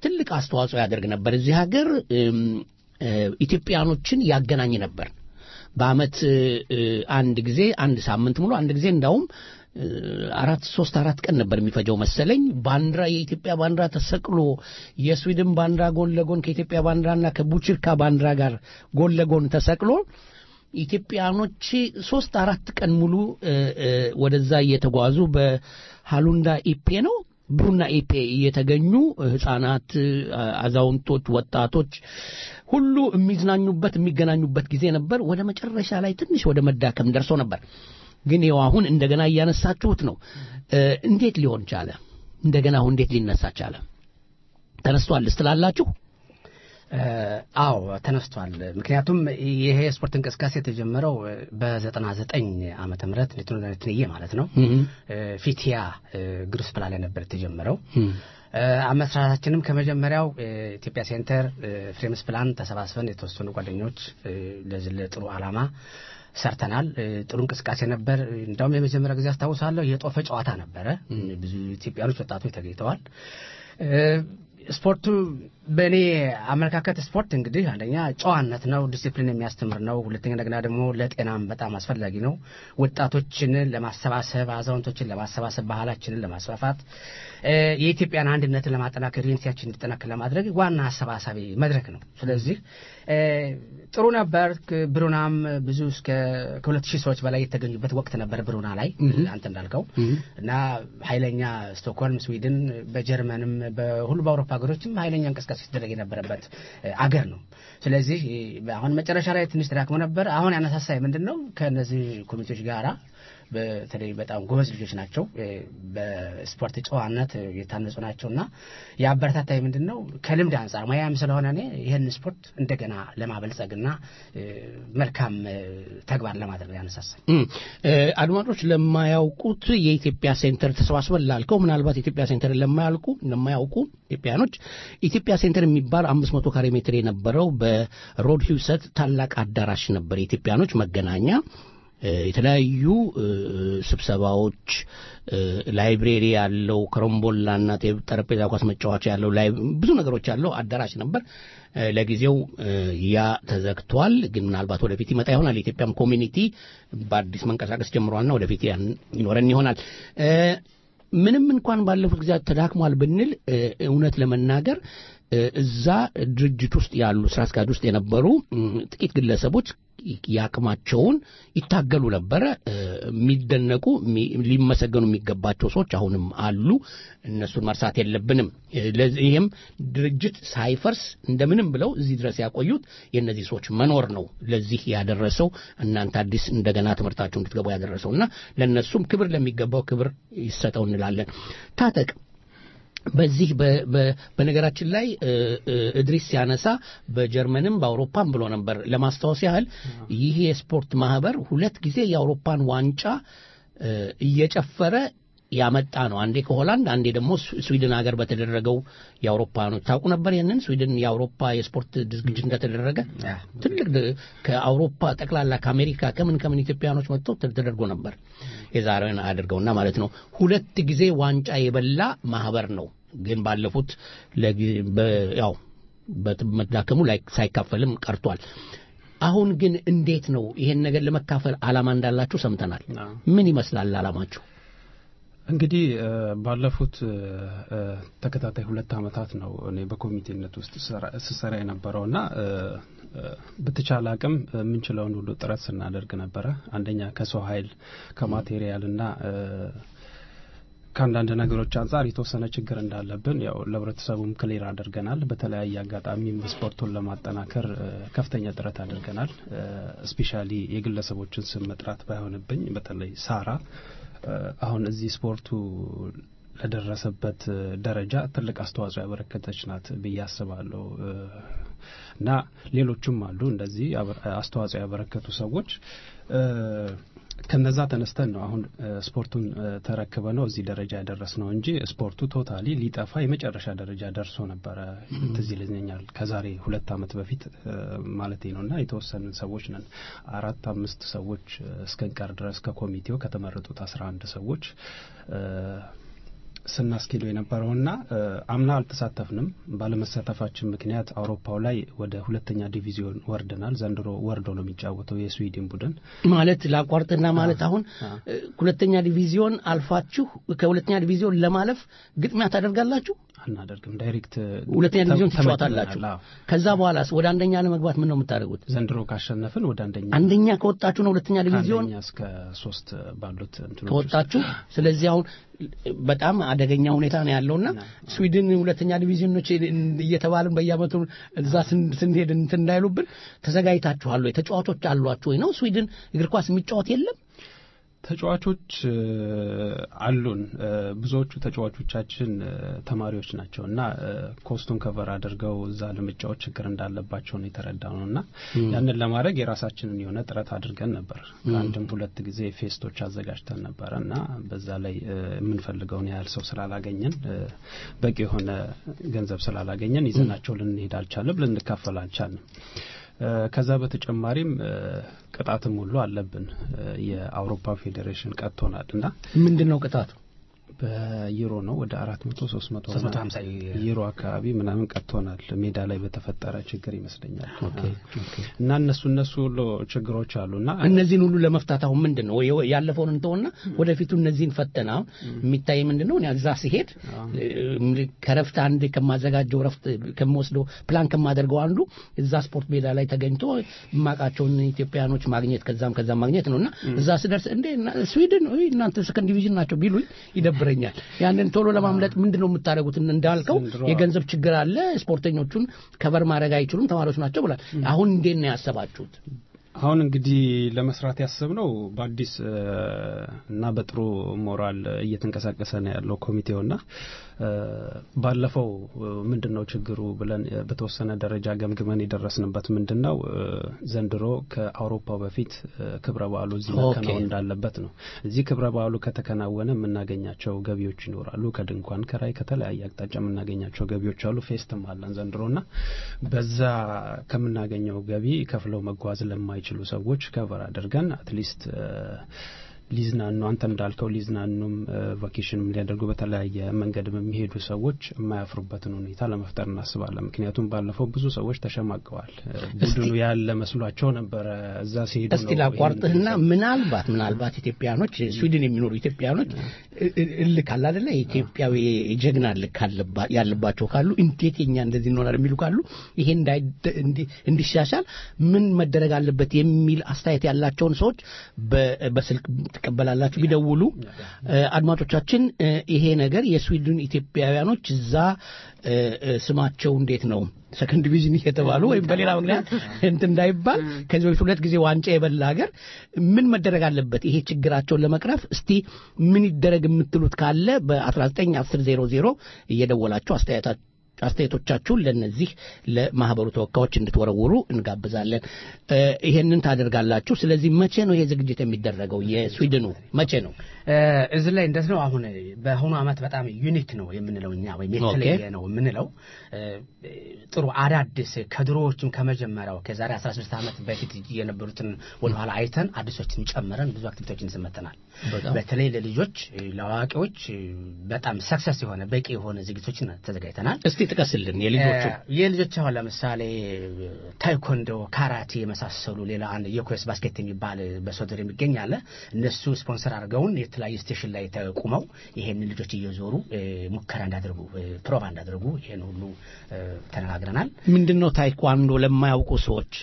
ትልቅ አስተዋጽኦ ያደርግ ነበር። እዚህ ሀገር እም፣ እ፣ ኢትዮጵያኖችን ያገናኝ ነበር። በአመት እ፣ እ፣ አንድ ጊዜ አንድ ሳምንት ሙሉ አንድ ጊዜ እንዳውም እ፣ አራት ሶስት አራት ቀን ነበር የሚፈጀው መሰለኝ። ባንዲራ የኢትዮጵያ ባንዲራ ተሰቅሎ የስዊድን ባንዲራ ጎን ለጎን ከኢትዮጵያ ባንዲራና ከቡችርካ ባንዲራ ጋር ጎን ለጎን ተሰቅሎ ኢትዮጵያኖች ሶስት አራት ቀን ሙሉ እ፣ እ፣ ወደዛ እየተጓዙ በሃሉንዳ ኢፔ ነው ብሩና ኢፔ እየተገኙ ህጻናት፣ አዛውንቶች፣ ወጣቶች ሁሉ የሚዝናኙበት የሚገናኙበት ጊዜ ነበር። ወደ መጨረሻ ላይ ትንሽ ወደ መዳከም ደርሶ ነበር። ግን ይኸው አሁን እንደገና እያነሳችሁት ነው። እ፣ እንዴት ሊሆን ቻለ? እንደገና አሁን እንዴት ሊነሳ ቻለ? ተነስቷል ስትላላችሁ? አዎ ተነስቷል። ምክንያቱም ይሄ የስፖርት እንቅስቃሴ የተጀመረው በዘጠና ዘጠኝ ዓመተ ምህረት ትንዬ ማለት ነው ፊቲያ ግሩስ ፕላ ላይ ነበር የተጀመረው። አመስራታችንም ከመጀመሪያው ኢትዮጵያ ሴንተር ፍሬምስ ፕላን ተሰባስበን የተወሰኑ ጓደኞች ለዚህ ለጥሩ ዓላማ ሰርተናል። ጥሩ እንቅስቃሴ ነበር። እንዳውም የመጀመሪያ ጊዜ አስታውሳለሁ የጦፈ ጨዋታ ነበረ። ብዙ ኢትዮጵያኖች ወጣቶች ተገኝተዋል። ስፖርቱ በእኔ አመለካከት ስፖርት እንግዲህ አንደኛ ጨዋነት ነው፣ ዲሲፕሊን የሚያስተምር ነው። ሁለተኛ እንደገና ደግሞ ለጤናም በጣም አስፈላጊ ነው። ወጣቶችን ለማሰባሰብ፣ አዛውንቶችን ለማሰባሰብ፣ ባህላችንን ለማስፋፋት፣ የኢትዮጵያን አንድነትን ለማጠናከር፣ ዩኒቲያችን እንዲጠናከር ለማድረግ ዋና አሰባሳቢ መድረክ ነው። ስለዚህ ጥሩ ነበር። ብሩናም ብዙ እስከ ከሁለት ሺህ ሰዎች በላይ የተገኙበት ወቅት ነበር ብሩና ላይ አንተ እንዳልከው እና ኃይለኛ ስቶክሆልም፣ ስዊድን፣ በጀርመንም በሁሉ በአውሮፓ ሀገሮችም ኃይለኛ እንቅስቃሴ ሲደረግ የነበረበት አገር ነው። ስለዚህ አሁን መጨረሻ ላይ ትንሽ ተዳክሞ ነበር። አሁን ያነሳሳይ ምንድን ነው ከእነዚህ ኮሚቴዎች ጋራ በተለይ በጣም ጎበዝ ልጆች ናቸው። በስፖርት ጨዋነት የታነጹ ናቸው እና የአበረታታይ ምንድን ነው ከልምድ አንጻር ሙያም ስለሆነ እኔ ይህን ስፖርት እንደገና ለማበልጸግና መልካም ተግባር ለማድረግ ያነሳሳል። አድማጮች ለማያውቁት የኢትዮጵያ ሴንተር ተሰባስበን ላልከው ምናልባት የኢትዮጵያ ሴንተር ለማያውቁ ለማያውቁ ኢትዮጵያኖች ኢትዮጵያ ሴንተር የሚባል አምስት መቶ ካሬ ሜትር የነበረው በሮድ ሂውሰት ታላቅ አዳራሽ ነበር የኢትዮጵያኖች መገናኛ የተለያዩ ስብሰባዎች ላይብሬሪ ያለው ከረምቦላና ጠረጴዛ ኳስ መጫወቻ ያለው ብዙ ነገሮች ያለው አዳራሽ ነበር። ለጊዜው ያ ተዘግቷል። ግን ምናልባት ወደፊት ይመጣ ይሆናል። የኢትዮጵያም ኮሚኒቲ በአዲስ መንቀሳቀስ ጀምሯልና ወደፊት ያን ይኖረን ይሆናል። ምንም እንኳን ባለፉት ጊዜያት ተዳክሟል ብንል እውነት ለመናገር እዛ ድርጅት ውስጥ ያሉ ስራ አስኪያጅ ውስጥ የነበሩ ጥቂት ግለሰቦች የአቅማቸውን ይታገሉ ነበረ። የሚደነቁ ሊመሰገኑ የሚገባቸው ሰዎች አሁንም አሉ። እነሱን መርሳት የለብንም። ይህም ድርጅት ሳይፈርስ እንደምንም ብለው እዚህ ድረስ ያቆዩት የእነዚህ ሰዎች መኖር ነው ለዚህ ያደረሰው እናንተ አዲስ እንደገና ትምህርታቸው እንድትገቡ ያደረሰው እና ለእነሱም ክብር ለሚገባው ክብር ይሰጠው እንላለን። ታጠቅ በዚህ በነገራችን ላይ እድሪስ ሲያነሳ በጀርመንም በአውሮፓም ብሎ ነበር። ለማስታወስ ያህል ይህ የስፖርት ማህበር ሁለት ጊዜ የአውሮፓን ዋንጫ እየጨፈረ ያመጣ ነው። አንዴ ከሆላንድ አንዴ ደግሞ ስዊድን ሀገር በተደረገው የአውሮፓኖች ታውቁ ነበር። ይህንን ስዊድን የአውሮፓ የስፖርት ዝግጅት እንደተደረገ ትልቅ ከአውሮፓ ጠቅላላ ከአሜሪካ ከምን ከምን ኢትዮጵያኖች መጥተው ተደርጎ ነበር። የዛሬውን አድርገውና ማለት ነው። ሁለት ጊዜ ዋንጫ የበላ ማህበር ነው። ግን ባለፉት ያው በመዳከሙ ላይ ሳይካፈልም ቀርቷል። አሁን ግን እንዴት ነው ይሄን ነገር ለመካፈል አላማ እንዳላችሁ ሰምተናል። ምን ይመስላል አላማችሁ? እንግዲህ ባለፉት ተከታታይ ሁለት ዓመታት ነው እኔ በኮሚቴነት ውስጥ ስሰራ የነበረውና በተቻለ አቅም የምንችለውን ሁሉ ጥረት ስናደርግ ነበረ። አንደኛ ከሰው ኃይል ከማቴሪያልና ከአንዳንድ ነገሮች አንጻር የተወሰነ ችግር እንዳለብን ያው ለህብረተሰቡም ክሊር አድርገናል። በተለያየ አጋጣሚ ስፖርቱን ለማጠናከር ከፍተኛ ጥረት አድርገናል። ስፔሻሊ የግለሰቦችን ስም መጥራት ባይሆንብኝ በተለይ ሳራ አሁን እዚህ ስፖርቱ ለደረሰበት ደረጃ ትልቅ አስተዋጽኦ ያበረከተች ናት ብዬ አስባለሁ እና ሌሎቹም አሉ እንደዚህ አስተዋጽኦ ያበረከቱ ሰዎች ከነዛ ተነስተን ነው አሁን ስፖርቱን ተረክበ ነው እዚህ ደረጃ ያደረስ ነው እንጂ ስፖርቱ ቶታሊ ሊጠፋ የመጨረሻ ደረጃ ደርሶ ነበረ። ትዝ ይለኛል ከዛሬ ሁለት ዓመት በፊት ማለት ነው እና የተወሰንን ሰዎች ነን አራት አምስት ሰዎች እስከንቀር ድረስ ከኮሚቴው ከተመረጡት አስራ አንድ ሰዎች ስናስኬደው የነበረውና እ፣ አምና አልተሳተፍንም። ባለመሳተፋችን ምክንያት አውሮፓው ላይ ወደ ሁለተኛ ዲቪዚዮን ወርደናል። ዘንድሮ ወርዶ ነው የሚጫወተው የስዊድን ቡድን ማለት ላቋርጥና ማለት አሁን እ፣ ሁለተኛ ዲቪዚዮን አልፋችሁ ከሁለተኛ ዲቪዚዮን ለማለፍ ግጥሚያ ታደርጋላችሁ? አናደርግም። ዳይሬክት ሁለተኛ ዲቪዚዮን ተመድበናል። ትጫወታላችሁ። አዎ። ከዛ በኋላስ ወደ አንደኛ ለመግባት ምን ነው የምታደርጉት? ዘንድሮ ካሸነፍን ወደ አንደኛ አንደኛ ከወጣችሁ ነው ሁለተኛ ዲቪዚዮን ከአንደኛ እስከ ሶስት ባሉት እንትኖች ከወጣችሁ። ስለዚህ አሁን በጣም አደገኛ ሁኔታ ነው ያለውና ስዊድን ሁለተኛ ዲቪዚዮኖች እየተባልን በየአመቱ እዛ ስን- ስንሄድ እንትን እንዳይሉብን ተዘጋጅታችኋል ወይ? ተጫዋቾች አሏችሁ ወይ ነው? ስዊድን እግር ኳስ የሚጫወት የለም? ተጫዋቾች እ፣ አሉን። እ፣ ብዙዎቹ ተጫዋቾቻችን እ፣ ተማሪዎች ናቸው እና እ፣ ኮስቱን ከቨር አድርገው እዛ ለመጫወት ችግር እንዳለባቸው ነው የተረዳው ነው እና ም። ያንን ለማድረግ የራሳችንን የሆነ ጥረት አድርገን ነበር። ም። ከአንድም ሁለት ጊዜ ፌስቶች አዘጋጅተን ነበረ እና በዛ ላይ እ፣ የምንፈልገውን ያህል ሰው ስላላገኘን እ፣ በቂ የሆነ ገንዘብ ስላላገኘን ይዘናቸው ልንሄድ አልቻለም፣ ልንካፈል አልቻልንም። እ፣ ከዛ በተጨማሪም እ፣ ቅጣትም ሁሉ አለብን። እ፣ የአውሮፓ ፌዴሬሽን ቀጥቶናል እና ምንድን ነው ቅጣቱ? በዩሮ ነው ወደ አራት መቶ ሶስት መቶ 350 ዩሮ አካባቢ ምናምን ቀጥቶናል። ሜዳ ላይ በተፈጠረ ችግር ይመስለኛል እና እነሱ እነሱ ሁሉ ችግሮች አሉና እነዚህን ሁሉ ለመፍታት አሁን ምንድን ነው ወይ- ያለፈውን እንተውና ወደፊቱ እነዚህን ፈተና አሁን የሚታይ ምንድን ነው እኔ እዛ ሲሄድ እ፣ ከረፍት አንድ ከማዘጋጀው ረፍት ከምወስደው ፕላን ከማደርገው አንዱ እዛ ስፖርት ሜዳ ላይ ተገኝቶ የማውቃቸውን ኢትዮጵያኖች ማግኘት ከዛም ከዛም ማግኘት ነው እና እዛ ስደርስ እንዴ እና- ስዊድን ውይ፣ እናንተ ሰከንድ ዲቪዥን ናቸው ቢሉኝ ይደብረኛል። ያንን ቶሎ ለማምለጥ ምንድን ነው የምታደርጉት? እንዳልከው ዘንድሮ- የገንዘብ ችግር አለ። ስፖርተኞቹን ከቨር ማድረግ አይችሉም። ተማሪዎች ናቸው ብላል። አሁን እንዴት ነው ያሰባችሁት? አሁን እንግዲህ ለመስራት ያሰብነው በአዲስ እ፣ እና በጥሩ ሞራል እየተንቀሳቀሰ ነው ያለው ኮሚቴውና እ፣ ባለፈው እ፣ ምንድን ነው ችግሩ ብለን እ፣ በተወሰነ ደረጃ ገምግመን የደረስንበት ምንድን ነው እ፣ ዘንድሮ ከአውሮፓው በፊት እ፣ ክብረ በዓሉ እዚህ ኦኬ። መከናወን እንዳለበት ነው። እዚህ ክብረ በዓሉ ከተከናወነ የምናገኛቸው ገቢዎች ይኖራሉ። ከድንኳን ከራይ ከተለያየ አቅጣጫ የምናገኛቸው ገቢዎች አሉ። ፌስትም አለን ዘንድሮና በዛ ከምናገኘው ገቢ ከፍለው መጓዝ ለማይችሉ ሰዎች ከቨር አድርገን አትሊስት ሊዝናኑ አንተ እንዳልከው ሊዝናኑም ቫኬሽንም ሊያደርጉ በተለያየ መንገድም የሚሄዱ ሰዎች የማያፍሩበትን ሁኔታ ለመፍጠር እናስባለን። ምክንያቱም ባለፈው ብዙ ሰዎች ተሸማቀዋል። ቡድኑ ያለ መስሏቸው ነበረ እዛ ሲሄዱ እስቲ ነው ላቋርጥህና ምናልባት ምናልባት ኢትዮጵያኖች ስዊድን የሚኖሩ ኢትዮጵያኖች እ- እ- እልክ አለ አይደለ ኢትዮጵያዊ የጀግና እልክ አለባ- ያለባቸው ካሉ እንዴት የኛ እንደዚህ እንሆናል የሚሉ ካሉ ይሄ እንዳይደ- እንዲ- እንዲሻሻል ምን መደረግ አለበት የሚል አስተያየት ያላቸውን ሰዎች በ- በስልክ ትቀበላላችሁ ቢደውሉ እ፣ አድማጮቻችን እ፣ ይሄ ነገር የስዊድን ኢትዮጵያውያኖች እዛ እ፣ እ፣ ስማቸው እንዴት ነው ሰከንድ ዲቪዥን እየተባሉ ወይም በሌላ ምክንያት እንትን እንዳይባል ከዚህ በፊት ሁለት ጊዜ ዋንጫ የበላ ሀገር ምን መደረግ አለበት ይሄ ችግራቸውን ለመቅረፍ እስቲ ምን ይደረግ የምትሉት ካለ በ19 10 00 እየደወላችሁ አስተያየታችሁ አስተያየቶቻችሁን ለነዚህ ለማህበሩ ተወካዮች እንድትወረውሩ እንጋብዛለን። እ፣ ይሄንን ታደርጋላችሁ። ስለዚህ መቼ ነው ይሄ ዝግጅት የሚደረገው? የስዊድኑ መቼ ነው? እ፣ እዚህ ላይ እንደት ነው አሁን በአሁኑ ዓመት በጣም ዩኒክ ነው የምንለው እኛ ወይም የተለየ ኦኬ። ነው የምንለው እ፣ ጥሩ አዳዲስ ከድሮዎችም ከመጀመሪያው ከዛሬ 16 ዓመት በፊት የነበሩትን ወደኋላ አይተን አዲሶችን ጨምረን ብዙ አክቲቪቲዎችን ስመተናል። በጣም በተለይ ለልጆች እ፣ ለአዋቂዎች እ፣ በጣም ሰክሰስ የሆነ በቂ የሆነ ዝግጅቶችን ተዘጋጅተናል። እስቲ ጥቀስልን የልጆቹ እ፣ የልጆች አሁን ለምሳሌ ታይኮንዶ፣ ካራቴ የመሳሰሉ ሌላ አንድ የኮስ ባስኬት የሚባል በሶደር የሚገኝ አለ። እነሱ ስፖንሰር አድርገውን የተለያዩ ስቴሽን ላይ ተቁመው ይሄንን ልጆች እየዞሩ እ፣ ሙከራ እንዳደርጉ እ፣ ፕሮቫ እንዳደርጉ ይሄን ሁሉ እ፣ ተነጋግረናል። ምንድን ነው ታይኳንዶ ለማያውቁ ሰዎች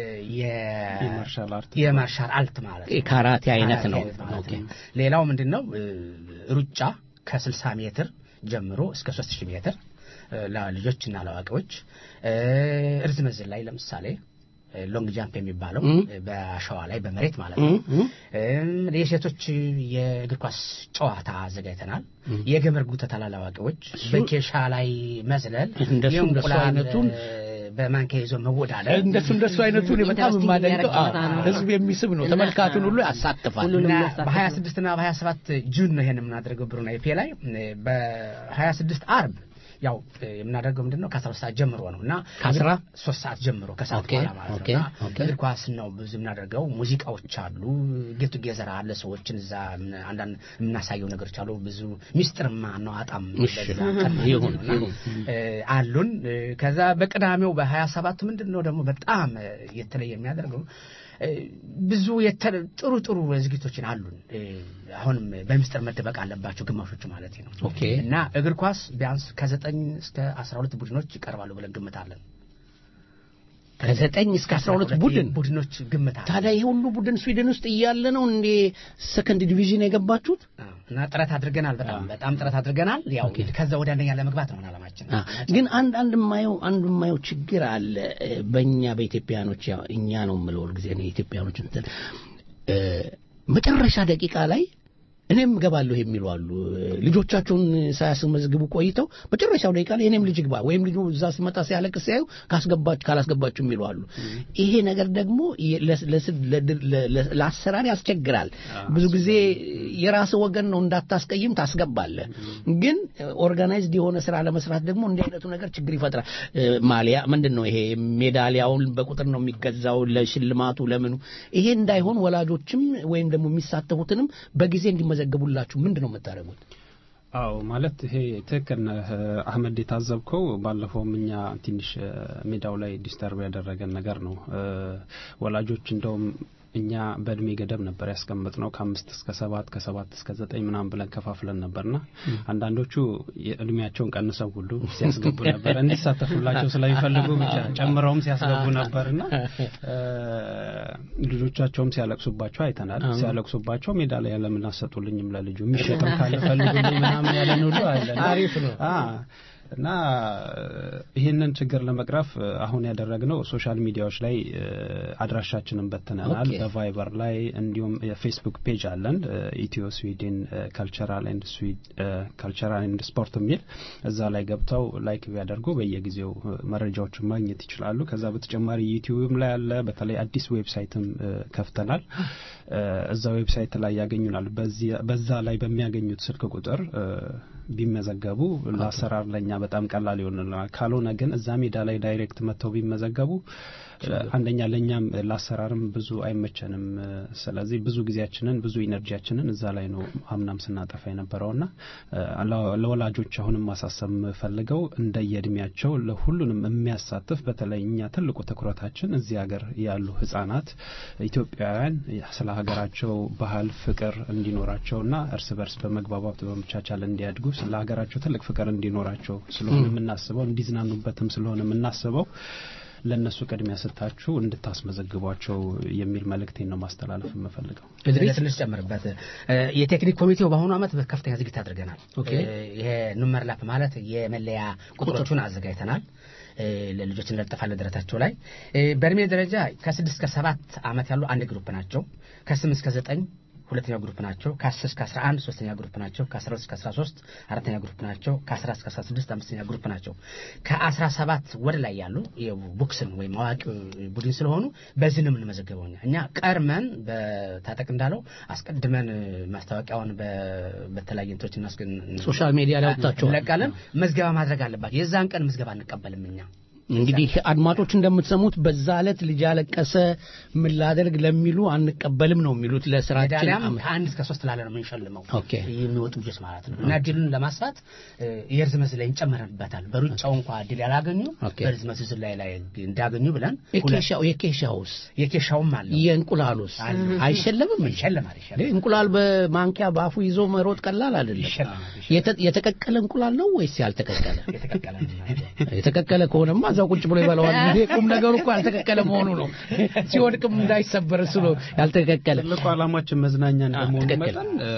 የማርሻል አርት የማርሻል አልት ማለት ነው። የካራቴ አይነት ነው። ካራቴ ማለት ኦኬ። ነው። ሌላው ምንድን ነው እ፣ ሩጫ ከ60 ሜትር ጀምሮ እስከ 3000 ሜትር እ፣ ለልጆችና ለአዋቂዎች እ፣ ርዝመት ዝላይ ለምሳሌ እ፣ ሎንግ ጃምፕ የሚባለው እም። እ፣ በአሸዋ ላይ በመሬት ማለት ነው። እም፣ እም። እም፣ የሴቶች የእግር ኳስ ጨዋታ አዘጋጅተናል። የገመድ ጉተታ ላላዋቂዎች፣ በኬሻ ላይ መዝለል፣ እንደሱ እንደሱ የእንቁላል አይነቱን እ፣ በማንኪያ ይዞ መወዳደር እንደሱ እንደሱ አይነቱን በጣም ኢንተረስቲንግ የማደንቀው የሚያደርግ ጨዋታ ነው። ህዝብ የሚስብ ነው። እና- ተመልካቹን ሁሉ ያሳትፋል። እና በ26 እና በ27 ጁን ነው ይሄን የምናደርገው ብሩናይ ፔ ላይ በ26 አርብ ያው እ፣ የምናደርገው ምንድን ነው ከአስራ ሁለት ሰዓት ጀምሮ ነው እና ከአስራ ሶስት ሰዓት ጀምሮ ከሰዓት ኦኬ፣ በኋላ ማለት ኦኬ፣ ነው እና ኦኬ። እግር ኳስ ነው ብዙ የምናደርገው ሙዚቃዎች አሉ ጌቱ ጌዘራ አለ ሰዎችን እዛ ምን- አንዳንድ የምናሳየው ነገሮች አሉ ብዙ ሚስጥር ማናዋጣም እሺ፣ በዛ ቀን ማለት ይሁን፣ ነው እና ይሁን። እ፣ አሉን እ፣ ከዛ በቅዳሜው በሀያ ሰባቱ ምንድን ነው ደግሞ በጣም እ፣ የተለየ የሚያደርገው እ፣ ብዙ የተ- ጥሩ ጥሩ ዝግጅቶችን አሉን እ፣ አሁንም በምስጢር መደበቅ አለባቸው ግማሾቹ ማለት ነው ኦኬ። እና እግር ኳስ ቢያንስ ከዘጠኝ እስከ አስራ ሁለት ቡድኖች ይቀርባሉ ብለን ግምታለን ከዘጠኝ እስከ አስራ ሁለት ቡድን ቡድኖች ግምት አለ ታዲያ ይህ ሁሉ ቡድን ስዊድን ውስጥ እያለ ነው እንዴ ሰከንድ ዲቪዥን የገባችሁት? እና ጥረት አድርገናል በጣም በጣም ጥረት አድርገናል ያው ከዛ ወደ አንደኛ ለመግባት ነው አላማችን አ፣ ግን አንድ አንድ የማየው አንዱ የማየው ችግር አለ እ፣ በእኛ በኢትዮጵያኖች ያው እኛ ነው የምለው ጊዜ ነው የኢትዮጵያኖች እንትን እ፣ መጨረሻ ደቂቃ ላይ እኔም እገባለሁ የሚሉ አሉ። እ፣ ልጆቻቸውን ሳያስመዝግቡ ቆይተው መጨረሻው ደቂቃ ላይ እኔም ልጅ ግባ ወይም ልጁ እዛ ሲመጣ ሲያለቅስ ሲያዩ ካስገባችሁ ካላስገባችሁ የሚሉ አሉ። ይሄ ነገር ደግሞ የ- ለስ- ለስ- ለድር- ለ- ለ- ለአሰራር ያስቸግራል። ብዙ ጊዜ የራስ ወገን ነው እንዳታስቀይም ታስገባለህ። ግን ኦርጋናይዝድ የሆነ ስራ ለመስራት ደግሞ እንዲህ አይነቱ ነገር ችግር ይፈጥራል። እ፣ ማሊያ ምንድን ነው ይሄ ሜዳሊያውን በቁጥር ነው የሚገዛው ለሽልማቱ ለምኑ። ይሄ እንዳይሆን ወላጆችም ወይም ደግሞ የሚሳተፉትንም በጊዜ እንዲመዘገቡላችሁ ምንድን ነው የምታደርጉት? አዎ ማለት ይሄ ትክክል ነህ አህመድ። የታዘብከው ባለፈውም እኛ ትንሽ እ፣ ሜዳው ላይ ዲስተርብ ያደረገን ነገር ነው። እ፣ ወላጆች እንደውም እኛ በእድሜ ገደብ ነበር ያስቀምጥ ነው ከአምስት እስከ ሰባት ከሰባት እስከ ዘጠኝ ምናምን ብለን ከፋፍለን ነበርና አንዳንዶቹ የእድሜያቸውን ቀንሰው ሁሉ ሲያስገቡ ነበር እንዲሳተፉላቸው ስለሚፈልጉ ብቻ ጨምረውም ሲያስገቡ ነበርና እ፣ ልጆቻቸውም ሲያለቅሱባቸው አይተናል። አዎ። ሲያለቅሱባቸው ሜዳ ላይ ለምን አሰጡልኝም ለልጁ የሚሸጥም ካለ ፈልጉልኝ ምናምን ያለን ሁሉ አለ አሪፍ ነው። አ እና እ፣ ይህንን ችግር ለመቅረፍ እ፣ አሁን ያደረግነው ሶሻል ሚዲያዎች ላይ እ፣ አድራሻችንን በትነናል። ኦኬ። በቫይበር ላይ እንዲሁም የፌስቡክ ፔጅ አለን ኢትዮ ስዊድን ካልቸራል ኤንድ ካልቸራል ኤንድ ስፖርት የሚል እዛ ላይ ገብተው ላይክ ቢያደርጉ በየጊዜው እ፣ መረጃዎችን ማግኘት ይችላሉ። ከዛ በተጨማሪ ዩቲዩብም ላይ አለ። በተለይ አዲስ ዌብሳይትም እ፣ ከፍተናል። እ፣ እዛ ዌብሳይት ላይ ያገኙናል። በዚህ- በዛ ላይ በሚያገኙት ስልክ ቁጥር እ፣ ቢመዘገቡ ለአሰራር ለእኛ በጣም ቀላል ይሆንልናል። ካልሆነ ግን እዛ ሜዳ ላይ ዳይሬክት መጥተው ቢመዘገቡ እ፣ አንደኛ ለእኛም እ፣ ለአሰራርም ብዙ አይመቸንም። እ፣ ስለዚህ ብዙ ጊዜያችንን ብዙ ኢነርጂያችንን እዛ ላይ ነው አምናም ስናጠፋ የነበረውና እ፣ ለ- ለወላጆች አሁንም ማሳሰብ የምፈልገው እንደየእድሜያቸው ለሁሉንም የሚያሳትፍ በተለይ እኛ ትልቁ ትኩረታችን እዚህ ሀገር ያሉ ህጻናት ኢትዮጵያውያን ስለ ሀገራቸው ባህል ፍቅር እንዲኖራቸውና እርስ በርስ በመግባባት በመቻቻል እንዲያድጉ ስለ ሀገራቸው ትልቅ ፍቅር እንዲኖራቸው ስለሆነ የምናስበው እንዲዝናኑበትም ስለሆነ የምናስበው ለእነሱ ቅድሚያ ስታችሁ እንድታስመዘግቧቸው የሚል መልእክቴን ነው ማስተላለፍ የምፈልገው። እድሪስ ትንሽ ጨምርበት እ፣ የቴክኒክ ኮሚቴው በአሁኑ ዓመት ከፍተኛ ዝግጅት አድርገናል ኦኬ። እ፣ ይሄ ኑመር ላፕ ማለት የመለያ ቁጥሮቹን አዘጋጅተናል እ፣ ለልጆች እንለጥፋለን ደረታቸው ላይ እ፣ በእድሜ ደረጃ ከስድስት እስከ ሰባት ዓመት ያሉ አንድ ግሩፕ ናቸው ከስምንት እስከ ዘጠኝ ሁለተኛው ግሩፕ ናቸው ከአስር እስከ አስራ አንድ ሶስተኛ ግሩፕ ናቸው ከአስራ ሁለት እስከ አስራ ሶስት አራተኛ ግሩፕ ናቸው ከአስራ እስከ አስራ ስድስት አምስተኛ ግሩፕ ናቸው ከአስራ ሰባት ወደ ላይ ያሉ የቦክስን ወይም አዋቂ ቡድን ስለሆኑ በዚህ ነው የምንመዘገበው እኛ እኛ ቀርመን በታጠቅ እንዳለው አስቀድመን ማስታወቂያውን በ- በተለያየ እንትኖች እናስገን ሶሻል ሚዲያ ላይ አውጥታችኋል። እንለቃለን ምዝገባ ማድረግ አለባቸው የዛን ቀን ምዝገባ አንቀበልም እኛ እንግዲህ አድማጮች እንደምትሰሙት በዛ ዕለት ልጅ ያለቀሰ ምን ላደርግ ለሚሉ አንቀበልም ነው የሚሉት ለስራችን ሜዳሊያም አም- ከአንድ እስከ ሶስት ላለ ነው የምንሸልመው ኦኬ። የሚወጡ ልጆች ማለት ነው እና ድሉን ለማስፋት እ፣ የርዝመት ላይ እንጨምረንበታል በሩጫው እንኳ ድል ያላገኙ ኦኬ። በርዝመት ዝላይ ላይ እንዳገኙ ብለን የኬሻው የኬሻውስ የኬሻውም አለ የእንቁላሉስ አለ። አይሸለምም እንዴ? ይሸለማል ይሸለማል እንዴ፣ እንቁላል በማንኪያ በአፉ ይዞ መሮጥ ቀላል አይደለም። ይሸለማል የተ- የተቀቀለ እንቁላል ነው ወይስ ያልተቀቀለ? የተቀቀለ ነው። የተቀቀለ ከሆነማ እዛው ቁጭ ብሎ ይበላዋል። ይሄ ቁም ነገሩ እኮ ያልተቀቀለ መሆኑ ነው። ሲወድቅም እንዳይሰበር እሱ ነው ያልተቀቀለ። ትልቁ ዓላማችን መዝናኛ እንደመሆኑ ትክክል። መጠን እ፣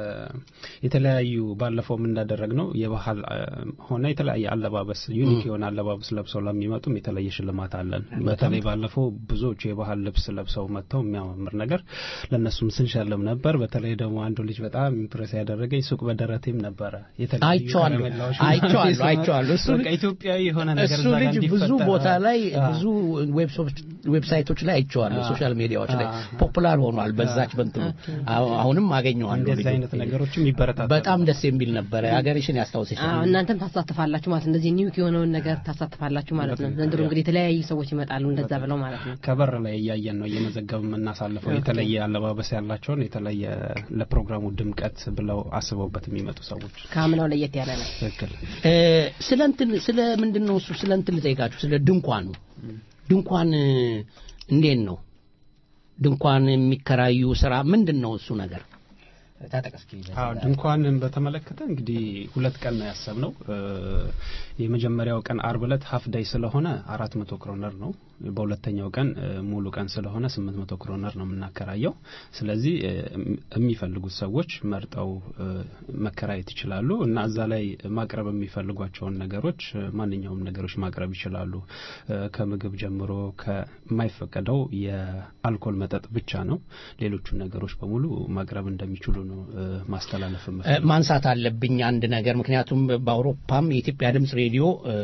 የተለያዩ ባለፈውም እንዳደረግ ነው የባህል እ፣ ሆነ የተለያየ አለባበስ ዩኒክ የሆነ አለባበስ ለብሰው ለሚመጡም የተለየ ሽልማት አለን። በተለይ ባለፈው ብዙዎቹ የባህል ልብስ ለብሰው መጥተው የሚያማምር ነገር ለእነሱም ስንሸልም ነበር። በተለይ ደግሞ አንዱ ልጅ በጣም ኢምፕሬስ ያደረገኝ ሱቅ በደረቴም ነበረ የተለያዩ አይቼዋለሁ፣ ከረሜላዎች አይቼዋለሁ፣ ምናምን አይቼዋለሁ። እሱ በቃ ኢትዮጵያዊ የሆነ ነገር እሱ እዛ ጋር ልጅ ብዙ ይፈጠራል። ቦታ ላይ አዎ። ብዙ ዌብሶች- ዌብሳይቶች ላይ አይቼዋለሁ አዎ። ሶሻል ሚዲያዎች ላይ አዎ። ፖፑላር ሆኗል በዛች በንትኑ አሁ- አሁንም አገኘዋለሁ እንደዚህ ልጁ። አይነት ነገሮችም ይበረታታሉ። በጣም ደስ የሚል ነበረ ሀገርሽን ያስታውስሻል አዎ እናንተም ታሳትፋላችሁ ማለት እንደዚህ ኒውክ የሆነውን ነገር ታሳትፋላችሁ ማለት ነው። ዘንድሮ እንግዲህ የተለያዩ ሰዎች ይመጣሉ እንደዛ ብለው ማለት ነው። ከበር ላይ እያየን ነው እየመዘገብ የምናሳልፈው የተለየ አለባበስ ያላቸውን የተለየ ለፕሮግራሙ ድምቀት ብለው አስበውበት የሚመጡ ሰዎች ከአምናው ለየት ያለ ነው። ትክክል እ፣ ስለ እንትን ስለ ምንድን ነው እሱ ስለ እንትን ልጠይቃችሁ ስለ ድንኳኑ ድንኳን እ፣ እንዴት ነው ድንኳን የሚከራዩ ስራ ምንድን ነው እሱ ነገር ታጠቅ እስኪ አዎ ድንኳንን በተመለከተ እንግዲህ ሁለት ቀን ነው ያሰብነው እ፣ የመጀመሪያው ቀን አርብ ዕለት ሀፍ ዳይ ስለሆነ አራት መቶ ክሮነር ነው በሁለተኛው ቀን እ፣ ሙሉ ቀን ስለሆነ ስምንት መቶ ክሮነር ነው የምናከራየው ስለዚህ እ፣ የሚፈልጉት ሰዎች መርጠው እ፣ መከራየት ይችላሉ እና እዛ ላይ ማቅረብ የሚፈልጓቸውን ነገሮች እ፣ ማንኛውም ነገሮች ማቅረብ ይችላሉ እ፣ ከምግብ ጀምሮ ከማይፈቀደው የአልኮል መጠጥ ብቻ ነው ሌሎቹን ነገሮች በሙሉ ማቅረብ እንደሚችሉ ነው እ፣ ማስተላለፍ እ፣ የምፈልገው። ማንሳት አለብኝ አንድ ነገር ምክንያቱም በአውሮፓም የኢትዮጵያ ድምፅ ሬዲዮ እ፣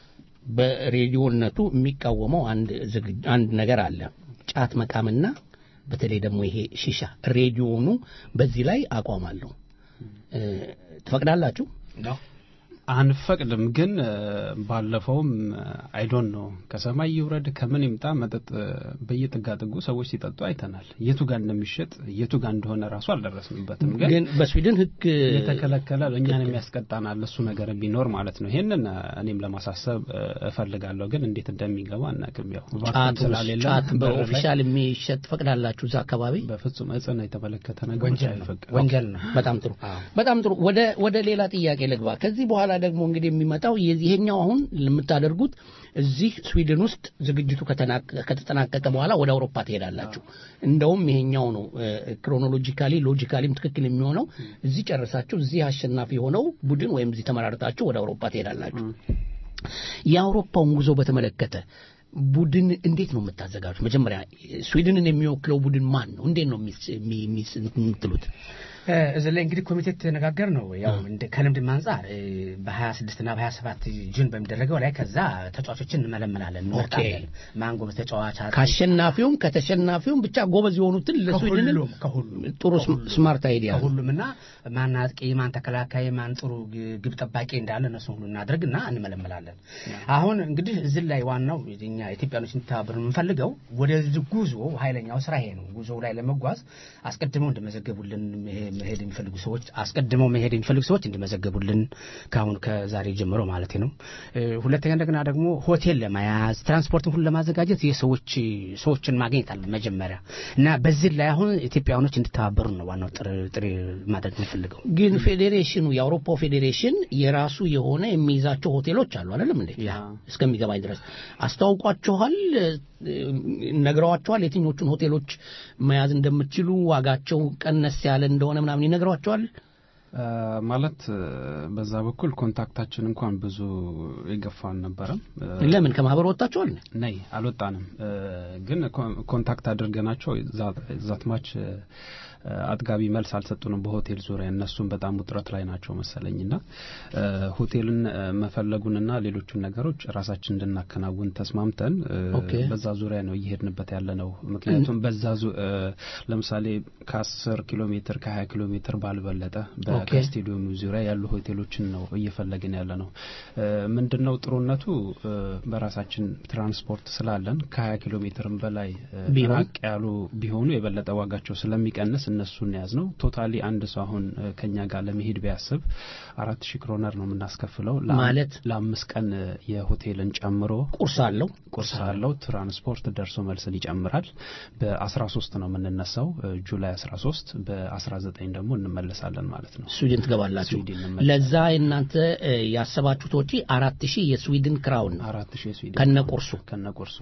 በሬዲዮነቱ የሚቃወመው አንድ ዝግ- አንድ ነገር አለ ጫት መቃምና በተለይ ደግሞ ይሄ ሺሻ ሬዲዮኑ በዚህ ላይ አቋም አለው እ፣ ትፈቅዳላችሁ አንፈቅድም ግን እ፣ ባለፈውም አይዶን ነው ከሰማይ ይውረድ ከምን ይምጣ መጠጥ እ፣ በየጥጋጥጉ ሰዎች ሲጠጡ አይተናል የቱ ጋር እንደሚሸጥ የቱ ጋር እንደሆነ ራሱ አልደረስንበትም ግን ግን በስዊድን ህግ የተከለከለ እኛን የሚያስቀጣናል እሱ ነገር ቢኖር ማለት ነው ይሄንን እ፣ እኔም ለማሳሰብ እ፣ እፈልጋለሁ ግን እንዴት እንደሚገባ አናውቅም ያው ቫክዩም ጫት ውስጥ ስላሌለ ጫት በር ላይ በኦፊሻል የሚሸጥ ትፈቅዳላችሁ እዛ አካባቢ በፍጹም እጽን የተመለከተ ነገሮች ወንጀል ነው። አይፈቀድም። ወንጀል ነው። በጣም ጥሩ በጣም ጥሩ። ወደ ወደ ሌላ ጥያቄ ልግባ። ከዚህ በኋላ ደግሞ እንግዲህ የሚመጣው የዚህ- ይሄኛው አሁን የምታደርጉት እዚህ ስዊድን ውስጥ ዝግጅቱ ከተናቀ- ከተጠናቀቀ በኋላ ወደ አውሮፓ ትሄዳላችሁ። እንደውም ይሄኛው ነው ክሮኖሎጂካሊ ሎጂካሊም ትክክል የሚሆነው እዚህ ጨርሳችሁ እዚህ አሸናፊ የሆነው ቡድን ወይም እዚህ ተመራርጣችሁ ወደ አውሮፓ ትሄዳላችሁ። የአውሮፓውን ጉዞ በተመለከተ ቡድን እንዴት ነው የምታዘጋጁት? መጀመሪያ ስዊድንን የሚወክለው ቡድን ማን ነው? እንዴት ነው የሚስ- የሚ- የሚስ- የምትሉት? እ፣ እዚህ ላይ እንግዲህ ኮሚቴ የተነጋገር ነው ያው እንደ ከልምድም አንጻር እ፣ በ26 እና በ27 ጁን በሚደረገው ላይ ከዛ ተጫዋቾችን እንመለመላለን እንመርጣለን ማን ጎበዝ ተጫዋች አጥቂ፣ ከአሸናፊውም ከተሸናፊውም ብቻ ጎበዝ የሆኑትን ለስዊድን ከሁሉም ከሁሉም ጥሩ ስም- ስማርት አይዲያ ነው። ከሁሉም እና ማን አጥቂ ማን ተከላካይ ማን ጥሩ ግ- ግብ ጠባቂ እንዳለ እነሱ ሁሉ እናደርግና እንመለመላለን አሁን እንግዲህ እዚህ ላይ ዋናው እኛ ኢትዮጵያኖች እንተባበር የምንፈልገው ወደዚህ ጉዞ ኃይለኛው ስራ ይሄ ነው ጉዞ ላይ ለመጓዝ አስቀድመው እንደመዘገቡልን መሄ- መሄድ የሚፈልጉ ሰዎች አስቀድመው መሄድ የሚፈልጉ ሰዎች እንዲመዘገቡልን ከአሁን ከዛሬ ጀምሮ ማለት ነው እ፣ ሁለተኛ እንደገና ደግሞ ሆቴል ለመያዝ ትራንስፖርትን ሁሉ ለማዘጋጀት የሰዎች ሰዎችን ማግኘት አለ መጀመሪያ እና በዚህ ላይ አሁን ኢትዮጵያውያኖች እንዲተባበሩ ነው ዋናው ጥሪ- ጥሪ ማድረግ የምፈልገው ግን ፌዴሬሽኑ የአውሮፓው ፌዴሬሽን የራሱ የሆነ የሚይዛቸው ሆቴሎች አሉ አይደለም እንዴ? እስከሚገባኝ ድረስ አስተዋውቋችኋል፣ እ፣ ነግረዋችኋል የትኞቹን ሆቴሎች መያዝ እንደምትችሉ ዋጋቸው ቀነስ ያለ እንደሆነ ምናምን ይነግሯቸዋል። አ፣ ማለት እ፣ በዛ በኩል ኮንታክታችን እንኳን ብዙ የገፋ አልነበረም። እ፣ ለምን ከማህበር ወጣችኋል? ነይ አልወጣንም። እ፣ ግን ኮ- ኮንታክት አድርገናቸው ዛት ማች አጥጋቢ መልስ አልሰጡንም በሆቴል ዙሪያ። እነሱም በጣም ውጥረት ላይ ናቸው መሰለኝና እ፣ ሆቴልን እ፣ መፈለጉንና ሌሎቹን ነገሮች ራሳችን እንድናከናውን ተስማምተን እ፣ ኦኬ። በዛ ዙሪያ ነው እየሄድንበት ያለ ነው። ምክንያቱም በዛ ዙ- እ፣ ለምሳሌ ከአስር ኪሎ ሜትር ከሀያ ኪሎ ሜትር ባልበለጠ በ- ኦኬ። ከስቴዲየሙ ዙሪያ ያሉ ሆቴሎችን ነው እየፈለግን ያለ ነው። እ፣ ምንድነው ጥሩነቱ እ፣ በራሳችን ትራንስፖርት ስላለን ከሀያ ኪሎ ሜትርም በላይ እ፣ ቢሆን? ራቅ ያሉ ቢሆኑ የበለጠ ዋጋቸው ስለሚቀንስ እነሱን ያዝ ነው። ቶታሊ አንድ ሰው አሁን እ፣ ከኛ ጋር ለመሄድ ቢያስብ አራት ሺህ ክሮነር ነው የምናስከፍለው ለአም- ማለት? ለአምስት ቀን እ፣ የሆቴልን ጨምሮ ቁርስ አለው ቁርስ አለው። ትራንስፖርት ደርሶ መልስን ይጨምራል። በ13 ነው የምንነሳው እ፣ ጁላይ 13 በ19 ደግሞ እንመለሳለን ማለት ነው። ስዊድን ትገባላችሁ። ስዊድን እንመለሳለን። ለዛ እናንተ እ፣ ያሰባችሁት ወጪ አራት ሺህ የስዊድን ክራውን ነው አራት ሺህ የስዊድን ከነቁርሱ ከነቁርሱ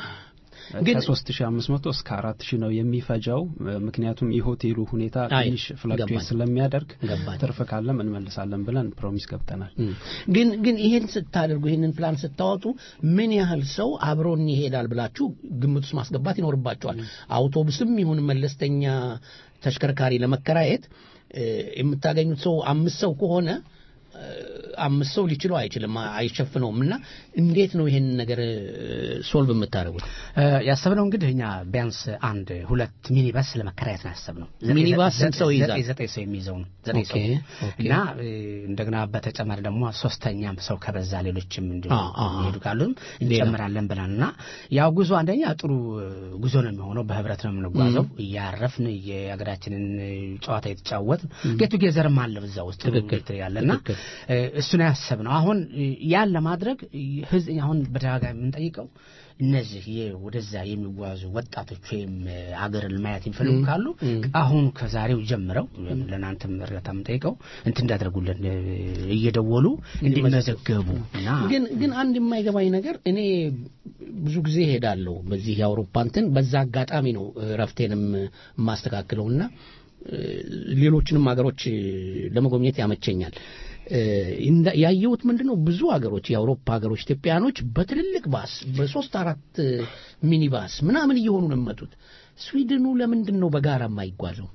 ግን- ከሶስት ሺህ አምስት መቶ እስከ አራት ሺህ ነው የሚፈጀው። እ፣ ምክንያቱም የሆቴሉ ሁኔታ አይ፣ ትንሽ ፍላክቹዌት ገባኝ። ስለሚያደርግ ገባኝ። ትርፍ ካለም እንመልሳለን ብለን ፕሮሚስ ገብተናል። ግን ግን ይሄን ስታደርጉ ይሄንን ፕላን ስታወጡ ምን ያህል ሰው አብሮን ይሄዳል ብላችሁ ግምት ውስጥ ማስገባት ይኖርባቸዋል። አውቶቡስም ይሁን መለስተኛ ተሽከርካሪ ለመከራየት እ፣ የምታገኙት ሰው አምስት ሰው ከሆነ እ፣ አምስት ሰው ሊችለው አይችልም፣ አይሸፍነውም። እና እንዴት ነው ይሄን ነገር ሶልቭ የምታደርጉት? እ፣ ያሰብነው እንግዲህ እኛ ቢያንስ አንድ ሁለት ሚኒባስ ለመከራየት ነው ያሰብነው። ዘጠኝ- ሚኒባስ ስንት ሰው ዘጠኝ- ይይዛል? ዘጠኝ ሰው የሚይዘው ነው። ዘጠኝ ሰው ኦኬ፣ ኦኬ። እና እ፣ እንደገና በተጨማሪ ደግሞ ሶስተኛም ሰው ከበዛ ሌሎችም እንዲሁ አ፣ አ፣ አ። የሚሄዱ ካሉም እንጨምራለን ብለን እና ያው ጉዞ አንደኛ ጥሩ እ፣ ጉዞ ነው የሚሆነው። በህብረት ነው የምንጓዘው እያረፍን የሀገራችንን እ፣ ጨዋታ የተጫወት ጌቱ ጌዘርም አለ በዛ ውስጥ ትክክል፣ ያለና ትክክል። እ፣ እሱን ያሰብነው አሁን እ፣ ያን ለማድረግ እ፣ ህዝብ አሁን በተደጋጋሚ የምንጠይቀው እነዚህ የ- ወደዛ የሚጓዙ ወጣቶች ወይም እ፣ አገርን ማየት የሚፈልጉ ም፣ ካሉ ም። አሁን ከዛሬው ጀምረው ለእናንተም እርዳታ የምንጠይቀው እንትን እንዳደርጉልን እ፣ እየደወሉ እንዲመዘገቡ እና ግን ግን አንድ የማይገባኝ ነገር እኔ ብዙ ጊዜ ሄዳለሁ በዚህ የአውሮፓ እንትን በዛ አጋጣሚ ነው እረፍቴንም የማስተካክለው እና እ፣ ሌሎችንም ሀገሮች እ፣ ለመጎብኘት ያመቸኛል። እ፣ እንዳ- ያየሁት ምንድን ነው ብዙ ሀገሮች የአውሮፓ ሀገሮች ኢትዮጵያኖች በትልልቅ ባስ በሶስት አራት እ፣ ሚኒባስ ምናምን እየሆኑ ነው የሚመጡት። ስዊድኑ ለምንድን ነው በጋራ የማይጓዘው?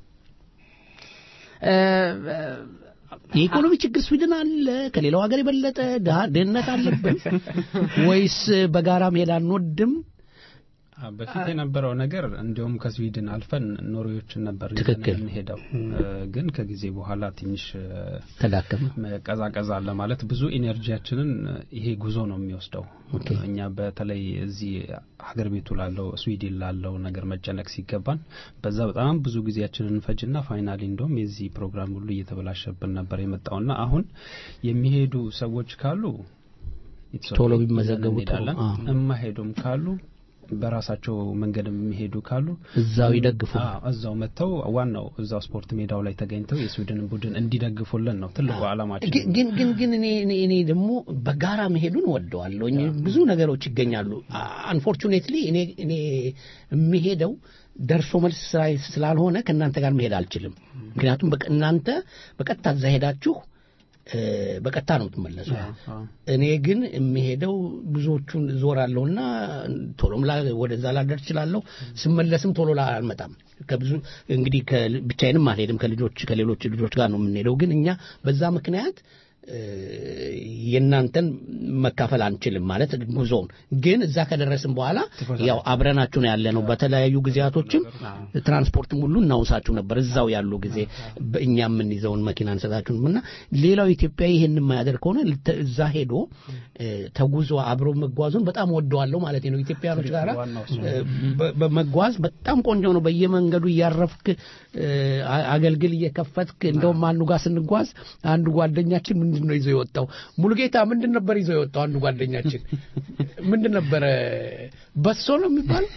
የኢኮኖሚ ችግር ስዊድን አለ ከሌላው ሀገር የበለጠ ድሃ- ድህነት አለብን ወይስ በጋራ መሄድ አንወድም? አ፣ በፊት የነበረው ነገር እንዲሁም ከስዊድን አልፈን ኖርዌዎችን ነበር ይዘን ትክክል። የምንሄደው እ፣ ግን ከጊዜ በኋላ ትንሽ እ፣ ተዳከመ። ቀዛቀዛ አለ ማለት ብዙ ኢነርጂያችንን እ፣ ይሄ ጉዞ ነው የሚወስደው። እኛ በተለይ እዚህ ሀገር ቤቱ ላለው ስዊድን ላለው ነገር መጨነቅ ሲገባን በዛ በጣም ብዙ ጊዜያችንን እንፈጅና ፋይናሊ እንደውም የዚህ ፕሮግራም ሁሉ እየተበላሸብን ነበር የመጣውና አሁን የሚሄዱ ሰዎች ካሉ it's okay፣ ቶሎ ይዘን ቢመዘገቡ ጥሩ። እንሄዳለን። አ። የማይሄዱም ካሉ በራሳቸው መንገድ የሚሄዱ ካሉ እዛው ይደግፉ። አዎ፣ እዛው መጥተው ዋናው እዛው ስፖርት ሜዳው ላይ ተገኝተው የስዊድን ቡድን እንዲደግፉልን ነው ትልቁ ዓላማችን። ግን ግን ግን ግን እኔ እኔ እኔ ደግሞ በጋራ መሄዱን ወደዋለሁ። ብዙ ነገሮች ይገኛሉ። አንፎርቹኔትሊ እኔ እኔ የሚሄደው ደርሶ መልስ ስራ ስላልሆነ ከእናንተ ጋር መሄድ አልችልም። ምክንያቱም በቀ- እናንተ በቀጥታ እዛ ሄዳችሁ እ፣ በቀጥታ ነው የምትመለሱ። እኔ ግን የሚሄደው ብዙዎቹን ዞራለሁና ቶሎም ላ ወደዛ ላደርስ እችላለሁ። ስመለስም ቶሎ ላ አልመጣም። ከብዙ እንግዲህ ከል- ብቻዬንም አልሄድም ከልጆች ከሌሎች ልጆች ጋር ነው የምንሄደው። ግን እኛ በዛ ምክንያት እ፣ የእናንተን መካፈል አንችልም ማለት ጉዞውን ግን እዛ ከደረስን በኋላ ያው አብረናችሁ ነው ያለ ነው። በተለያዩ ጊዜያቶችም ትራንስፖርትም ሁሉ እናውሳችሁ ነበር እዛው ያሉ ጊዜ በእኛ የምንይዘውን መኪና እንሰጣችሁም እና ሌላው ኢትዮጵያዊ ይህን የማያደርግ ከሆነ ልተ- እዛ ሄዶ እ፣ ተጉዞ አብሮ መጓዙን በጣም ወደዋለሁ ማለት ነው። ኢትዮጵያኖች ጋር በመጓዝ በጣም ቆንጆ ነው። በየመንገዱ እያረፍክ እ፣ አ- አገልግል እየከፈትክ እንደውም አንዱ ጋር ስንጓዝ አንዱ ጓደኛችን ምንድን ነው ይዞ የወጣው ሙሉጌታ ምንድን ነበር ይዞ የወጣው አንዱ ጓደኛችን ምንድን ነበረ በሶ ነው የሚባለው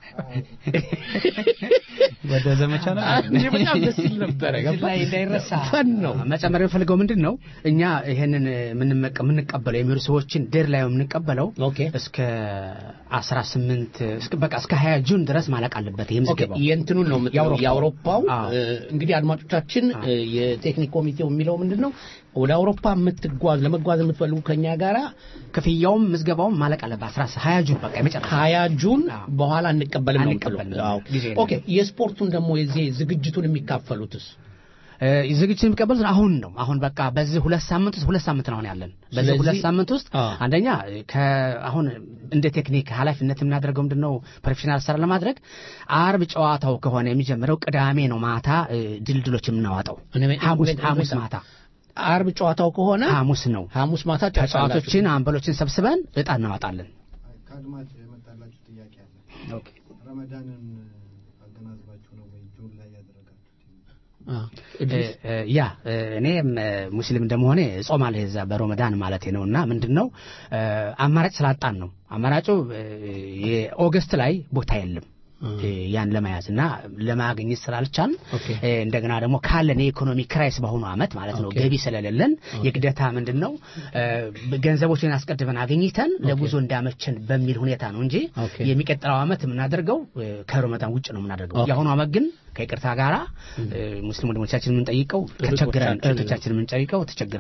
ወደ ዘመቻ ነው አንዴ በጣም ደስ ይል ነበረ ገባ ላይ እንዳይረሳ ፈን ነው መጨመር የምፈልገው ምንድን ነው እኛ ይሄንን የምንመቀ- የምንቀበለው የሚሄዱ ሰዎችን ዴር ላይ የምንቀበለው እስከ 18 እስከ በቃ እስከ 20 ጁን ድረስ ማለቅ አለበት ይሄ ኦኬ ምዝገባው የእንትኑን ነው የምትለው፣ የአውሮፓው። የአውሮፓው አዎ። እ፣ እንግዲህ አድማጮቻችን እ፣ የቴክኒክ ኮሚቴው የሚለው ምንድን ነው ወደ አውሮፓ የምትጓዝ ለመጓዝ የምትፈልጉ ከኛ ጋራ ክፍያውም ምዝገባውም ማለቅ አለበት 20 ጁን በቃ የመጨረሻ ሀያ ጁን በኋላ እንቀበልም ነው አንቀበልም። የምትለው። አዎ። ጊዜ የለም። ኦኬ የስፖርቱን ደግሞ የዚህ ዝግጅቱን የሚካፈሉትስ እ፣ ዝግጅት የሚቀበሉት አሁን ነው። አሁን በቃ በዚህ ሁለት ሳምንት ውስጥ ሁለት ሳምንት ነው አሁን ያለን። በዚህ ስለዚህ- ሁለት ሳምንት ውስጥ አ። አንደኛ ከ- አሁን እንደ ቴክኒክ ኃላፊነት የምናደርገው ምንድን ነው ፕሮፌሽናል ስራ ለማድረግ አርብ ጨዋታው ከሆነ የሚጀምረው ቅዳሜ ነው ማታ እ፣ ድልድሎች የምናዋጠው ሐሙስ ሐሙስ ማታ አርብ ጨዋታው ከሆነ ሐሙስ ነው ሐሙስ ማታ ተጫዋቾችን አንበሎችን ሰብስበን እጣ እናዋጣለን። ከአድማጭ የመጣላችሁ ጥያቄ አለ። ረመዳንን አገናዝባችሁ ነው ወይ ጁን ላይ ያደረጋችሁት? እ፣ እ፣ ያ እ፣ እኔም እ፣ ሙስሊም እንደመሆኔ እጾማለሁ የዛ በረመዳን ማለት ነው እና ምንድን ነው እ፣ አማራጭ ስላጣን ነው አማራጩ እ፣ የኦገስት ላይ ቦታ የለም እ፣ ያን ለመያዝ እና ለማግኘት ስላልቻል እ፣ እንደገና ደግሞ ካለን የኢኮኖሚ ክራይስ በአሁኑ አመት ማለት ነው ኦኬ። ገቢ ስለሌለን የግዴታ ምንድን ነው እ፣ ገንዘቦችን አስቀድመን አግኝተን ለጉዞ እንዳመቸን በሚል ሁኔታ ነው እንጂ የሚቀጥለው አመት የምናደርገው እ፣ ከረመዳን ውጭ ነው የምናደርገው ኦኬ። የአሁኑ አመት ግን ከይቅርታ ጋራ እ፣ ሙስሊም ወንድሞቻችን የምንጠይቀው ተቸግረን እህቶቻችን- እህቶቻችን የምንጠይቀው ተቸግረን ነው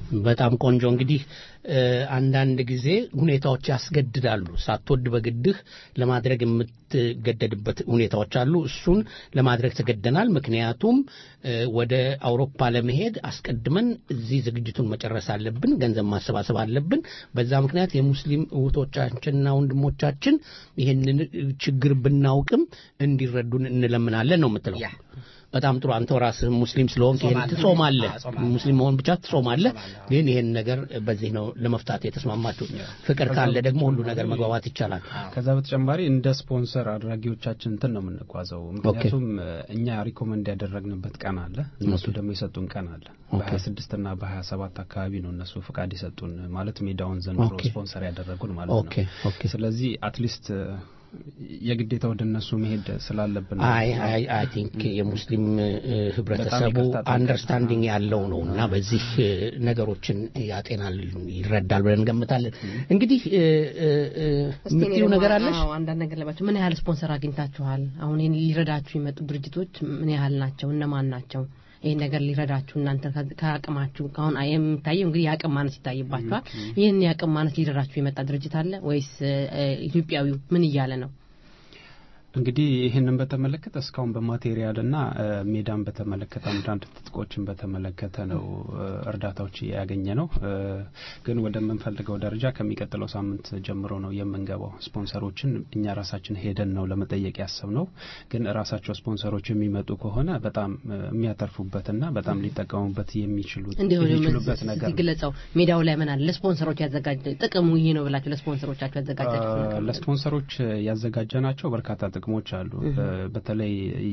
በጣም ቆንጆ እንግዲህ እ፣ አንዳንድ ጊዜ ሁኔታዎች ያስገድዳሉ ሳትወድ በግድህ ለማድረግ የምትገደድበት ሁኔታዎች አሉ እሱን ለማድረግ ተገደናል ምክንያቱም እ፣ ወደ አውሮፓ ለመሄድ አስቀድመን እዚህ ዝግጅቱን መጨረስ አለብን ገንዘብ ማሰባሰብ አለብን በዛ ምክንያት የሙስሊም እህቶቻችንና ወንድሞቻችን ይህንን ችግር ብናውቅም እንዲረዱን እንለምናለን ነው የምትለው በጣም ጥሩ አንተ ራስህ ሙስሊም ስለሆንክ ይሄን ጾማለሁ። ትጾማለህ አዎ፣ ጾማለሁ። ሙስሊም መሆን ብቻ ትጾማለህ ግን ይሄን ነገር በዚህ ነው ለመፍታት የተስማማችሁ ፍቅር ካለ ደግሞ ሁሉ ነገር መግባባት ይቻላል ከዛ በተጨማሪ እንደ ስፖንሰር አድራጊዎቻችን እንትን ነው የምንጓዘው ምክንያቱም እ፣ እኛ ሪኮመንድ ያደረግንበት ቀን አለ እነሱ ደግሞ የሰጡን ቀን አለ በሀያ ስድስት ና በሀያ ሰባት አካባቢ ነው እነሱ ፍቃድ የሰጡን ማለት ሜዳውን ዘንድሮ ኦኬ። ስፖንሰር ያደረጉን ማለት ኦኬ፣ ነው ስለዚህ አትሊስት የግዴታ ወደ እነሱ መሄድ ስላለብን ነው። አይ አይ አይ ቲንክ የሙስሊም እ፣ ህብረተሰቡ በጣም ይቅርታ አንደርስታንዲንግ ያለው ነው እና በዚህ እ፣ ነገሮችን ያጤናል ይረዳል ብለን እንገምታለን እንግዲህ እ፣ እ፣ እ፣ እስቲ እኔ የምትይው ደግሞ ነገር አለሽ አዎ፣ አንዳንድ ነገር ለባቸው ምን ያህል ስፖንሰር አግኝታችኋል? አሁን ይህን ሊረዳችሁ የመጡ ድርጅቶች ምን ያህል ናቸው? እነማን ናቸው? ይህን ነገር ሊረዳችሁ እናንተ ከ- ከአቅማችሁ አሁን አይ- የሚታየው እንግዲህ የአቅም ማነስ ይታይባችኋል። ይህን የአቅም ማነስ ሊረዳችሁ የመጣ ድርጅት አለ ወይስ እ፣ እ፣ ኢትዮጵያዊው ምን እያለ ነው? እንግዲህ ይህንን በተመለከተ እስካሁን በማቴሪያል ና ሜዳን በተመለከተ አንዳንድ ትጥቆችን በተመለከተ ነው እ፣ እርዳታዎች ያገኘ ነው እ፣ ግን ወደምንፈልገው ደረጃ ከሚቀጥለው ሳምንት ጀምሮ ነው የምንገባው ስፖንሰሮችን እኛ ራሳችን ሄደን ነው ለመጠየቅ ያሰብ ነው ግን ራሳቸው ስፖንሰሮች የሚመጡ ከሆነ በጣም እ፣ የሚያተርፉበትና በጣም ሊጠቀሙበት የሚችሉት እንዲሁ የሚችሉበት ነገር ነው። ግለጸው ሜዳው ላይ ምን አለ? ለስፖንሰሮች ያዘጋጀ ጥቅሙ ይሄ ነው ብላችሁ ለስፖንሰሮቻችሁ ያዘጋጃችሁ ነገር አ፣ ለስፖንሰሮች ያዘጋጀናቸው በርካታ ጥቅሞች አሉ። እህ። እ፣ በተለይ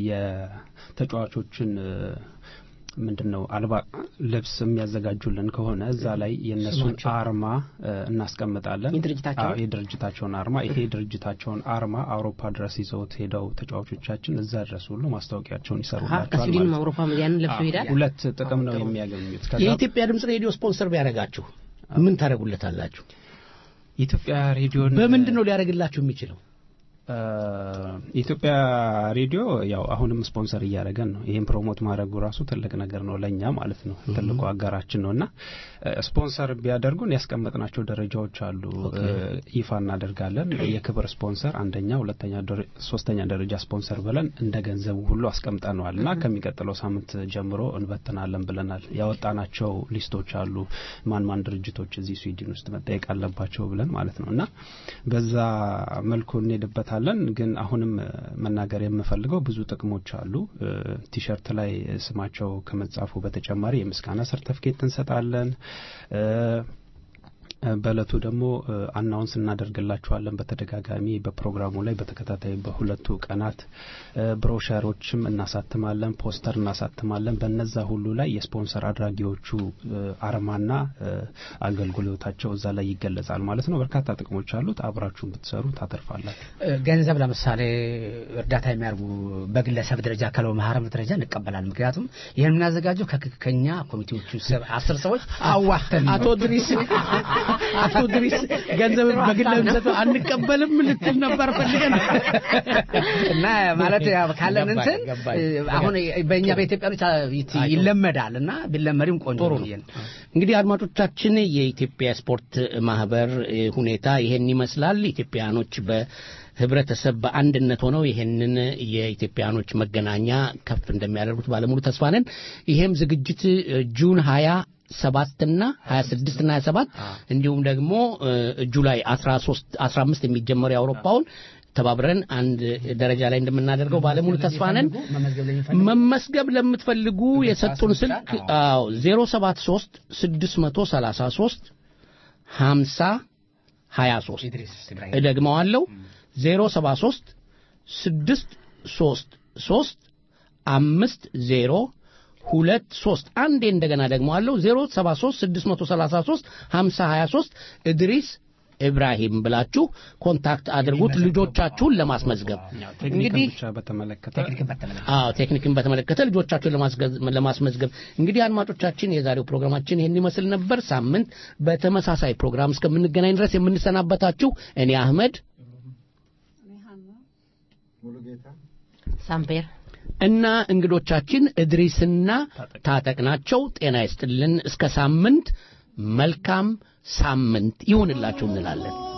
የተጫዋቾችን እ፣ ምንድን ነው አልባ ልብስ የሚያዘጋጁልን ከሆነ እዛ ላይ የእነሱን ስማቸው። አርማ እ፣ እናስቀምጣለን። የድርጅታቸውን? አዎ፣ የድርጅታቸውን አርማ ይሄ የድርጅታቸውን አርማ አውሮፓ ድረስ ይዘውት ሄደው ተጫዋቾቻችን እዛ ድረስ ሁሉ ማስታወቂያቸውን አሀ፣ ይሰሩላቸዋል ከስዊድንም ማለት ነው። አውሮፓ ያንን ለብሶ አዎ፣ ይሄዳል። ሁለት ጥቅም ነው የሚያገኙት። ከዛ የኢትዮጵያ ድምፅ ሬዲዮ ስፖንሰር ቢያደርጋችሁ ምን ታደርጉለታላችሁ የኢትዮጵያ ሬዲዮን በምንድን ነው ሊያደርግላችሁ የሚችለው አ፣ የኢትዮጵያ ሬዲዮ ያው አሁንም ስፖንሰር እያደረገን ነው። ይህም ፕሮሞት ማድረጉ ራሱ ትልቅ ነገር ነው ለእኛ ማለት ነው። ትልቁ አጋራችን ነው እና አ፣ ስፖንሰር ቢያደርጉን ያስቀመጥናቸው ደረጃዎች አሉ። አ፣ ይፋ እናደርጋለን። የክብር ስፖንሰር አንደኛ፣ ሁለተኛ፣ ደረ- ሶስተኛ ደረጃ ስፖንሰር ብለን እንደ ገንዘቡ ሁሉ አስቀምጠነዋል እና ከሚቀጥለው ሳምንት ጀምሮ እንበትናለን ብለናል። ያወጣናቸው ሊስቶች አሉ። ማን ማን ድርጅቶች እዚህ ስዊድን ውስጥ መጠየቅ አለባቸው ብለን ማለት ነው እና በዛ መልኩ እንሄድበታለን። ግን አሁንም እ፣ መናገር የምፈልገው ብዙ ጥቅሞች አሉ። እ፣ ቲሸርት ላይ ስማቸው ከመጻፉ በተጨማሪ የምስጋና ሰርተፍኬት እንሰጣለን። እ፣ በእለቱ ደግሞ አናውንስ እናደርግላችኋለን በተደጋጋሚ በፕሮግራሙ ላይ በተከታታይ በሁለቱ ቀናት እ፣ ብሮሸሮችም እናሳትማለን፣ ፖስተር እናሳትማለን። በነዛ ሁሉ ላይ የስፖንሰር አድራጊዎቹ እ፣ አርማና እ፣ አገልግሎታቸው እዛ ላይ ይገለጻል ማለት ነው። በርካታ ጥቅሞች አሉት። አብራችሁን ብትሰሩ ታተርፋላችሁ። ገንዘብ ለምሳሌ እርዳታ የሚያደርጉ በግለሰብ ደረጃ ከለው ማህረብ ደረጃ እንቀበላለን። ምክንያቱም ይህን የምናዘጋጀው ከ- ከኛ ኮሚቴዎቹ ስር አስር ሰዎች አዋተን ነው። አቶ ድሪስ አቶ ድሪስ ገንዘብ በግል ለምሰጠው አንቀበልም ልትል ነበር ፈልገን እና ማለት ያው ካለን ገባኝ፣ እንትን ገባኝ። እ፣ አሁን በእኛ በኢትዮጵያኖች አ- ይለመዳል እና ቢለመድም ቆንጆ ጥሩ ነው ነው። ብዬ ነው። እንግዲህ አድማጮቻችን የኢትዮጵያ ስፖርት ማህበር እ፣ ሁኔታ ይሄን ይመስላል። ኢትዮጵያኖች በህብረተሰብ በአንድነት ሆነው ይሄንን የኢትዮጵያኖች መገናኛ ከፍ እንደሚያደርጉት ባለሙሉ ተስፋ ነን። ይሄም ዝግጅት እ፣ ጁን ሀያ ሰባትና ሀያ ስድስትና ሀያ ሰባት እንዲሁም ደግሞ እ፣ ጁላይ አስራ ሶስት አስራ አምስት የሚጀመረው የአውሮፓውን ተባብረን አንድ ደረጃ ላይ እንደምናደርገው ባለሙሉ ተስፋ ነን። መመዝገብ ለሚፈልጉ መመስገብ ለምትፈልጉ የሰጡን ስልክ አዎ 073 633 50 23 ኢድሪስ ኢብራሂም እደግመዋለሁ 073 633 አምስት ዜሮ ሁለት ሶስት አንዴ እንደገና ደግመዋለሁ 073 633 50 23 እድሪስ ኢብራሂም ብላችሁ ኮንታክት አድርጉት ልጆቻችሁን ለማስመዝገብ ቴክኒክን እንግዲህ ብቻ በተመለከተ አዎ ቴክኒክን በተመለከተ ልጆቻችሁን ለማስገዝ- ለማስመዝገብ እንግዲህ አድማጮቻችን የዛሬው ፕሮግራማችን ይህን ይመስል ነበር ሳምንት በተመሳሳይ ፕሮግራም እስከምንገናኝ ድረስ የምንሰናበታችሁ እኔ አህመድ ሳምፔር እና እንግዶቻችን እድሪስና ታጠቅ ናቸው ጤና ይስጥልን እስከ ሳምንት መልካም ሳምንት ይሁንላችሁ እንላለን።